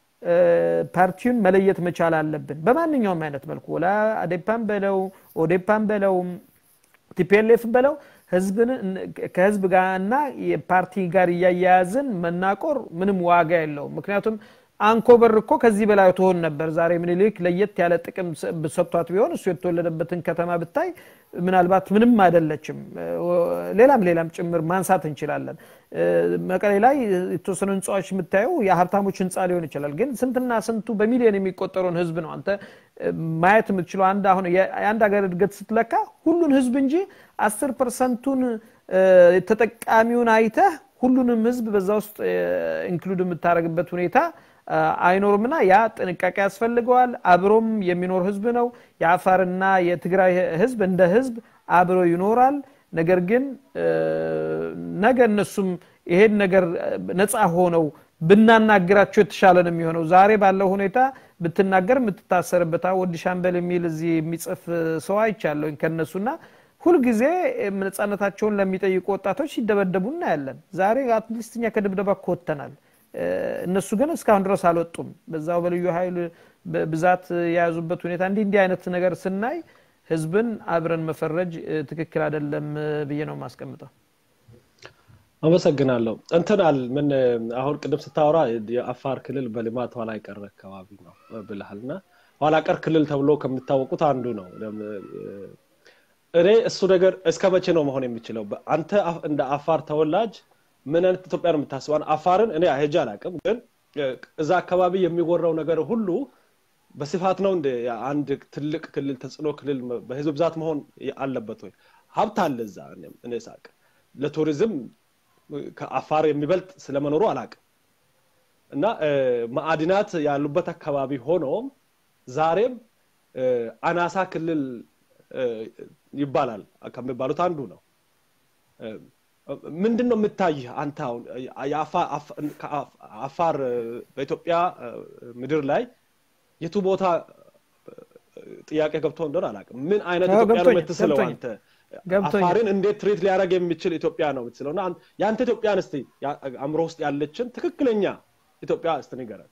ፓርቲውን መለየት መቻል አለብን። በማንኛውም አይነት መልኩ ወላ አዴፓን በለው ኦዴፓን በለው ቲፒኤልኤፍን በለው ህዝብን ከህዝብ ጋር እና የፓርቲ ጋር እያያያዝን መናቆር ምንም ዋጋ የለውም። ምክንያቱም አንኮበር እኮ ከዚህ በላይ ትሆን ነበር። ዛሬ ምኒልክ ለየት ያለ ጥቅም ሰጥቷት ቢሆን እሱ የተወለደበትን ከተማ ብታይ ምናልባት ምንም አይደለችም። ሌላም ሌላም ጭምር ማንሳት እንችላለን። መቀሌ ላይ የተወሰኑ ህንፃዎች የምታየው የሀብታሞች ህንፃ ሊሆን ይችላል። ግን ስንትና ስንቱ በሚሊዮን የሚቆጠረውን ህዝብ ነው አንተ ማየት የምትችለው። አንድ አሁን የአንድ ሀገር እድገት ስትለካ ሁሉን ህዝብ እንጂ አስር ፐርሰንቱን ተጠቃሚውን አይተህ ሁሉንም ህዝብ በዛ ውስጥ ኢንክሉድ የምታደርግበት ሁኔታ አይኖርምና ያ ጥንቃቄ ያስፈልገዋል። አብሮም የሚኖር ህዝብ ነው። የአፋርና የትግራይ ህዝብ እንደ ህዝብ አብሮ ይኖራል። ነገር ግን ነገ እነሱም ይሄን ነገር ነፃ ሆነው ብናናግራቸው የተሻለ ነው የሚሆነው። ዛሬ ባለው ሁኔታ ብትናገር የምትታሰርበት ወዲ ሻምበል የሚል እዚህ የሚጽፍ ሰው አይቻለሁኝ ከነሱና ሁልጊዜ ነፃነታቸውን ለሚጠይቁ ወጣቶች ሲደበደቡ እናያለን። ዛሬ አትሊስት እኛ ከድብደባ ኮተናል። እነሱ ግን እስካሁን ድረስ አልወጡም። በዛው በልዩ ኃይል ብዛት የያዙበት ሁኔታ እንዲህ እንዲህ አይነት ነገር ስናይ ህዝብን አብረን መፈረጅ ትክክል አይደለም ብዬ ነው የማስቀምጠው። አመሰግናለሁ። እንትናል ምን አሁን ቅድም ስታወራ የአፋር ክልል በልማት ኋላ የቀረ አካባቢ ነው ብልሃል እና ኋላ ቀር ክልል ተብሎ ከሚታወቁት አንዱ ነው። እኔ እሱ ነገር እስከ መቼ ነው መሆን የሚችለው? አንተ እንደ አፋር ተወላጅ ምን አይነት ኢትዮጵያ ነው የምታስበው? አፋርን እኔ ሄጄ አላውቅም፣ ግን እዛ አካባቢ የሚወራው ነገር ሁሉ በስፋት ነው እንደ አንድ ትልቅ ክልል ተጽዕኖ ክልል በህዝብ ብዛት መሆን አለበት ወይ? ሀብት አለ እዛ እኔ ሳቅ ለቱሪዝም ከአፋር የሚበልጥ ስለመኖሩ አላውቅም እና ማዕድናት ያሉበት አካባቢ ሆኖም ዛሬም አናሳ ክልል ይባላል ከሚባሉት አንዱ ነው። ምንድን ነው የምታይህ አንተ አሁን አፋር በኢትዮጵያ ምድር ላይ የቱ ቦታ ጥያቄ ገብቶ እንደሆነ አላውቅም። ምን አይነት ኢትዮጵያ ነው የምትስለው አንተ? አፋርን እንዴት ትሪት ሊያደርግ የሚችል ኢትዮጵያ ነው የምትስለው? እና የአንተ ኢትዮጵያን እስቲ አእምሮ ውስጥ ያለችን ትክክለኛ ኢትዮጵያ እስቲ ንገረን።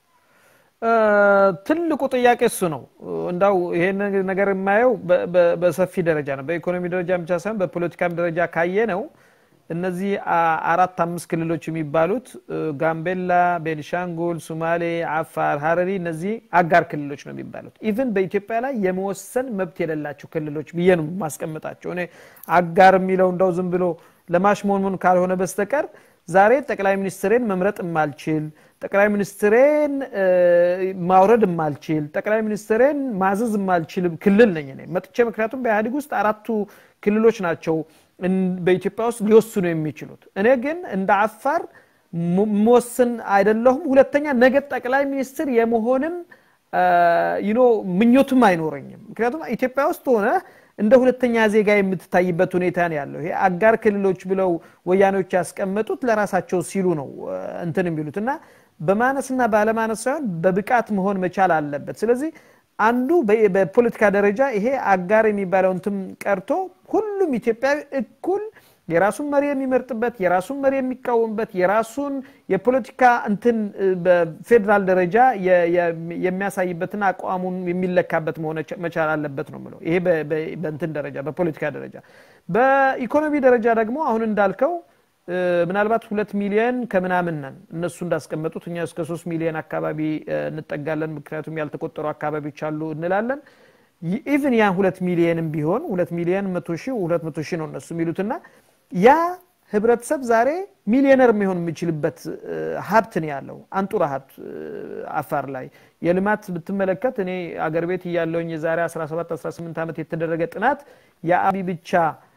ትልቁ ጥያቄ እሱ ነው። እንዳው ይሄን ነገር የማየው በሰፊ ደረጃ ነው። በኢኮኖሚ ደረጃ ብቻ ሳይሆን በፖለቲካም ደረጃ ካየ ነው። እነዚህ አራት አምስት ክልሎች የሚባሉት ጋምቤላ፣ ቤኒሻንጉል፣ ሱማሌ፣ አፋር፣ ሀረሪ እነዚህ አጋር ክልሎች ነው የሚባሉት። ኢቭን በኢትዮጵያ ላይ የመወሰን መብት የሌላቸው ክልሎች ብዬ ነው ማስቀምጣቸው። እኔ አጋር የሚለው እንደው ዝም ብሎ ለማሽሞንሞን ካልሆነ በስተቀር ዛሬ ጠቅላይ ሚኒስትሬን መምረጥ የማልችል ጠቅላይ ሚኒስትሬን ማውረድ የማልችል ጠቅላይ ሚኒስትሬን ማዘዝ የማልችል ክልል ነኝ እኔ መጥቼ። ምክንያቱም በኢህአዴግ ውስጥ አራቱ ክልሎች ናቸው በኢትዮጵያ ውስጥ ሊወስኑ የሚችሉት። እኔ ግን እንደ አፋር መወስን አይደለሁም። ሁለተኛ ነገ ጠቅላይ ሚኒስትር የመሆንም ይኖ ምኞቱም አይኖረኝም። ምክንያቱም ኢትዮጵያ ውስጥ ሆነ እንደ ሁለተኛ ዜጋ የምትታይበት ሁኔታ ነው ያለው። ይሄ አጋር ክልሎች ብለው ወያኔዎች ያስቀመጡት ለራሳቸው ሲሉ ነው እንትን የሚሉት እና በማነስና ባለማነስ ሳይሆን በብቃት መሆን መቻል አለበት። ስለዚህ አንዱ በፖለቲካ ደረጃ ይሄ አጋር የሚባለው እንትን ቀርቶ ሁሉም ኢትዮጵያዊ እኩል የራሱን መሪ የሚመርጥበት የራሱን መሪ የሚቃወምበት የራሱን የፖለቲካ እንትን በፌዴራል ደረጃ የሚያሳይበትን አቋሙን የሚለካበት መሆን መቻል አለበት ነው ምለው። ይሄ በእንትን ደረጃ በፖለቲካ ደረጃ። በኢኮኖሚ ደረጃ ደግሞ አሁን እንዳልከው ምናልባት ሁለት ሚሊየን ከምናምን ነን እነሱ እንዳስቀመጡት እኛ እስከ ሶስት ሚሊዮን አካባቢ እንጠጋለን። ምክንያቱም ያልተቆጠሩ አካባቢዎች አሉ እንላለን። ኢቭን ያ ሁለት ሚሊየንም ቢሆን ሁለት ሚሊየን መቶ ሺህ ሁለት መቶ ሺህ ነው እነሱ የሚሉትና ያ ህብረተሰብ ዛሬ ሚሊዮነር የሚሆን የሚችልበት ሀብት ነው ያለው አንጡራ ሀብት አፋር ላይ የልማት ብትመለከት እኔ አገር ቤት እያለውኝ የዛሬ 17 18 ዓመት የተደረገ ጥናት የአቢ ብቻ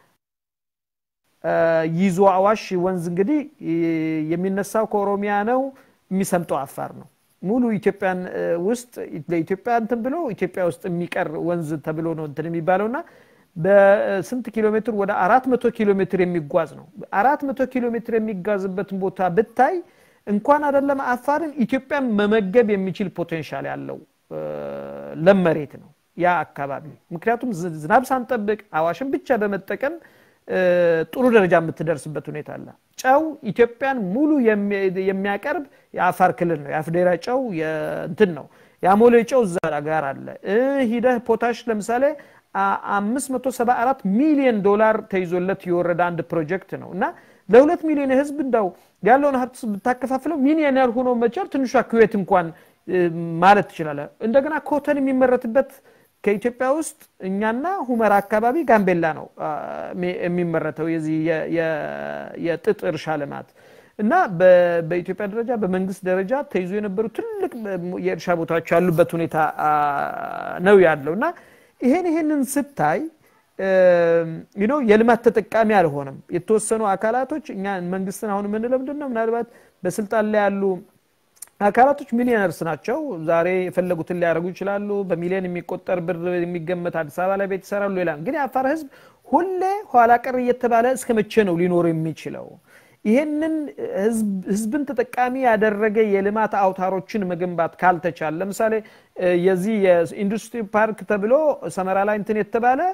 ይዞ አዋሽ ወንዝ እንግዲህ የሚነሳው ከኦሮሚያ ነው የሚሰምጠው አፋር ነው ሙሉ ኢትዮጵያን ውስጥ ለኢትዮጵያ እንትን ብሎ ኢትዮጵያ ውስጥ የሚቀር ወንዝ ተብሎ ነው እንትን የሚባለውና በስንት ኪሎ ሜትር ወደ አራት መቶ ኪሎ ሜትር የሚጓዝ ነው። አራት መቶ ኪሎ ሜትር የሚጓዝበትን ቦታ ብታይ እንኳን አይደለም አፋርን ኢትዮጵያን መመገብ የሚችል ፖቴንሻል ያለው ለም መሬት ነው ያ አካባቢ። ምክንያቱም ዝናብ ሳንጠብቅ አዋሽን ብቻ በመጠቀም ጥሩ ደረጃ የምትደርስበት ሁኔታ አለ። ጨው ኢትዮጵያን ሙሉ የሚያቀርብ የአፋር ክልል ነው። የአፍዴራ ጨው እንትን ነው። የአሞሌ ጨው እዛ ጋር አለ። ሂደህ ፖታሽ ለምሳሌ 574 ሚሊዮን ዶላር ተይዞለት የወረደ አንድ ፕሮጀክት ነው እና ለሁለት ሚሊዮን ህዝብ እንዳው ያለውን ሀብት ብታከፋፍለው ሚሊዮነር ሆኖ መቻል ትንሿ ኩዌት እንኳን ማለት ትችላለ። እንደገና ኮተን የሚመረትበት ከኢትዮጵያ ውስጥ እኛና ሁመራ አካባቢ ጋምቤላ ነው የሚመረተው የዚህ የጥጥ እርሻ ልማት እና በኢትዮጵያ ደረጃ በመንግስት ደረጃ ተይዞ የነበሩ ትልቅ የእርሻ ቦታዎች ያሉበት ሁኔታ ነው ያለው እና ይሄን ይሄንን ስታይ ነው የልማት ተጠቃሚ አልሆነም። የተወሰኑ አካላቶች እኛ መንግስትን አሁን የምንለው ምንድን ነው? ምናልባት በስልጣን ላይ ያሉ አካላቶች ሚሊዮነርስ ናቸው። ዛሬ የፈለጉትን ሊያደርጉ ይችላሉ። በሚሊዮን የሚቆጠር ብር የሚገመት አዲስ አበባ ላይ ቤት ይሰራሉ። ሌላ ግን የአፋር ህዝብ ሁሌ ኋላ ቀር እየተባለ እስከ መቼ ነው ሊኖር የሚችለው? ይሄንን ህዝብን ተጠቃሚ ያደረገ የልማት አውታሮችን መገንባት ካልተቻለ ለምሳሌ የዚህ የኢንዱስትሪ ፓርክ ተብሎ ሰመራ ላይ እንትን የተባለ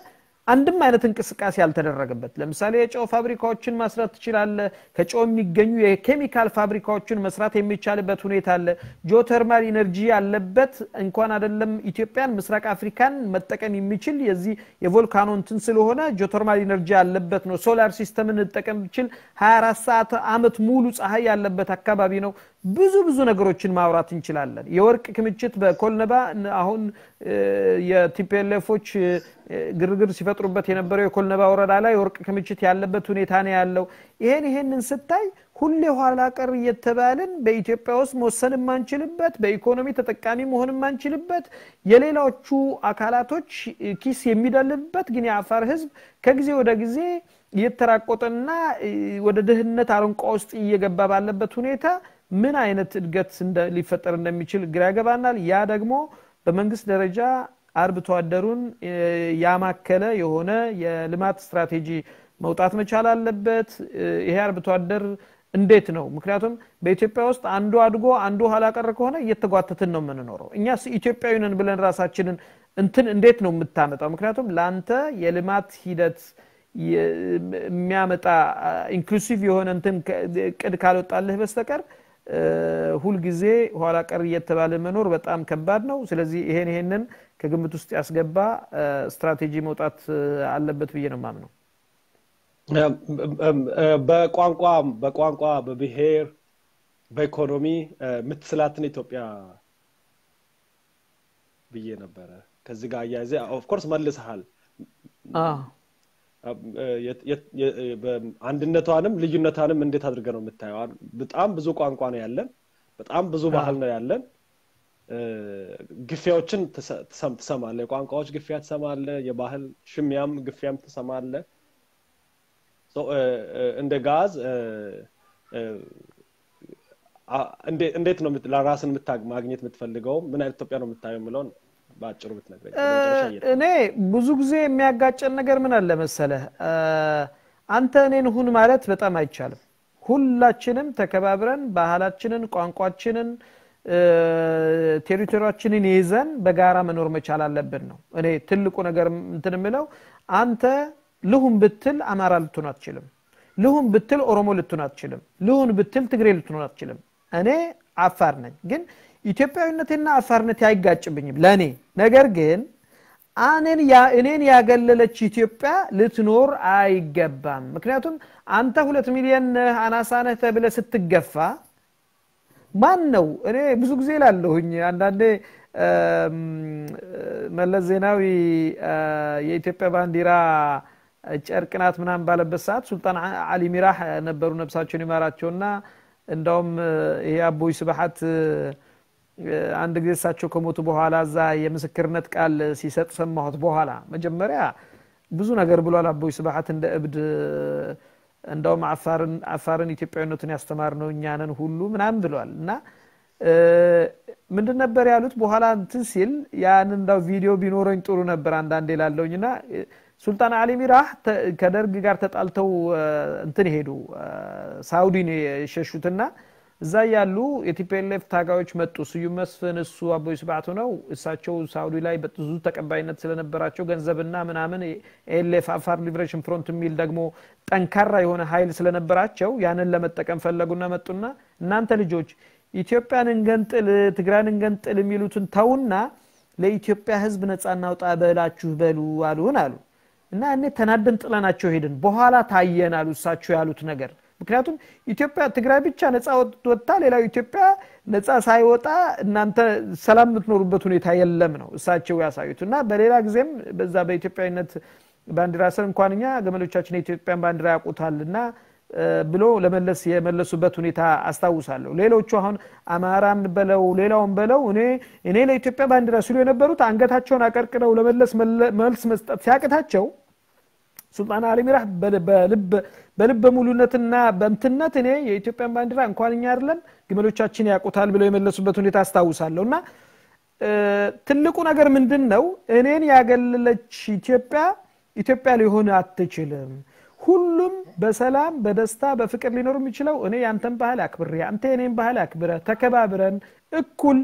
አንድም አይነት እንቅስቃሴ ያልተደረገበት ለምሳሌ የጨው ፋብሪካዎችን ማስራት ትችላለ ከጨው የሚገኙ የኬሚካል ፋብሪካዎችን መስራት የሚቻልበት ሁኔታ አለ ጂኦተርማል ኢነርጂ ያለበት እንኳን አይደለም ኢትዮጵያን ምስራቅ አፍሪካን መጠቀም የሚችል የዚህ የቮልካኖ እንትን ስለሆነ ጂኦተርማል ኢነርጂ ያለበት ነው ሶላር ሲስተምን እንጠቀም ብችል 24 ሰዓት አመት ሙሉ ፀሐይ ያለበት አካባቢ ነው ብዙ ብዙ ነገሮችን ማውራት እንችላለን የወርቅ ክምችት በኮልነባ አሁን የቲፒኤልኤፎች ግርግር ሲፈጥሩበት የነበረው የኮልነባ ወረዳ ላይ የወርቅ ክምችት ያለበት ሁኔታ ነው ያለው ይሄን ይሄንን ስታይ ሁሌ ኋላ ቀር እየተባልን በኢትዮጵያ ውስጥ መወሰን የማንችልበት በኢኮኖሚ ተጠቃሚ መሆን የማንችልበት የሌሎቹ አካላቶች ኪስ የሚደልብበት ግን የአፋር ህዝብ ከጊዜ ወደ ጊዜ እየተራቆጠና ወደ ድህነት አረንቋ ውስጥ እየገባ ባለበት ሁኔታ ምን አይነት እድገት ሊፈጠር እንደሚችል ግራ ያገባናል ያ ደግሞ በመንግስት ደረጃ አርብቶ አደሩን ያማከለ የሆነ የልማት ስትራቴጂ መውጣት መቻል አለበት ይሄ አርብቶ አደር እንዴት ነው ምክንያቱም በኢትዮጵያ ውስጥ አንዱ አድጎ አንዱ ኋላ ቀር ከሆነ እየተጓተትን ነው የምንኖረው እኛ ኢትዮጵያዊ ነን ብለን ራሳችንን እንትን እንዴት ነው የምታመጣው ምክንያቱም ለአንተ የልማት ሂደት የሚያመጣ ኢንክሉሲቭ የሆነ እንትን ቅድ ካልወጣልህ በስተቀር ሁልጊዜ ኋላ ቀር እየተባለ መኖር በጣም ከባድ ነው ስለዚህ ይሄን ይሄንን ከግምት ውስጥ ያስገባ ስትራቴጂ መውጣት አለበት ብዬ ነው ማምነው በቋንቋ በቋንቋ በብሔር በኢኮኖሚ የምትስላትን ኢትዮጵያ ብዬ ነበረ ከዚህ ጋር አያይዘ ኦፍኮርስ መልሰሃል አንድነቷንም ልዩነቷንም እንዴት አድርገ ነው የምታየው በጣም ብዙ ቋንቋ ነው ያለን በጣም ብዙ ባህል ነው ያለን ግፊያዎችን ትሰማለ የቋንቋዎች ግፊያ ትሰማለ የባህል ሽሚያም ግፊያም ትሰማለ እንደ ጋዝ እንዴት ነው ለራስን ማግኘት የምትፈልገው ምን አይነት ኢትዮጵያ ነው የምታየው የምለውን በአጭሩ ብትነግረኝ እኔ ብዙ ጊዜ የሚያጋጨን ነገር ምን አለ መሰለህ አንተ እኔን ሁን ማለት በጣም አይቻልም ሁላችንም ተከባብረን ባህላችንን ቋንቋችንን ቴሪቶሪያችንን ይዘን በጋራ መኖር መቻል አለብን ነው እኔ ትልቁ ነገር እንትን የምለው አንተ ልሁን ብትል አማራ ልትሆን አትችልም ልሁን ብትል ኦሮሞ ልትሆን አትችልም ልሁን ብትል ትግሬ ልትሆን አትችልም እኔ አፋር ነኝ ግን ኢትዮጵያዊነትና አፋርነት አይጋጭብኝም ለእኔ ነገር ግን እኔን ያገለለች ኢትዮጵያ ልትኖር አይገባም ምክንያቱም አንተ ሁለት ሚሊዮን አናሳ ነህ ተብለ ስትገፋ ማን ነው እኔ ብዙ ጊዜ ላለሁኝ አንዳንዴ መለስ ዜናዊ የኢትዮጵያ ባንዲራ ጨርቅናት ምናምን ባለበት ሰዓት ሱልጣን አሊ ሚራህ ነበሩ ነብሳቸውን ይማራቸውና እንዳውም ይሄ አቦይ ስብሐት አንድ ጊዜ እሳቸው ከሞቱ በኋላ እዛ የምስክርነት ቃል ሲሰጥ ሰማሁት በኋላ መጀመሪያ ብዙ ነገር ብሏል አቦይ ስብሐት እንደ እብድ እንደውም አፋርን ኢትዮጵያዊነቱን ያስተማር ነው እኛንን ሁሉ ምናምን ብሏል እና ምንድን ነበር ያሉት በኋላ እንትን ሲል ያን እንዳው ቪዲዮ ቢኖረኝ ጥሩ ነበር አንዳንዴ ላለውኝ እና ሱልጣን አሊ ሚራህ ከደርግ ጋር ተጣልተው እንትን ሄዱ ሳውዲን የሸሹትና እዛ ያሉ የቲፒኤልኤፍ ታጋዮች መጡ ስዩም መስፍን እሱ አቦይ ስብዓቱ ነው እሳቸው ሳውዲ ላይ ብዙ ተቀባይነት ስለነበራቸው ገንዘብና ምናምን ኤልኤፍ አፋር ሊብሬሽን ፍሮንት የሚል ደግሞ ጠንካራ የሆነ ኃይል ስለነበራቸው ያንን ለመጠቀም ፈለጉና መጡና እናንተ ልጆች ኢትዮጵያን እንገንጥል ትግራይን እንገንጥል የሚሉትን ተውና ለኢትዮጵያ ህዝብ ነፃ እናውጣ በላችሁ በሉ አሉን አሉ እና እኔ ተናደን ጥለናቸው ሄድን በኋላ ታየን አሉ እሳቸው ያሉት ነገር ምክንያቱም ኢትዮጵያ ትግራይ ብቻ ነፃ ወጥታ ሌላው ኢትዮጵያ ነፃ ሳይወጣ እናንተ ሰላም የምትኖሩበት ሁኔታ የለም ነው እሳቸው ያሳዩት እና በሌላ ጊዜም በዛ በኢትዮጵያዊነት ባንዲራ ስር እንኳን እኛ ገመሎቻችን የኢትዮጵያን ባንዲራ ያውቁታል እና ብሎ ለመለስ የመለሱበት ሁኔታ አስታውሳለሁ ሌሎቹ አሁን አማራን በለው ሌላውን በለው እኔ እኔ ለኢትዮጵያ ባንዲራ ሲሉ የነበሩት አንገታቸውን አቀርቅረው ለመለስ መልስ መስጠት ሲያቅታቸው ሱልጣን አሊ ሚራህ በልብ ሙሉነትና በእምትነት እኔ የኢትዮጵያን ባንዲራ እንኳን እኛ አይደለም ግመሎቻችን ያውቁታል ብለው የመለሱበት ሁኔታ አስታውሳለሁ እና ትልቁ ነገር ምንድን ነው እኔን ያገለለች ኢትዮጵያ ኢትዮጵያ ሊሆን አትችልም ሁሉም በሰላም በደስታ በፍቅር ሊኖር የሚችለው እኔ ያንተን ባህል አክብሬ አንተ የኔን ባህል አክብረ ተከባብረን እኩል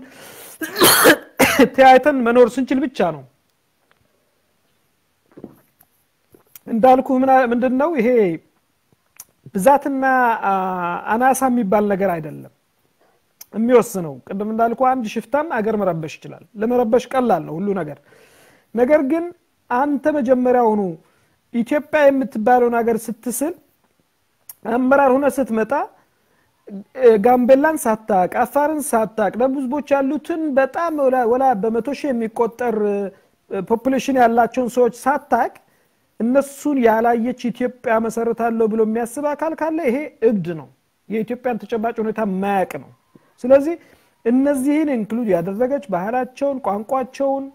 ተያይተን መኖር ስንችል ብቻ ነው እንዳልኩ ምንድን ነው ይሄ ብዛትና አናሳ የሚባል ነገር አይደለም የሚወስነው። ቅድም እንዳልኩ አንድ ሽፍታን አገር መረበሽ ይችላል። ለመረበሽ ቀላል ነው ሁሉ ነገር። ነገር ግን አንተ መጀመሪያውኑ ኢትዮጵያ የምትባለውን ሀገር ስትስል አመራር ሆነ ስትመጣ ጋምቤላን ሳታቅ፣ አፋርን ሳታቅ፣ ደቡብ ህዝቦች ያሉትን በጣም ወላ በመቶ ሺህ የሚቆጠር ፖፑሌሽን ያላቸውን ሰዎች ሳታቅ እነሱን ያላየች ኢትዮጵያ መሰረታለሁ ብሎ የሚያስብ አካል ካለ ይሄ እብድ ነው። የኢትዮጵያን ተጨባጭ ሁኔታ ማያቅ ነው። ስለዚህ እነዚህን ኢንክሉድ ያደረገች ባህላቸውን፣ ቋንቋቸውን፣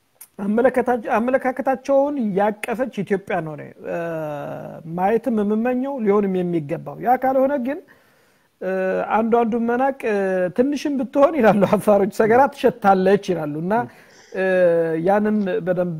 አመለካከታቸውን ያቀፈች ኢትዮጵያ ነው ማየትም የምመኘው ሊሆንም የሚገባው። ያ ካልሆነ ግን አንዱ አንዱን መናቅ ትንሽም ብትሆን ይላሉ አፋሮች ሰገራ ትሸታለች ይላሉ እና ያንን በደንብ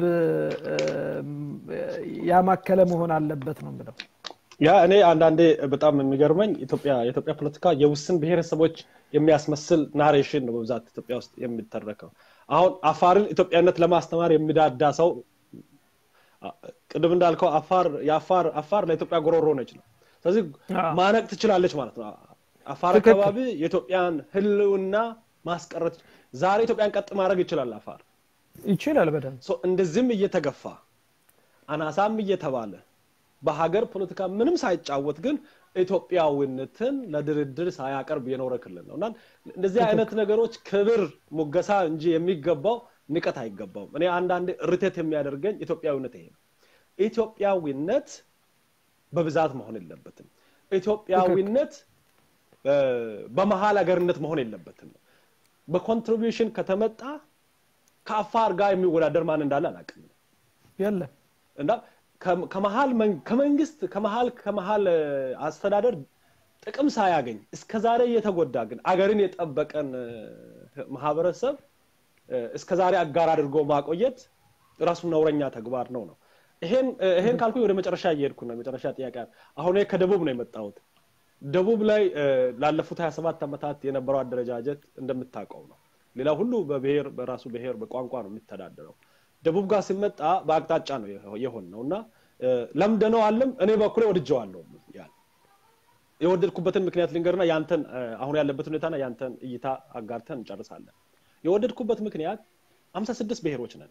ያማከለ መሆን አለበት ነው ብለው ያ እኔ አንዳንዴ በጣም የሚገርመኝ ኢትዮጵያ የኢትዮጵያ ፖለቲካ የውስን ብሔረሰቦች የሚያስመስል ናሬሽን ነው በብዛት ኢትዮጵያ ውስጥ የሚተረከው። አሁን አፋርን ኢትዮጵያነት ለማስተማር የሚዳዳ ሰው ቅድም እንዳልከው አፋር የአፋር አፋር ለኢትዮጵያ ጎሮሮ ነች ነው። ስለዚህ ማነቅ ትችላለች ማለት ነው። አፋር አካባቢ የኢትዮጵያን ህልውና ማስቀረት ዛሬ ኢትዮጵያን ቀጥ ማድረግ ይችላል አፋር ይችላል በደንብ እንደዚህም እየተገፋ አናሳም እየተባለ በሀገር ፖለቲካ ምንም ሳይጫወት ግን ኢትዮጵያዊነትን ለድርድር ሳያቀርብ የኖረ ክልል ነው እና እንደዚህ አይነት ነገሮች ክብር ሙገሳ እንጂ የሚገባው ንቀት አይገባውም። እኔ አንዳንዴ ርቴት የሚያደርገኝ ኢትዮጵያዊነት ይሄ ነው። ኢትዮጵያዊነት በብዛት መሆን የለበትም። ኢትዮጵያዊነት በመሀል ሀገርነት መሆን የለበትም። በኮንትሪቢሽን ከተመጣ ከአፋር ጋር የሚወዳደር ማን እንዳለ አላውቅም። የለም እና ከመሀል ከመንግስት ከመሀል ከመሀል አስተዳደር ጥቅም ሳያገኝ እስከ ዛሬ እየተጎዳ ግን አገርን የጠበቀን ማህበረሰብ እስከ ዛሬ አጋር አድርጎ ማቆየት ራሱ ነውረኛ ተግባር ነው ነው ይሄን ካልኩኝ ወደ መጨረሻ እየሄድኩ ነው መጨረሻ ጥያቄ አሁን ከደቡብ ነው የመጣሁት ደቡብ ላይ ላለፉት 27 ዓመታት የነበረው አደረጃጀት እንደምታውቀው ነው ሌላ ሁሉ በብሔር በራሱ ብሔር በቋንቋ ነው የሚተዳደረው ደቡብ ጋር ሲመጣ በአቅጣጫ ነው የሆን ነው እና ለምደነው አለም እኔ በኩሌ ወድጀዋለሁ ያል የወደድኩበትን ምክንያት ልንገርና ያንተን አሁን ያለበት ሁኔታና ያንተን እይታ አጋርተን እንጨርሳለን የወደድኩበት ምክንያት አምሳ ስድስት ብሔሮች ነን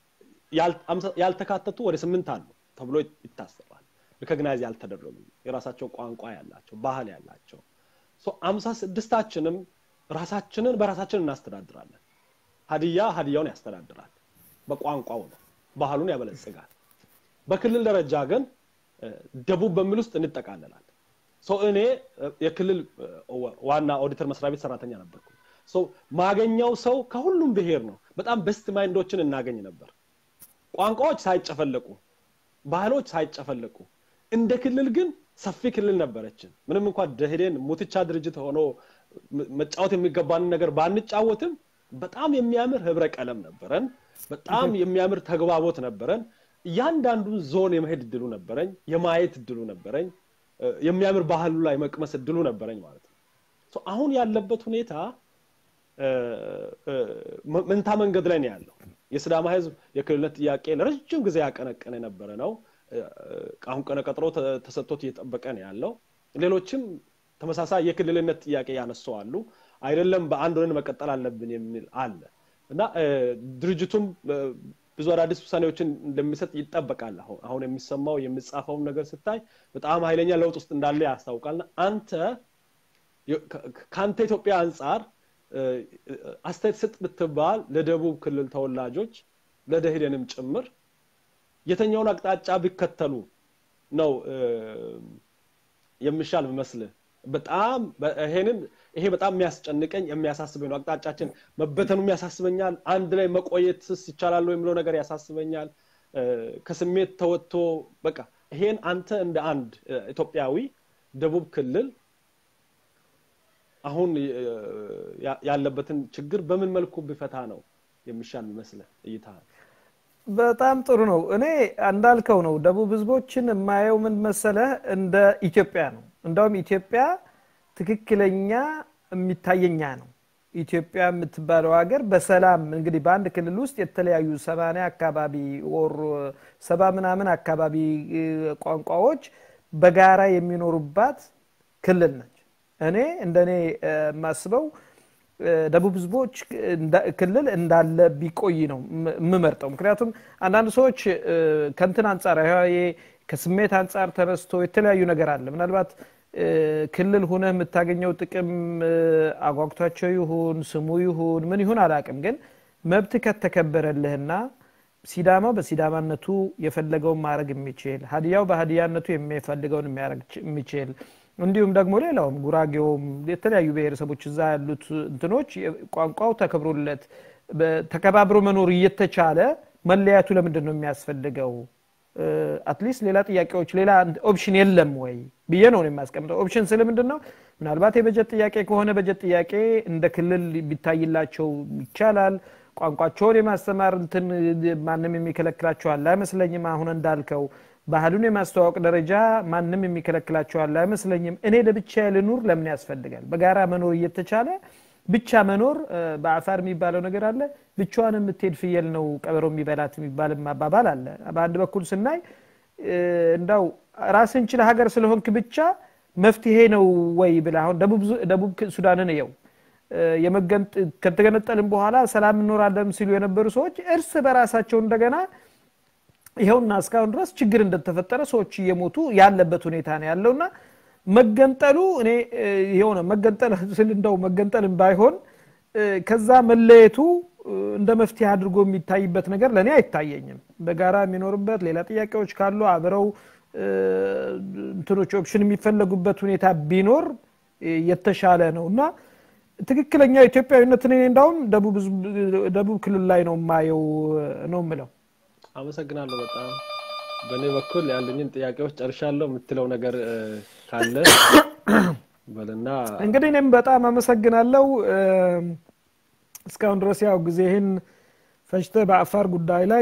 ያልተካተቱ ወደ ስምንት አሉ ተብሎ ይታሰባል ሪኮግናይዝ ያልተደረጉ የራሳቸው ቋንቋ ያላቸው ባህል ያላቸው አምሳ ስድስታችንም ራሳችንን በራሳችን እናስተዳድራለን ሀዲያ ሀዲያውን ያስተዳድራል በቋንቋው ነው ባህሉን ያበለጽጋል በክልል ደረጃ ግን ደቡብ በሚል ውስጥ እንጠቃለላል እኔ የክልል ዋና ኦዲተር መስሪያ ቤት ሰራተኛ ነበርኩ ማገኘው ሰው ከሁሉም ብሔር ነው በጣም በስት ማይንዶችን እናገኝ ነበር ቋንቋዎች ሳይጨፈለቁ ባህሎች ሳይጨፈለቁ እንደ ክልል ግን ሰፊ ክልል ነበረችን ምንም እንኳን ደህዴን ሙትቻ ድርጅት ሆኖ መጫወት የሚገባንን ነገር ባንጫወትም በጣም የሚያምር ህብረ ቀለም ነበረን በጣም የሚያምር ተግባቦት ነበረን እያንዳንዱን ዞን የመሄድ እድሉ ነበረኝ የማየት እድሉ ነበረኝ የሚያምር ባህሉ ላይ መቅመስ እድሉ ነበረኝ ማለት ነው አሁን ያለበት ሁኔታ መንታ መንገድ ላይ ነው ያለው የስዳማ ህዝብ የክልልነት ጥያቄ ለረጅም ጊዜ ያቀነቀነ የነበረ ነው አሁን ቀነ ቀጥሮ ተሰጥቶት እየጠበቀ ነው ያለው ሌሎችም ተመሳሳይ የክልልነት ጥያቄ ያነሱ አሉ አይደለም በአንድ ሆነን መቀጠል አለብን የሚል አለ እና ድርጅቱም ብዙ አዳዲስ ውሳኔዎችን እንደሚሰጥ ይጠበቃል አሁን አሁን የሚሰማው የሚጻፈውን ነገር ስታይ በጣም ኃይለኛ ለውጥ ውስጥ እንዳለ ያስታውቃልና አንተ ከአንተ ኢትዮጵያ አንጻር አስተያየት ስጥ ብትባል ለደቡብ ክልል ተወላጆች ለደህደንም ጭምር የተኛውን አቅጣጫ ቢከተሉ ነው የሚሻል መስልህ በጣም ይሄንን ይሄ በጣም የሚያስጨንቀኝ የሚያሳስበኝ ነው አቅጣጫችን መበተኑም ያሳስበኛል አንድ ላይ መቆየትስ ይቻላል የሚለው ነገር ያሳስበኛል ከስሜት ተወጥቶ በቃ ይሄን አንተ እንደ አንድ ኢትዮጵያዊ ደቡብ ክልል አሁን ያለበትን ችግር በምን መልኩ ቢፈታ ነው የሚሻል ይመስለ እይታ በጣም ጥሩ ነው እኔ እንዳልከው ነው ደቡብ ህዝቦችን የማየው ምን መሰለህ እንደ ኢትዮጵያ ነው እንደውም ኢትዮጵያ ትክክለኛ የሚታየኛ ነው ኢትዮጵያ የምትባለው ሀገር በሰላም እንግዲህ በአንድ ክልል ውስጥ የተለያዩ ሰማንያ አካባቢ ወር ሰባ ምናምን አካባቢ ቋንቋዎች በጋራ የሚኖሩባት ክልል ነች። እኔ እንደኔ የማስበው ደቡብ ህዝቦች ክልል እንዳለ ቢቆይ ነው የምመርጠው። ምክንያቱም አንዳንድ ሰዎች ከንትን አንጻር ከስሜት አንጻር ተነስቶ የተለያዩ ነገር አለ ምናልባት ክልል ሁነ የምታገኘው ጥቅም አጓግቷቸው ይሁን ስሙ ይሁን ምን ይሁን አላቅም፣ ግን መብት ከተከበረልህና ሲዳማው በሲዳማነቱ የፈለገውን ማድረግ የሚችል ሀዲያው በሀዲያነቱ የሚፈልገውን የሚያደርግ የሚችል እንዲሁም ደግሞ ሌላውም ጉራጌውም የተለያዩ ብሔረሰቦች እዛ ያሉት እንትኖች ቋንቋው ተከብሮለት ተከባብሮ መኖር እየተቻለ መለያቱ ለምንድን ነው የሚያስፈልገው? አትሊስት ሌላ ጥያቄዎች ሌላ ኦፕሽን የለም ወይ ብዬ ነው የሚያስቀምጠው። ኦፕሽን ስል ምንድን ነው ምናልባት የበጀት ጥያቄ ከሆነ በጀት ጥያቄ እንደ ክልል ቢታይላቸው ይቻላል። ቋንቋቸውን የማስተማር እንትን ማንም የሚከለክላቸው አለ አይመስለኝም። አሁን እንዳልከው ባህሉን የማስተዋወቅ ደረጃ ማንም የሚከለክላቸው አለ አይመስለኝም። እኔ ለብቻ ልኑር ለምን ያስፈልጋል? በጋራ መኖር እየተቻለ ብቻ መኖር በአፋር የሚባለው ነገር አለ። ብቻዋን የምትሄድ ፍየል ነው ቀበሮ የሚበላት የሚባልም አባባል አለ። በአንድ በኩል ስናይ እንዳው ራስን ችለ ሀገር ስለሆንክ ብቻ መፍትሄ ነው ወይ ብለህ አሁን ደቡብ ሱዳንን እየው ከተገነጠልን በኋላ ሰላም እንኖራለን ሲሉ የነበሩ ሰዎች እርስ በራሳቸው እንደገና ይኸውና እስካሁን ድረስ ችግር እንደተፈጠረ ሰዎች እየሞቱ ያለበት ሁኔታ ነው ያለውና መገንጠሉ እኔ የሆነ መገንጠል ስል እንደው መገንጠልም ባይሆን ከዛ መለየቱ እንደ መፍትሄ አድርጎ የሚታይበት ነገር ለእኔ አይታየኝም። በጋራ የሚኖርበት ሌላ ጥያቄዎች ካሉ አብረው እንትኖች ኦፕሽን የሚፈለጉበት ሁኔታ ቢኖር የተሻለ ነው እና ትክክለኛ ኢትዮጵያዊነትን እኔ እንዳውም ደቡብ ክልል ላይ ነው የማየው ነው የምለው። አመሰግናለሁ በጣም በእኔ በኩል ያሉኝን ጥያቄዎች ጨርሻለሁ። የምትለው ነገር ካለ በልና እንግዲህ እኔም በጣም አመሰግናለሁ። እስካሁን ድረስ ያው ጊዜህን ፈጅተ በአፋር ጉዳይ ላይ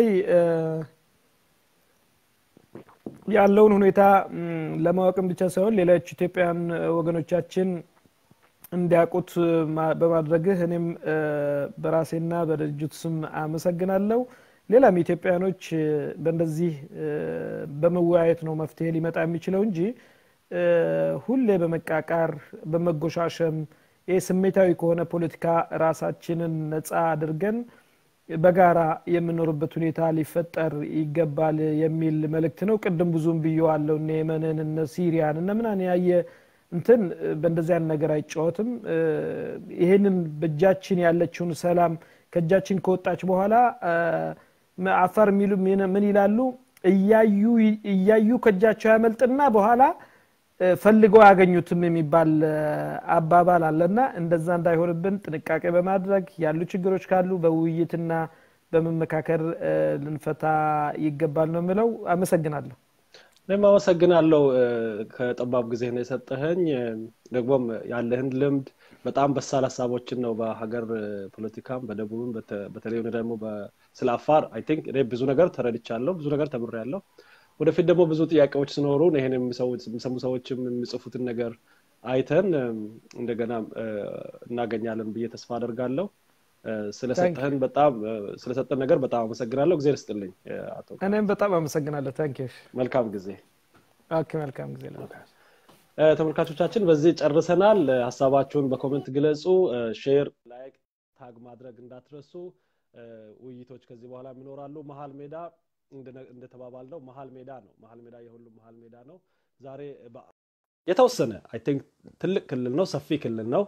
ያለውን ሁኔታ ለማወቅም ብቻ ሳይሆን ሌሎች ኢትዮጵያውያን ወገኖቻችን እንዲያውቁት በማድረግህ እኔም በራሴና በድርጅቱ ስም አመሰግናለሁ። ሌላም ኢትዮጵያኖች በእንደዚህ በመወያየት ነው መፍትሄ ሊመጣ የሚችለው እንጂ ሁሌ በመቃቃር በመጎሻሸም ይህ ስሜታዊ ከሆነ ፖለቲካ ራሳችንን ነፃ አድርገን በጋራ የምኖርበት ሁኔታ ሊፈጠር ይገባል የሚል መልእክት ነው። ቅድም ብዙም ብየዋለሁ። እነ የመንን እነ ሲሪያን እነ ምናን ያየ እንትን በእንደዚህ አይነት ነገር አይጫወትም። ይህንን በእጃችን ያለችውን ሰላም ከእጃችን ከወጣች በኋላ አፋር የሚሉ ምን ይላሉ? እያዩ ከእጃቸው ያመልጥና በኋላ ፈልገው አያገኙትም የሚባል አባባል አለና እንደዛ እንዳይሆንብን ጥንቃቄ በማድረግ ያሉ ችግሮች ካሉ በውይይትና በመመካከር ልንፈታ ይገባል ነው የምለው። አመሰግናለሁ። እኔም አመሰግናለሁ ከጠባብ ጊዜ ነው የሰጠኸኝ። ደግሞም ያለህን ልምድ በጣም በሳል ሀሳቦችን ነው በሀገር ፖለቲካም በደቡብም በተለይ ደግሞ ስለ አፋር አይ ቲንክ እኔ ብዙ ነገር ተረድቻለሁ፣ ብዙ ነገር ተምሬያለሁ። ወደፊት ደግሞ ብዙ ጥያቄዎች ሲኖሩ ይሄን የሚሰሙ ሰዎችም የሚጽፉትን ነገር አይተን እንደገና እናገኛለን ብዬ ተስፋ አደርጋለሁ። ስለሰጠህን በጣም ስለሰጠን ነገር በጣም አመሰግናለሁ። ጊዜ ልስጥልኝ አቶ። እኔም በጣም አመሰግናለሁ። ታንክ መልካም ጊዜ። ኦኬ፣ መልካም ጊዜ። ተመልካቾቻችን በዚህ ጨርሰናል። ሀሳባችሁን በኮመንት ግለጹ። ሼር፣ ላይክ፣ ታግ ማድረግ እንዳትረሱ። ውይይቶች ከዚህ በኋላ ይኖራሉ። መሀል ሜዳ እንደተባባልነው መሀል ሜዳ ነው። መሀል ሜዳ የሁሉም መሀል ሜዳ ነው። ዛሬ የተወሰነ አይ ቲንክ ትልቅ ክልል ነው፣ ሰፊ ክልል ነው፣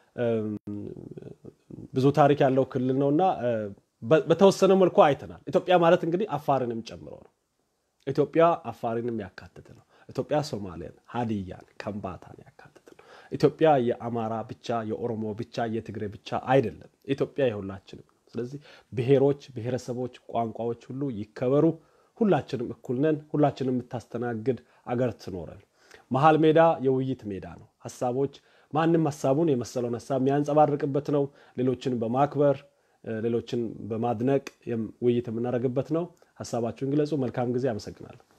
ብዙ ታሪክ ያለው ክልል ነው እና በተወሰነ መልኩ አይተናል። ኢትዮጵያ ማለት እንግዲህ አፋርንም ጨምሮ ነው። ኢትዮጵያ አፋርንም ያካትት ነው። ኢትዮጵያ ሶማሌን፣ ሀዲያን፣ ከምባታን ያካትት ነው። ኢትዮጵያ የአማራ ብቻ፣ የኦሮሞ ብቻ፣ የትግሬ ብቻ አይደለም። ኢትዮጵያ የሁላችንም ስለዚህ ብሔሮች፣ ብሔረሰቦች፣ ቋንቋዎች ሁሉ ይከበሩ። ሁላችንም እኩል ነን። ሁላችንም የምታስተናግድ አገር ትኖረን። መሀል ሜዳ የውይይት ሜዳ ነው። ሀሳቦች ማንም ሀሳቡን የመሰለውን ሀሳብ የሚያንጸባርቅበት ነው። ሌሎችን በማክበር ሌሎችን በማድነቅ ውይይት የምናደርግበት ነው። ሀሳባችሁን ግለጹ። መልካም ጊዜ። አመሰግናለሁ።